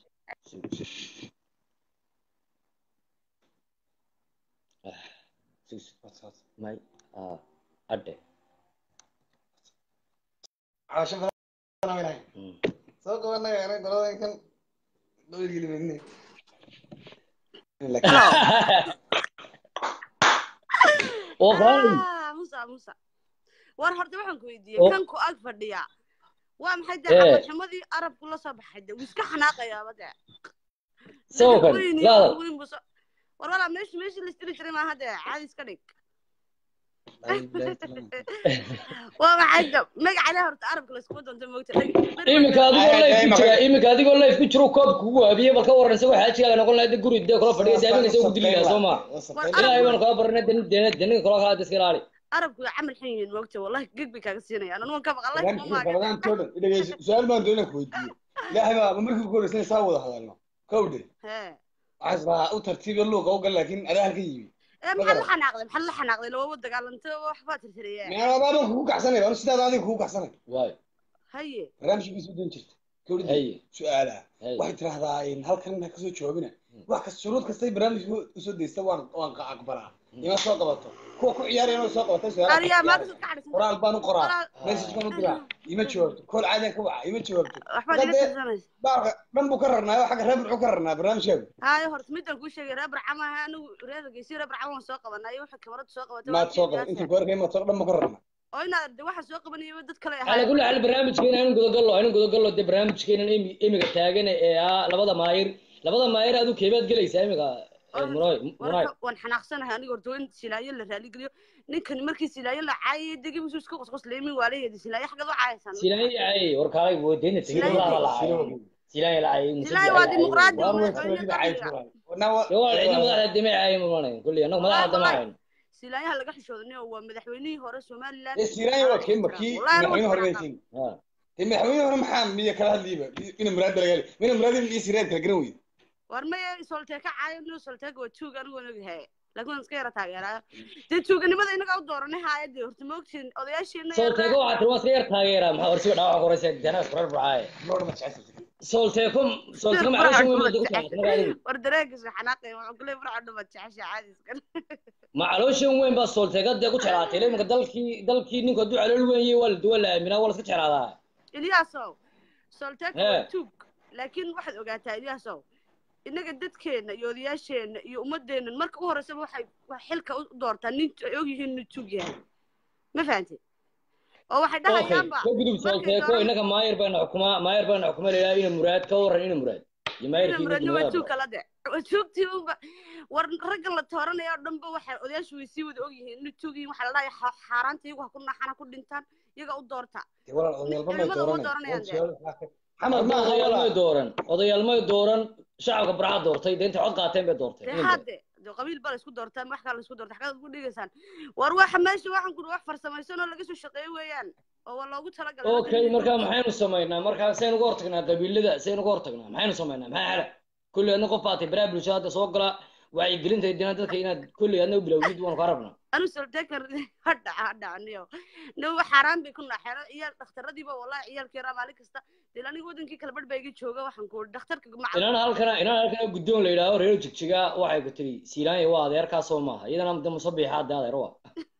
Ah, sus may ah adhe caasho badan weynahay Mm. soo qabanaga aniga goladankan dhowrgeli mayne oo qaali ah musa musa war horta waxaan ku weydiiyey oo kan ku ag fadhiya waa maxay dee ee camalxumadii arabku la soo baxay de wuu iska xanaaqayaaba dee soo level kan weyn iyo laadal wax weyn buu soo war walaa meesha meeshii la istiri jiray maaha dee caadi iska dhig waa maxay de magaca horta arabka laskuma doonto moogta beri beri baan iminka meel adigoo ay life ay ku maqay jira iminka adigoo life ku jiro koob kugu waabiyey bal ka waran isagoo xaajigaaga noqon lahayd dee guri dee kula fadhiya dee saastaan aminka u isagu dili sabtayn lahaa soo waa ma u war sabtayn ilaahay arabku baanu kaa baranay den den deninka kula kala iska ilaali arabku waa camal xun yihiin moogta wallahi geg bay kaaga siinayaan anugu ka maqan life barnaamijka uma maagan rabadaan too dhan dhegeyso su-aal baan doonaa ku weydiiyo ilaahay baa ma markii ku horeysan saa wada hadalno kowdhe hee waxaas baa u tartiibiyo luuqa u gal laakiin adaa halka yimi ee ma maxaa la garan xanaaqday maxaa la xanaaqday lawaba dagaalantay waxbaa tirtiriyee meel abaaban kugu kacsanay anu sidaada adiga kugu kacsanay waay haye barnaamijkiisa u doon jirta kowdhe haye su-aalaha haye waxay tirahdaa in halkan ha kasoo joogina wax kas shuruud kastay barnaamijka usoo deysta waan waan qa- aqbalaa ima soo qabato kuwa ku ciyaaraya inay soo qabatay su-aalaha ka ariyaa maa ciyaaraya kasoo ka cadhaysan qoraal baan u qoraa walaal message baan u diraa ima jawaabto kool caadiyan ka waca ima jawaabto waxbaad marka iga dee tirsanaysa baalka dhan buu ka rarnaayo xagga reer muxuu ka rarnaa barnaamijkaagu haye horta midaan kuu sheegay reer barcama ahaa anigu reer geysi reer barcama waan soo qabanay waxay kamarada soo qabatay waa maad kii soo qaban ilyaasa intuu ku arkay maad soo dhan buu ka rarnaa oo inaad de waxa soo qabanaya dad kale على ahaayeen كل حال برنامجكينا aynu gudagallo aynu gudagallo dee barnaamijkeena imiga taagan ee ah labada maayir labada maayir aad u keebaad gelaysaa imiga munoy munoy warka waan xanaaqsanahay aniga horta waa in silaayo la raaligeliyo ninkan markii silaayo la caayay degi musu iska qosqoslay min waalaheedi silaayo xaggeed u caayaysan silaayo ay warkaalay woodeyna tegid Silaayo walaha la de- caayo silaayo la caayo silaayo waa dimuqraadi waan way madaxweyne soo cayt qabiga waa cidna madaxda dime caayo mulanay kulli annagu madaxda dama hayn silaayaha laga xishoodanay waa madaxweynihii hore somaliland siraayo waa kii markii madaxweyne hore baytiin dee madaxweyne hore maxaa miya kala hadliiba ina muraad laga heli mina muraad iyo siraad kala garan weyda war maya solteeka caayo nin solteeka waa tuug anigu waan ogahay laakiin waan iska yara taageeraayo dee tuuganimada inaga u dooranay haayadii horta ma ogtiin odayaashiina solteeko waxaa tiri waa iska yar taageera maxaa horsiba dhaawac koraysa dana isku rarfacaaye lord ma jecel solteeko solteeko macluusha weyn baad ugu taagtay marka adigu war dareenkiisa xanaaqay wuxuu kule farca dhuma jecesha caadi iska macluushan weyn baa solteeko dee ku jeclaatay iminka dalkii dalkii ninku hadduu calool weyn yahay waa la duwan la aaminaa waa la iska jeclaadaa ilyaasow solteeka Hee. waa tuug laakiin waxaad ogaataa ilyaasow innaga dadkeenna iyo odayaasheenna iyo ummadeenna marka u horreysaba waxay wax xilka u doortaa nin ay ogyihiin inuu tug yahay ma fahantay oo waxay okay dhahayaanba ka gudub markay solteeko dooran innaga maayar bayna xukumaa maayar bayna xukumaa la yidhaha ina muraad ka waran ina muraad iyo ina maayarkii muradna ninka waa magaalada tuug badan kala de waa tuugtii unba war raggan la tooranaya oo dhanba waxay odayaashu way sii wada ogyihiin inuu tuug yihiin waxaa la dhahayaa xa- xaaraanta iyagu ha ku naxan ha ku dhintaan iyaga u doorta dee walaal Nin- odayaalba may ciidamada uma dooranay dooranayaan de xamar hadda ma aha odayaal may walaal dooran odayaal may dooran shacabka barca doortay dee intay cod qaateen bay doorteen dee ina muraad hadde de qabiil baa la isku doortaan wax kale la isku doorta xaggaad ku dhigaysaan war waxa meesha waxaan kuri wax farsamaysan oo laga soo shaqeeyo weeyaan oo waa loogu talagalay ragga okay inay marka tuugta maxaynu samaynaa marka saynu uga hortagnaa qabiilada saynu uga hortagnaa maxaynu samaynaa maxaa xala kulli adna qof baatay baraha bulshada hadda soo gala wacyigelinta dina dadka inaad kulli adna u bilowdid waanu kaa rabnaa anu soltekan hadhaca hadhacaniyo nin wax xaaraan bay ku naxeeno iyaal dhakhtaradiiba wallahi ciyaalkii yaraa maalin kasta dee aniga wadankii kale badh baa iga jooga waxaan ku dhakhtarka macal inaan halkana inaan halkana guddoon la yidhaaho reer jigjiga waxay ku tiri siilaanya waa adeerkaasoo maaha iyadana de musabixa hadde adeer waa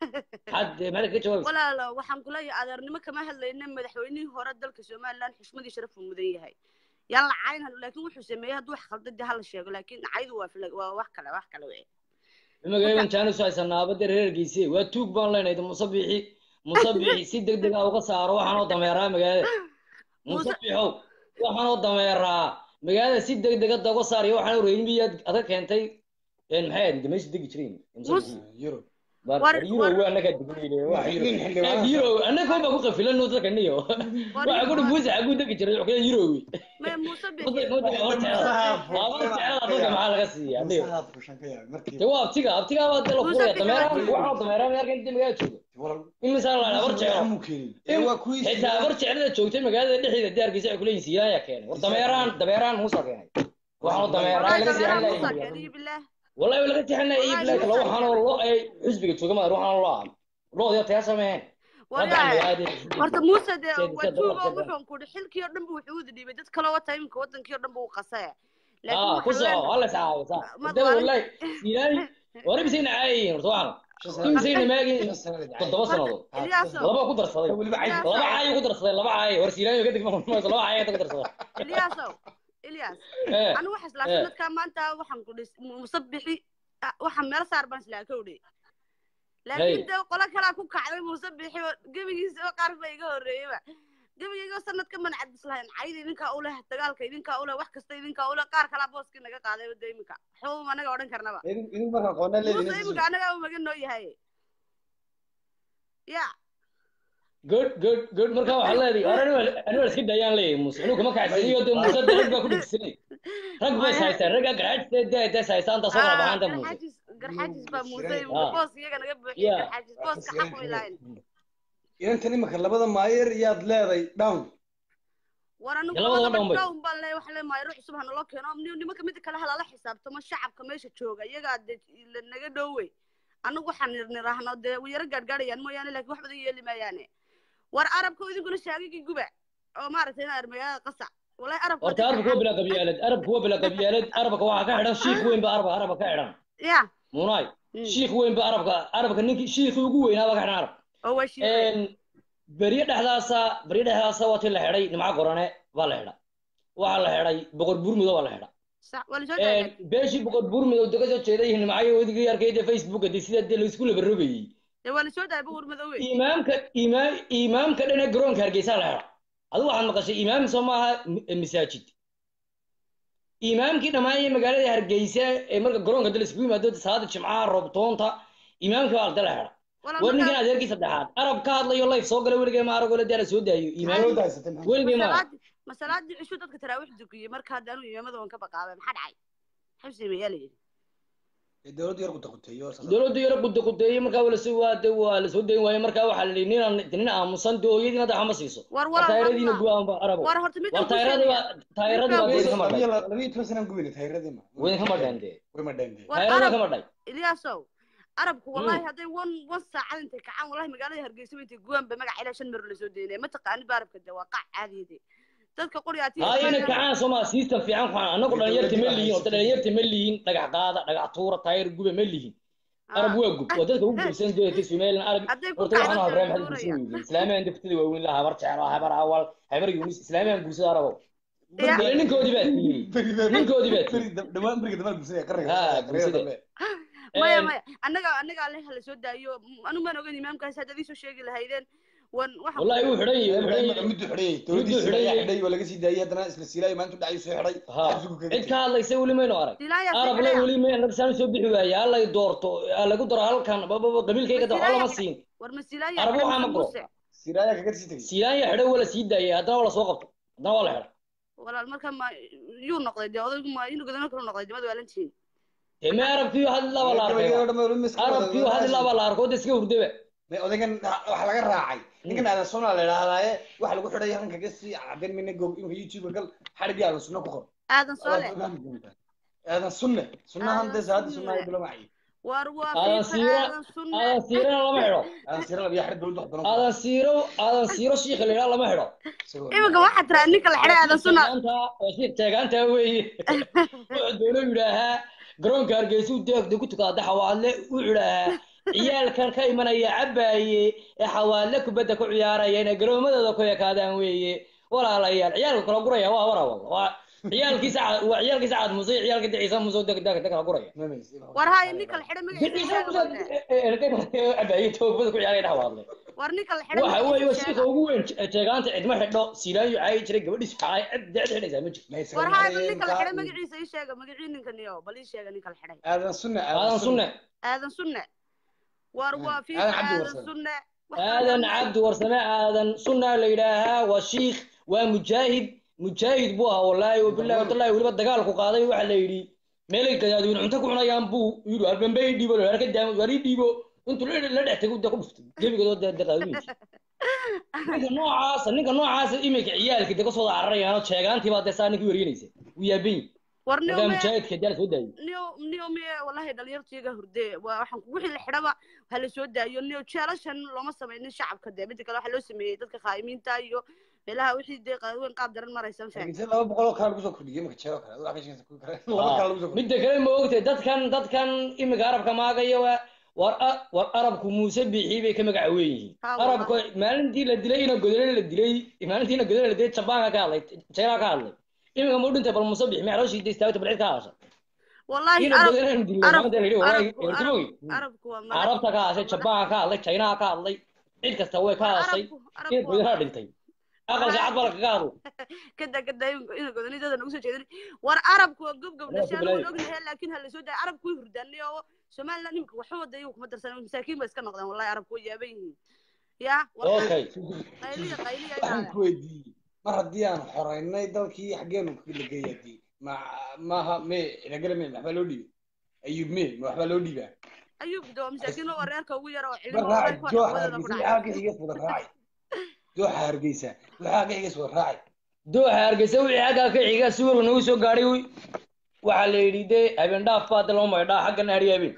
had maxaad ka jawaabaysa walaalo waxaan kuleeyahay adeernimo kama hadlayna madaxweynihii hore dalka somaliland xushmadii sharaf uu mudan yahay yaan la cayn laakiin wuxuu sameeyey hadduu wax khaldan dee hala sheego laakiin caydu waa fila waa wax kale wax kale wey imagaeban jaanus haysanaa abade reergiise waa tuug baan leenahay de musabixi musabixi si deg deg ah uga saaro waxaan oo dameeraa magaalada muuse musabixow waxaan oo dameeraa magaalada si deg deg hadda uga saariyo waxaan reermiyaad adag keentay maxay ahayd de meesha degi jireen muuse musabixi yurub war war war euro war waa annagaa degnayne waa euro nin eeg xildhibaan euro annaga baa ku qafilan dadka niyo war waxa ku war dhufuusa xaguu degi jiray wuxuu euro wey me muuse bixi musa musa waxay hor de jecela musaha waa hor jecela dadka maxaa fushan ka yaab laga siiyaa niyo musaha fushan ka yaab markii de waa abtiga abtigaa baa de la muuse furaya bixi waa dameeraan tuug waxaan dameeraan yarkan inta magaalada jooga walaal imisaa la dhaha muuse war jecelo madaxa muu keenin ee in waa kuwii xitaa siilaan war jecelada joogtay magaalada dhexdeeda diyaarkiisa ay kuleeyihin siilaayaa keenay war dameeraan dameeraan muusa keenay waxaan dameeraa wallahi laga dameeraha seexan muusa lahay keeniyo bilaah wallahi laga seexan lahay wallahi iblaa kale muusa waxaan oo keenay lo ay xisbiga jooga ma waxaan lo ah loodii tayaa sameeyeen rabcan waryahay magaalada horta muuse dee seed waa seed tuugo dollar seed wuxuun kudhi xilkii oo dhan bu wuxuu wada dhiibay dad kale wata iminka wadankii oo dhan bu u qasaya laakiin اه waxaan كسر leenahay والله ساعة ساعة mad ده waalin والله سيلاني ورب سينا عاين طبعا shan كم sano سينا ما shan جين sano la تضبط marka سنة haa ilyaasow لبا قدر صدي weliba cayd لبا ilyaasow عاي قدر صدي لبا عاي ور سيلاني وقدك ما ما لبا عاي قدر صدي ilyaasow ilyaas ايه anigu waxaa islaa ايه sanadkaa maanta waxaan ku dhis musabixi ah, waxaan meel saar baan islaa kowdhe laakiin هي dee qolo kalaa ku kacday musabixi oo gebigiisa oo qaar ba iga horreeyaba gebigayga sanadka mancad islahayn cayda idinkaa u leh dagaalka idinkaa u leh wax kasta idinkaa u leh qaar kalaa booskii naga qaaday wada iminka waxba anaga odhan karnaba idin idin marka qoona leedin muuse iminka anagaa u magan noo yahay ya good good good marka waxa leedahay arani ani wala iska dayaan leeyahay muuse inuu kama kacsaniyo de muuse de rag baa ku dhigsanay rag baa is maya haystaan ragga garxaajis de de is haystaan taasoo kala ah baxaan de muuse garxaajis garxaajis baa muuse siray iminka ah boos iyaga naga buuxiyey ya garxaajis waa ka booska siray xaq way lahayn inantan imika labada maayer yaad leeday down war anigu de labadaba labadaba dhown bay down baan leeyahay waxa leeyahay mayro cusub ha naloo keeno ni- nimanka mida kale halala xisaabtamo shacabka meesha jooga iyagaa dee la naga dhowey anigu waxaan nirniraahno dee yaro gaadhgaadhayaan mooyaane laakiin wax badan yeeli maayaane war arabka idinkuna shaagigii guba oo maaragtay in magaalada qasac wallahi arabka horta dadka arabka waa xaq bilaa qabyaalad arabka waa bilaa qabyaalad arabka waxaa ka xidhan shiikh weyn ba arabka arabka ka xidhan ya munaay Mm. shiikh weyn ba arabka arabka ninkii shiikhii ugu weynaa baa ka xidhan arab oo waa shiiqay beryo dhexdaasa beryo dhexdaasa waa tii la xidhay nimco qorane baa la xidha waxaa la xidhay boqor burmudo baa la xidha sax waa lasoo daayay beeshii boqor burmudo daga soo jeeday nimcayo wedigii arkayda facebooka de sida dee laisku labarogayey dee waa lasoo daayay buur madowey imaamka imaam imaamka dhane garoonka hargeysa la xidha adigu waxaad maqashay imaam soo maaha mi- masaajid imaamkii dhammaan ee magaalada hargeysa ee marka garoonka dal iskugu yimaado salaada jimcaha roobtoonta imaamkii baa la xidha wala war ninkan markaa adeerkii saddexaad arab ka hadlayo life soo galay weligee ma aragoo la daala soo daayo imaam loo daysatay maxaa weligee ma arag masalaadii masalaadii cushu dadka taraawix dukiyey marka hadda anu imaamada waan ka baqaabay maxaa dhacay maxuu sameeyaa la yidhi ee dowladda yar guda quteeyo saas dowladdu yaro quda qudeeyey markaa waa lasoo waa de waa lasoo dayn waaye markaa waxaa la yidhi ninaan nin aamusan de hooyadiina daxa ma siiso war war walaal taayiradiina hadla gubaanba arabo war horta mid war aan ku taayiradi sheegaya waa taayiradi waa midkaan dee ku kama dhay labiyo labiyo toban sanaan gubine tayradii ma weyn kama dhayn dee way ma dhayn dee war taayirada arab kama dhay ilyaasow arabku wallahi hadday wan wan saacad intay kacaan wallahi magaalada hargeysa intay guwaan ba magac ilaa shan mero lasoo deynaya ma taqaanid ba arabka de waa qac caadiyade dadka qoriyaatiya haa inay kacaan sooma system fiican ku anagu Ee, dhalinyarta dowladda ma waa lihin horta haysatay. dhalinyarta ma lihin dhagax qaada dhagax tuura taayir gube ma lihin arab waa gub waa dadka ugu gubsan doonta somalilan arab hadday ku horta waxaan kacdo habraan dee maxay gubsan tuuraya weydiin islaamiyan daftada waaweyn la habar jecel habar awal habar yunis islaamiyan guursada arabo Ile ninkoodii baa siiyey ninkoodii baa siiyey dhawaan beriga dambe gursadaya qarriga Ha, qarriga gursade. dambe maya maya annaga annaga alle hala soo daayo anu maan ogan imaamkaas haddaad iisoo sheegi lahaydeen wan waxaan wallahi wuu xidhan yahay wuu xidhan yahay muddu xidhayay Muddu dowladdiisa xidhan ayaa yahay. xidhay waa laga sii daayay haddana isla siilaayo maanta u dhacay soo xidhay ha xabsigu kaga cid ka hadlaysa weli maynu arag Silaaya soo arab le xidhaya. weli may annaga saan soo bixi waaye hallay doorto ha lagu daro halkan bababa qabiilkayga da waxba lama siin war ma silaaya arab xidhan waxaa ma mise goro muuse siiraaya kaga sii tegay silaanya xidhay waa la sii daayay haddana waa la soo qabto haddana waa la xidhay walaal marka ma yuu noqday dee odaygu ma inuu godano kale noqday dimada waalantihiin dee me arabkii hadlaa baa la arkay arabkii hadlaa baa la arko de iska hurdaba may odaygan waxa laga raacay ninkan aadan sunna la idhaahdaaye waxa lagu xidhay halkan kaga sii cadeen mina goog imika youtube gal xadhigii aadan sunna ku qor aadan soole aadan sunne sunnahan Aadan dee salaada Sunne. sunnaha bilo macay war waa aadan fiifa siiro aadan sunne aadan siirana lama xidho aadan siira labiya xadhig dowladda wax badan ku aadan siiro aadan siiro shiikha la yidhaha lama xidho Isagoo- iminka waxaa tiraa ninka la xidhay aadan sunna teegaanta waa shiikh teegaanta weeye wuxuu doono yidhaahaa garoonka hargeysa u deegda ku tukaada xawaadle wuxuu yidhaahaa ciyaalkan ka imanaya cabaaye ee xawaadle kubadda ku ciyaaraya inay garoomadooda ku ekaadaan weeye walaalayaal ciyaalka kala guraya waa wara walla waa ciyaalkiisa Ca- waa ciyaalkiisa caad muse iyo ciyaalka ciise muse degdega kala guraya war haya ninka la xidhay magaciisa ciise muse cabaaye toogabada ku ciyaaraya xawaadle war ninka la xidhay waxa weeye waa magaciisa shiika ugu weyn teegaanta cidma xidho silaayo caayi jiray gabadhiisu caay cid cid xidhaysaa ma jirto war haya ninka la xidhay magaciisa ii sheega magacii ninka niyo bal ii sheega ninka la xidhay aadan sunne aadan sunne aadan sunne war waa fiifa Aadan Cabdi aadan Warsame. sunne aadan cabdi warsame aadan sunna la yidhaahaa waa shiikh waa mujaahid mujaahid buu ahaa wallaahi wabillahi watallahi weliba dagaalku qaaday waxa la yidhi meelay gadaadweyne cunto ku cunayaan buu yidhi albambe ii dhiibo la ka daamo waar ii dhiibo intuu la la dhex tegay dee ku dhuftay gebigoodoo dee daqaadooyinki ninka noocaasa ninka noocaasa iminka ciyaalka dee kasoo cararayaanoo sheegaantii baa dee saa ninkii waryenaysa wuu yaaban war niyo markaa me mujaahidka dee la soo daayay niyo niyo miye wallahi dhalinyartiiga hurde waa waxaan wixii la xidhaba ha la soo daayo niyo jeelashan looma samaynin shacabka dee midda kale waxaa loo sameeyey dadka khaa'imiinta iyo meelaha wixii dee qaadweyn qaab daran maraysan fahmi Hargeysa laba boqol oo kale lagu soo kordhiyey imika jeero kale adoo aqashiisa ku kale laba kale lagu soo kordhiyey midda kale ma ogtay dadkan dadkan iminka arabka maagaya waa war a- war arabku muuse biixii bay ka magaca weyn yihiin Ha, wallahi. arabku maalintii la dilay ina godole la dilay maalintii ina godole la dilay jabaanka ka hadlay china ka hadlay iminka mu dhintay bal muuse biixi maxaa loo shiiday istaagta bal cid ka hadasha wallahi ina arab godole la dilay arabku maalinta la yidhi wallahi arabku ertumogi arabku arabku waa madax carabta ka hadashay jabaanka ka hadlay china ka hadlay cid kasta way ka hadashay arabku ina arabku waa godole madax dhintay aqalka cad baa kaga hadlo kada kada ina godanidada nagu soo jeedin war arabku waa gob gob Anaa ku dhashaan bilaay. waan ognahay laakiin ha la soo daayo arabku way hurdaanay oo somaliland imika waxba wada iyagu kuma darsan masaakiin ba iska noqdeen wallahi arabku way yaaban yihiin ya war okay qayliya qayliya waxaan inaada ku weydiiyey mar haddii aan xoreynay dalkii xaggeenu la geeyay haddii ma maaha me inagala me waxbaa loo dhiibay ayub me ma waxbaa loo dhiibaa ayuu gudoo masaakiin oo reerka ugu yara oo ma cilimo raaci wallahi dooxa wadada ku hargeysa dhacay waxaa ka xigeys wada raaci dooxa hargeysa waxaa ka xigeys wada raaci dooxa hargeysa wixii xaggaa ka xiga si warwa nagu soo gaadhay wy waxaa la yidhi dee habeen dhaaf baa de loo maydhaa xaggana hadhiya habeen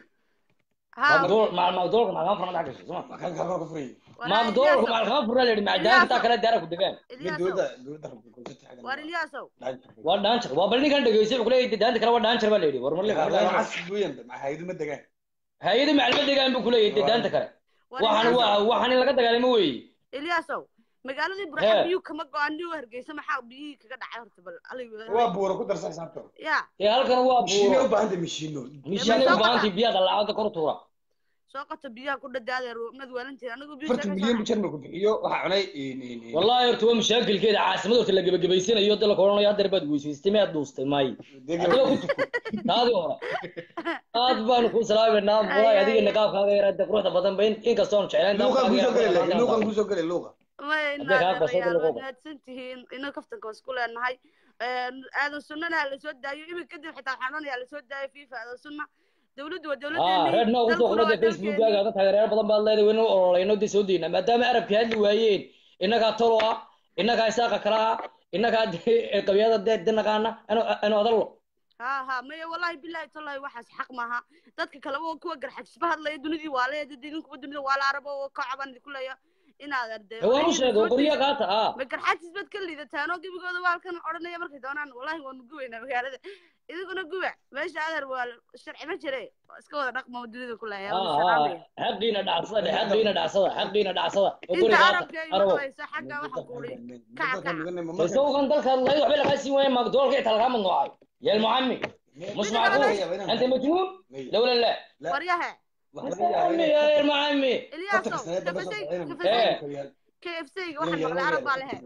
ha magdoolka maxaa furna dhac gashay soma maxaan kaloo ka furayay wallahi magdoolka Ilyaasow maxaa kama furna la yidhi macdaanka taa kale daara ku degaan me Ilyaasow dowladda dowladda rabta xaggan war Ilyaasow waa dhaanjar waa bal ninkan dhegeystay wuxuu leeyahay daanta kale waa dhaanjar baa la yidhi war marle waxaas weeyaan ma hayadu ma degaan hay-ada macalima degaan buu kuleeyahay dee daanta kale war waxaan Ilyaasow waa waxaan in laga dagaalamo weeye Ilyaasow magaaladii Hee. burxan biyuu kama go-aan niyo hargeysa maxaa biyihii kaga dhacay horta bal waa buura ku darsan xisaabta ya ee halkan waa mishiino buuro u baahanta mishiino mishiinay u baahantay biyaha dalaacada kor u tuura soo qata biyaha ku dhadaaday mad waalantiin anigu biyo afartan milyan bu jarmalku bixiyo waxaa cunay in- in- in- wallahi horta waa mashaakilkeeda caasimad horta la gebagabaysanayo dala koranaya hadeer baad weysaystay maad dhuustay may Dega- adiga ku tuko taadii hore aad baanu kuu salaameynaa walahi adiga niqaabkaaga yaraada quruxda badan ba in- inkastoon jeclayn luuqan kusoo gele laakiin luuqan kusoo gele luuqa may Hadday kaa qabsato naadarayaal lagu waad qabo. mahadsan tihiin ina kaftanka waa isku leenahay aadan sunnana ha lasoo daayo iminka kadib xitaa waxaan odhanayaa lasoo daayo fifa aadan sunna dawladdu waa ah dawladdeeni reer noo kusoo dalkuna qorada waa facebookkaaga dalkeeni ada taageerayaal badan baad leedahay waynu ololayno dee soo deyna maadaama arabkii hadli waayeen innagaa tolo ah innagaa isaaqa kala ah innagaa dee qabyada dee de naqaana anu adallo ha ha maya wallahi billahi tallahi waxaas xaq maaha dadka kale oo kuwa garxajisba hadlaya dunidii waa leeya idinkuba dunida waa la arabo oo ka caban idinku leeya inaad arde waan u sheegay qoryo qaata ah ma garxajis baad ka liidataan oo gebigooda waa halkan odhanaya markay doonaan wallahi waanu gubaynaa magaalada idinkuna guba meesha adeer waa sharci ma jire waa iska wada dhaqma dunida ku leeyahay ها waa ها salaamaya حقينا دعسده حقينا دعسده حقينا دعسده وقولي inta قاطع arabka igu أربو dhalayso xagga waxaan ku uri kaca kaca تسوق عن ذلك الله يحب لك هسي وين ما دول قيت الغام النوعي يا المعمي مش midda kale معقول meesha انت مجنون لولا لا waryahe المعمي يا المعمي ilyaasow kafasay kafasay ايه kfc-ga waxaan maqlay arab baa lehe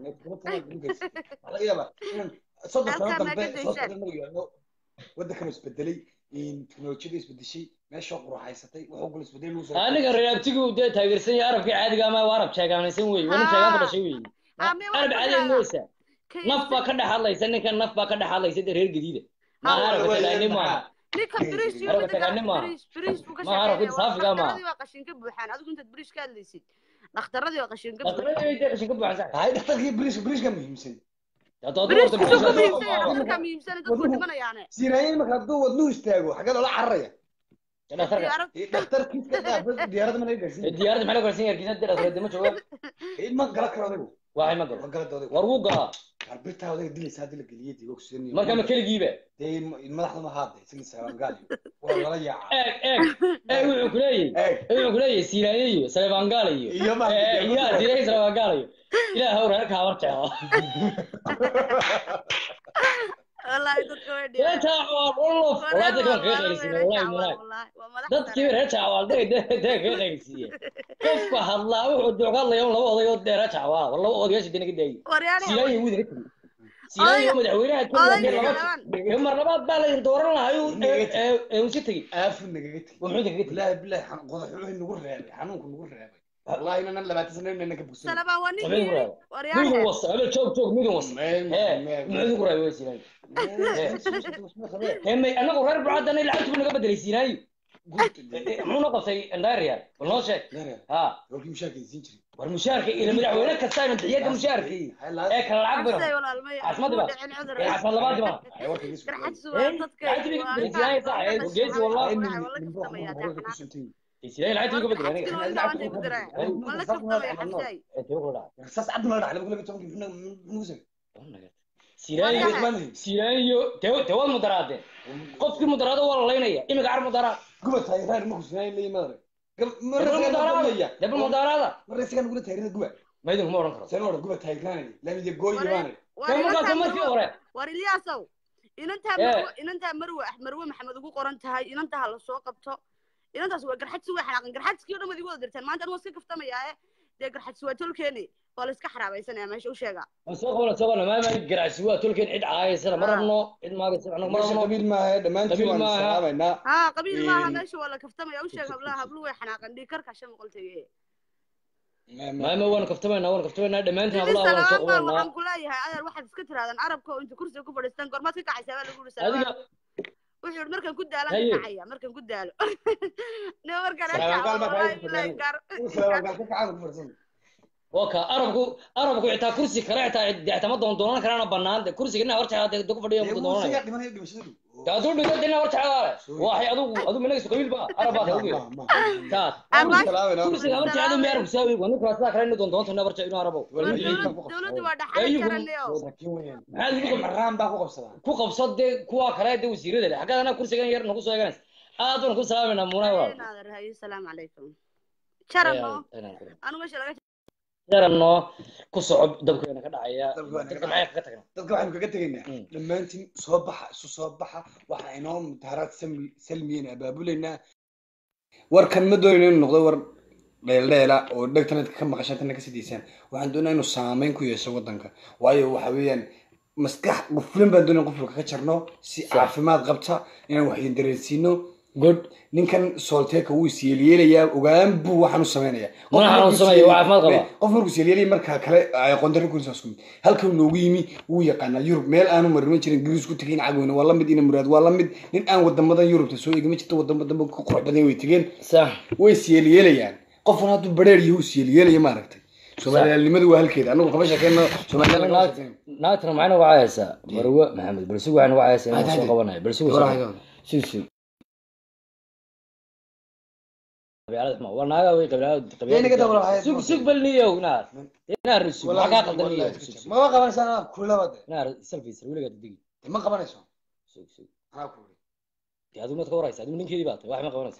soddon sano halkaa maa dambe ka soo daysaan socda maruu yaalo waddankana isbedelay teknolojiyada isbedeshay meesha quraxaysatay wuxuu kula isbedelay lagu soo aniga reebtigu dee taageersan yahay arabkii caadiga ama waa arab sheegaanaysan wey wani sheegaan ka dhashay wey ame arab waxaan ku caadiga sheegaa mooysa naf baa ka dhex hadlaysa ninkan naf baa ka dhex hadlaysa dee reer gadiida maaha arabka tagaani maaha ninka biriish iyo arabka midda kale tagaani maaha biriish biriish buu ka maaha arabka shaqeynaya saafiga maaha dhakhtaradii waa qashin ka buuxaan adigu intaad biriish ka hadlaysid dhakhtaradii waa qashin ka buuxaan dhaqtaradii dee qashin ka buuxan hay dhakhtarkii biriish biriishka muhiimsan biriishku suu ka muhiimsan yahay dhakhtarkaa muhiimsan dadku dhimanayaane siiraayin marka hadduu wadnuhu istaago xagee loola cararaya dhakhtarka arab dhakhtarkiiska dhaaf diyaaradda mana gaarsiin diyaaradda maxaa la gaarsiin yarkiisa dee dhaktarada ma jooga ma gala karo adigu waxay ma ma galo gala dooday war wuu galaa arbirtaa odaga dilaysa haddii la geliyay dib ogsiin marka ma keligiiba dee madaxda ma haade isagii sagaangaal waa lala yaacaa eeg eeg eeg wuxuu ku leeyahay eeg wuxuu ku leeyahay siiraanye iyo saleebaangaal iyo iyo ma Eh, iyo siiraanye saleebaangaal iyo ilaah hawr reerka habar jeclo wallaahi dadka way reer dhibeen jaacawaal olof walaa dadka waan kaga qaylisiiye wallahi munaay waa madax dadkii reer jaacawaal dee dee dee kaga qaylisiiye qofka hadlaa wuxuu duuqa hadlaya un laba oday oo dee reer jaacawaal war laba odayaasha dee naga daayay waryaane siiraanye wuu idinka tegey siiraanye oo madaxweynaha kenya dee odayga laba kalaban mar labaad baa la dooran lahaa ee uu iska tegey aafu nagaga tegi waa muxuu idinkaga tegey bilaahi bilaahi xan- qodax wuxuu nagu reebay xanuunku nagu reebay wallahi inanan labaatan sano inana ka bogsan salabaan waa muxuu ninkii idinku yidhi reebay waryaane midun wasa habeen joog joog midun wasa ee muxuu idinku reebay waa siiraanye hemay anagu reer bucadana lacagtu buu naga bedelay siinaayo muxuu noo qabtay ndaariyaal bal noo sheeg ha warkii mushaarka siin jiray war mushaarka ila madaxweyne kasta aynu bixiyada mushaarkii ee kala lacag xabsay bayno walaalmay caasimadi muu ba dhicin cudur ee caasimad labaadi ba garxadsu waa dadka lacagtu bay waa bedelay intaa siinaaya sax ee geesi wallahi siinaayo lacagtu bay ka bedelay aniga xabsina waa intaa maanta igu diraa ma la kaftamaya xabsay ee tiro kula dhaca saas cabdi la dhacay lagu tobankii muxuu sen siinaayo Waryahay. siinaayo dee dee waad mudaraadeen qofkii mudaraado waa la laynaya imika car mudaraa guba taageeraad ma kusinaayin leeyi madare debal mudaraada debal mudaraada marre isagaa nagula taageerada guba ma idinku ma odhan karo seen odhan guba taageeraanay laamiya gooyi baanay war dee markaas inantaa markii marwo hore war ilyaasow inantaa Ee. marwo inantaa marwe marwe maxamed ugu qoran tahay inantaa la soo qabto inantaas waa garxadsi way xanaaqan garxadskii o dhan waad igu wada dirteen maanta anigoo iska kaftamayaaye dee garxadsi waa tolkeeni waa la iska xaraabaysanaya meesha u sheega waan soo qabana soo qabana maama garacsi waa tolkeen cid caayaysana ma Ah. rabno cid maagaysa anagu ma meesha rabno qabiil maaha dhammaantiin Qabiil waanu maaha. salaamaynaa haa qabiil maaha Een. meesha waa la kaftamaya u sheeg hablaha hablu way xanaaqan dhiig karka shan boqol tege maama waanu kaftamaynaa waanu kaftamaynaa dhammaantiin sidii hablaha waanu soo salabaan baa qabanaa waxaan ku leeyahay adeer waxaad iska tirahdaan arabka oo inta kursiga ku fadhiistaan gormaad ka kacaysaa baa lagu yidhi salabaan adiga wuxuu yidhi markaan ku daalaan Haye. ka kacaya markaan ku daalo ne markaan Salabaan kacaa baa wallahi kaaga bilahi gaar salaamankaal ka kacaan ku farsan waka arabku arabku xitaa kursi kale xitaa dextama doon doonan karaana banaan de kursiga ina horjecaa de ku fadhiyo dee ku wuu doonanaya isagaa dhimanaya dhimashadu de hadduu dhigo de ina horjecaa waxay adigu adigu minagisu qabiil ba arab baad adigu taas Ama- kursiga horjecaa mi arabku saawi waa ninkaas sidaa kale ina doon doonta ina horjecaa inuu arabo war dowlad- dowladdu waa dhaxal Ayagu- karanayo maxaa idigu maraan baa ku qabsadaa ku qabso de kuwa kale de wasiirada leh xaggaad anaa kursigan yar nagu soo eeganaysa aad baan ku salaamayna muunaa walaal naader haye salaamu calaykum jarano anu meesha laga jarano ku soco dabkeena ka dhacaya Dabkeena ka dadka maxay kaga tagnaa dadka waxaynu kaga tegaynaa Mm. dhammaantiin soo baxa isu soo baxa waxaa inoo mudaharaad salmi- salmiyeena abaabulaynaa warkan ma doonayno inuu noqdo war dheeldheela oo dhegtana ka maqashaan tana ka sidaysaan waxaan doonaa inuu saameyn ku yeesho wadanka waayo waxa weeyaan maskax quflin baan doonaya quflka ka jarno si caafimaad qabta inaan wax idin dareensiino good ninkan soolteeka wuu isyeelyeelayaa ogaan buu waxaan u samaynayaa Qof Mana markuu xanuunsanaya, waa isyeeli- caafimaad qabaa. qof markuu isyeelyeelaya markaa kale ay qondaro ku isku mid halkan noogu yimi wuu yaqaanaa yurub meel aanu mariman jirin ingiriis ku tegin cagweyne waa lamid ina muraad waa lamid nin aan wadamadan yurubta soo egama jirto wadamo dambe ku qurux badan way tegeen sax way isyeelyeelayaan qofkan hadduu bareer yahu isyeelyeelaya maaragtay soomaaliyaalnimadu waa halkeeda anagu kama sheekeyno soomaaliya lagama sheekeyno naagtana maxay nagu caayaysaa marwe maxamed balsugu waxay nagu caayaysaa inaan soo qabanaya balsugu sug sug qabyaalada xuma waa naaga wey qabyaalada Yay naga dabal qabyaalada hayad sug ma sug bal niyow naar naar sug maxaa kaa qaldan niyow sug sug mama qabanaysaa kulabade naar selfies weligaa digi ma qabanayso sug sug anaa ku uri dee adigu maad ka waraysa adigu ninkeedii baa tahay wax ma qabanaysa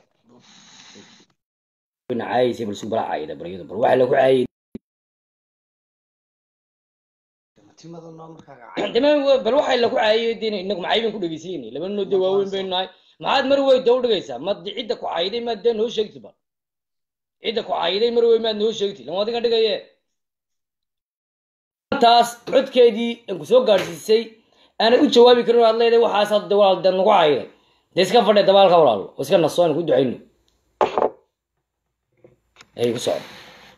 caayisay bal subala caayida baryada bal waxa lagu caayay timada noo markaa dama bal waxay lagu caayay dee inagu macay baan ku dhegeysanayay laba noo dee waaweyn baynu nahay maxaad mar wey daw dhigaysaa ma cidda ku caayiday maad dee noo sheegti bal cidda ku caayiday mar wey maad noo sheegti lama adiga dhigaye taas codkeedii aan ku soo gaadhsiisay aanad u jawaabi karin oo aad leedahay waxaas hadda walaal dee nagu caayiday dee iska fadhe dabaalka walaalo oo iska naso aan ku ducayno ay ku socdo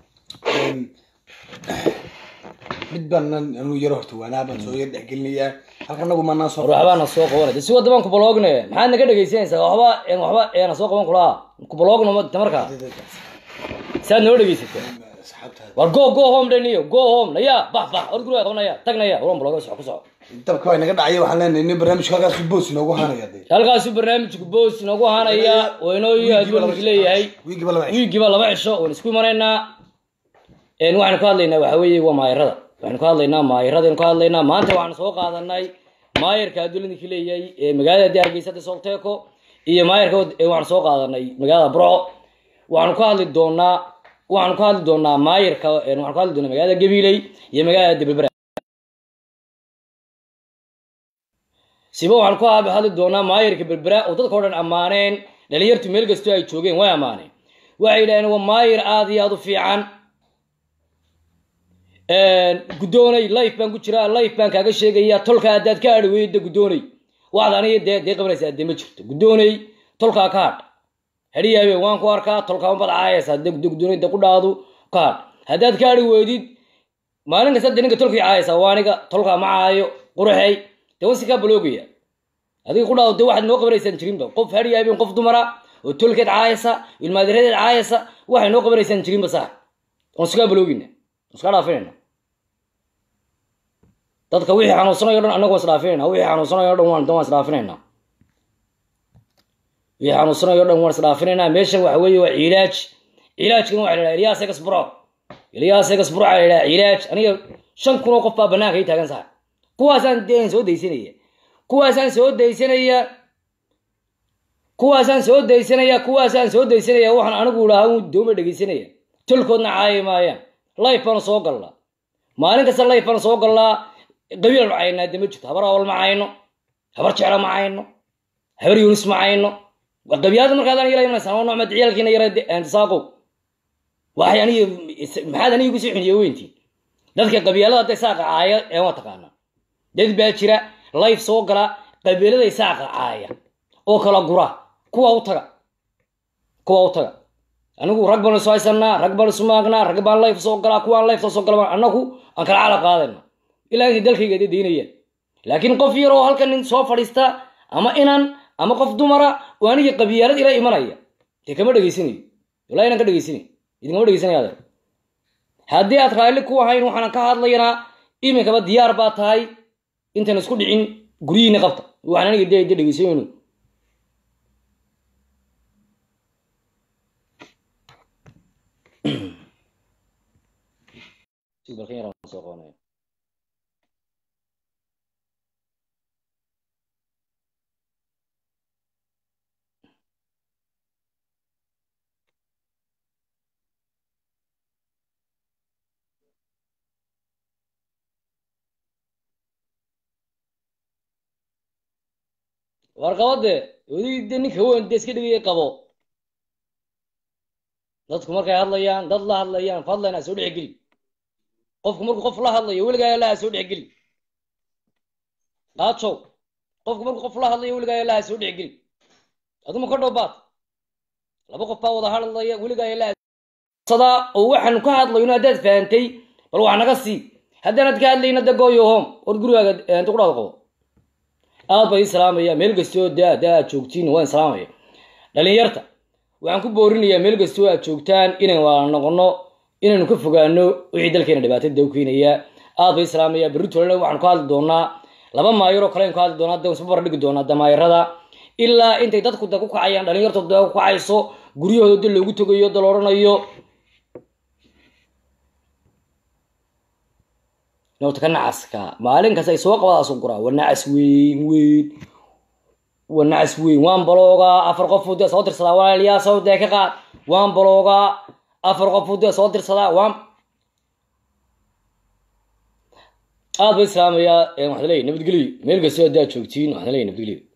mid baan anu yaro horta waanaa baan soo yar dhexgelinayaa halka anagu maanaan soo war waxbaa na soo qabanay de si wadda baan kubalogne maxaad naga dhegeysanaysaa waxba een waxba eena soo qaban kulaa kubalogno ma ta markaa saad noo dhegeysata war go go home dhaniyo go home naya bax bax or guriga qabanaya tagnaya waran baloga soco ku soco dabka waa inaga dhacaya waxaan leenahay nin barnaamijka halkaas boos inoogu hanaya dee halkaasu barnaamijku boos noogu hanaya oo inoo adduunka leeyahay wiigiba laba cisho wiigiba laba cisho waan isku imanaynaa een waxaanu ka hadlaynaa waxa weeye waa maayirada waxaanu ka hadlaynaa maayiradaanu ka hadlaynaa maanta waxaanu soo qaadanay maayirka adduunyadinka leeyahay ee magaalada dee hargeysa de solteco iyo maayirka ee waxaanu soo qaadanay magaalada burco waxaanu ka hadli doonaa waxaanu ka hadli doonaa maayirka een waxaanu ka hadli doonaa magaalada gabiley iyo magaalada debelbera siba waxaanu ka hadli doonaa maayirka berbera oo dadka o dhan ammaaneen dhalinyartu meel kastoo ay joogeen way ammaaneen waxay yidhahdeen waa maayir aada iyo aada u fiican guddoonay life baan ku jiraa life baan kaaga sheegaya tolka haddaad ka adhi weyda guddoonay waxaad aniga dee dee qabanaysaa dee ma jirto guddoonay tolkaa ka hadh hadhiyaabe waan ku arkaa tolkaa unbad caayaysaa dee guddoonay dee ku dhaadu ka hadh haddaad ka adhi weydid maalin kasta dee ninka tolkii caayaysaa waa aniga tolkaa ma caayo quraxey dee wansi kaa baloogaya adiga ku dhaado dee waxaad noo qabanaysaan jirinba qof hadhiyaabeen qof dumara oo tolkeed caayasa ilmaadiradeed caayasa waxay noo qabanaysaan jirinba sax waan iskaa baloogina iska dhaafinayna dadka wixii xanuunsanayo dhan annagu waan isdhaafinayna wixii xanuunsanayo dhan waan waan isdhaafinayna wixii xanuunsanayo dhan waan isdhaafinaynaa meeshan waxa weeye waa cilaaj cilaajkan waxa la yidhaha ilyaas egas buro ilyaas egas buro waxaa la yidhaha cilaaj aniga shan kun oo qof baa banaanka ii taagan sax kuwaasaan dee soo daysanaya kuwaasaan soo daysanaya kuwaasaan soo daysanaya kuwaasaan soo daysanaya waxaan anigu idhaha un dooma dhegeysanaya tolkoodna caayi maayaan life baanu soo gallaa maalin kasta life baanu soo gallaa qabiilan caynaa de ma jirto habar awal ma cayno habar jecla ma cayno habar yunis ma cayno qabiyaada markaadaan yala imanaysaa waa nocmad ciyaalkiina yara antisaaqow waxay aniga maxaad aniga igu sii xuniye weyntii dadka qabiilada hadday saaqa caaya ee waa taqaanaa dad baa jira life soo gala qabiiladay saaqa caaya oo kala gura kuwa u taga kuwa u taga anigu rag baan isu haysanaa rag baan isu maagnaa rag baan life soo galaa kuwaan life soo gala annagu aan kala cala qaadayna ilaa intay dalkayga de daynayaan laakiin qof yar oo halkan nin soo fadhiista ama inan ama qof dumara oo aniga qabiilad ila imanaya dee kama dhegeysanayo wallahi inaan ka dhegeysanayo idinkama dhegeysanaya adeer haddii aad raalli ku ahayn waxaan ka hadlaynaa iminkaba diyaar baa tahay intaan isku dhicin guryihiina qabta waxaan aniga de de dhegeysanayno balkan yar aan soo qabanaya war qabade odig de ninka weyn de iska dhigaya qabo dadku markay hadlayaan dad la hadlayaan fadlan ha soo dhex geli qofku markuu qof la hadlayo weligaa allaha soo dhex geli aajow qofku markuu qof la hadlayo weligaa allaha soo dhex geli aduma ka dhowbaad laba qof baa wada hadlaya weligaa allaha sadaa oo waxaanu ka hadlayno haddaad fahantay bal wax naga sii haddaanad ka hadlayna de gooyo home war gurigaaga inta ku dhaado qabo aad baa ii salaamaya meel kastoo de de aad joogtiin waan salaamaya dhalinyarta waxaan ku boorinayaa meel kastoo aad joogtaan inaan wada noqono inaynu ka fogaano wixii dalkeena dhibaatada da u keenaya aad baa ii salaamaya berri tolena waxaanu ka hadli doonaa laba maayaroo kale aynu ka hadli doonaa de isba bar dhigi doonaa damaayarada ilaa intay dadku da ku kacayaan dhalinyartu da ku kacayso guryahooda da loogu tegayo da la odhanayo nota ka nacaska maalin kasta ay soo qabadaas guraa waa nacas weyn weyn waa nacas weyn waan baloogaa afar qof dee soo dirsadaa walaalayaa soo dee ka qaad waan baloogaa afar qof dee soo dirsadaa waan aad ba islaamayaa waxaan leeyahay nabadgelyo meel kastoo haddaad joogtiin waxaan leeyahay nabadgelyo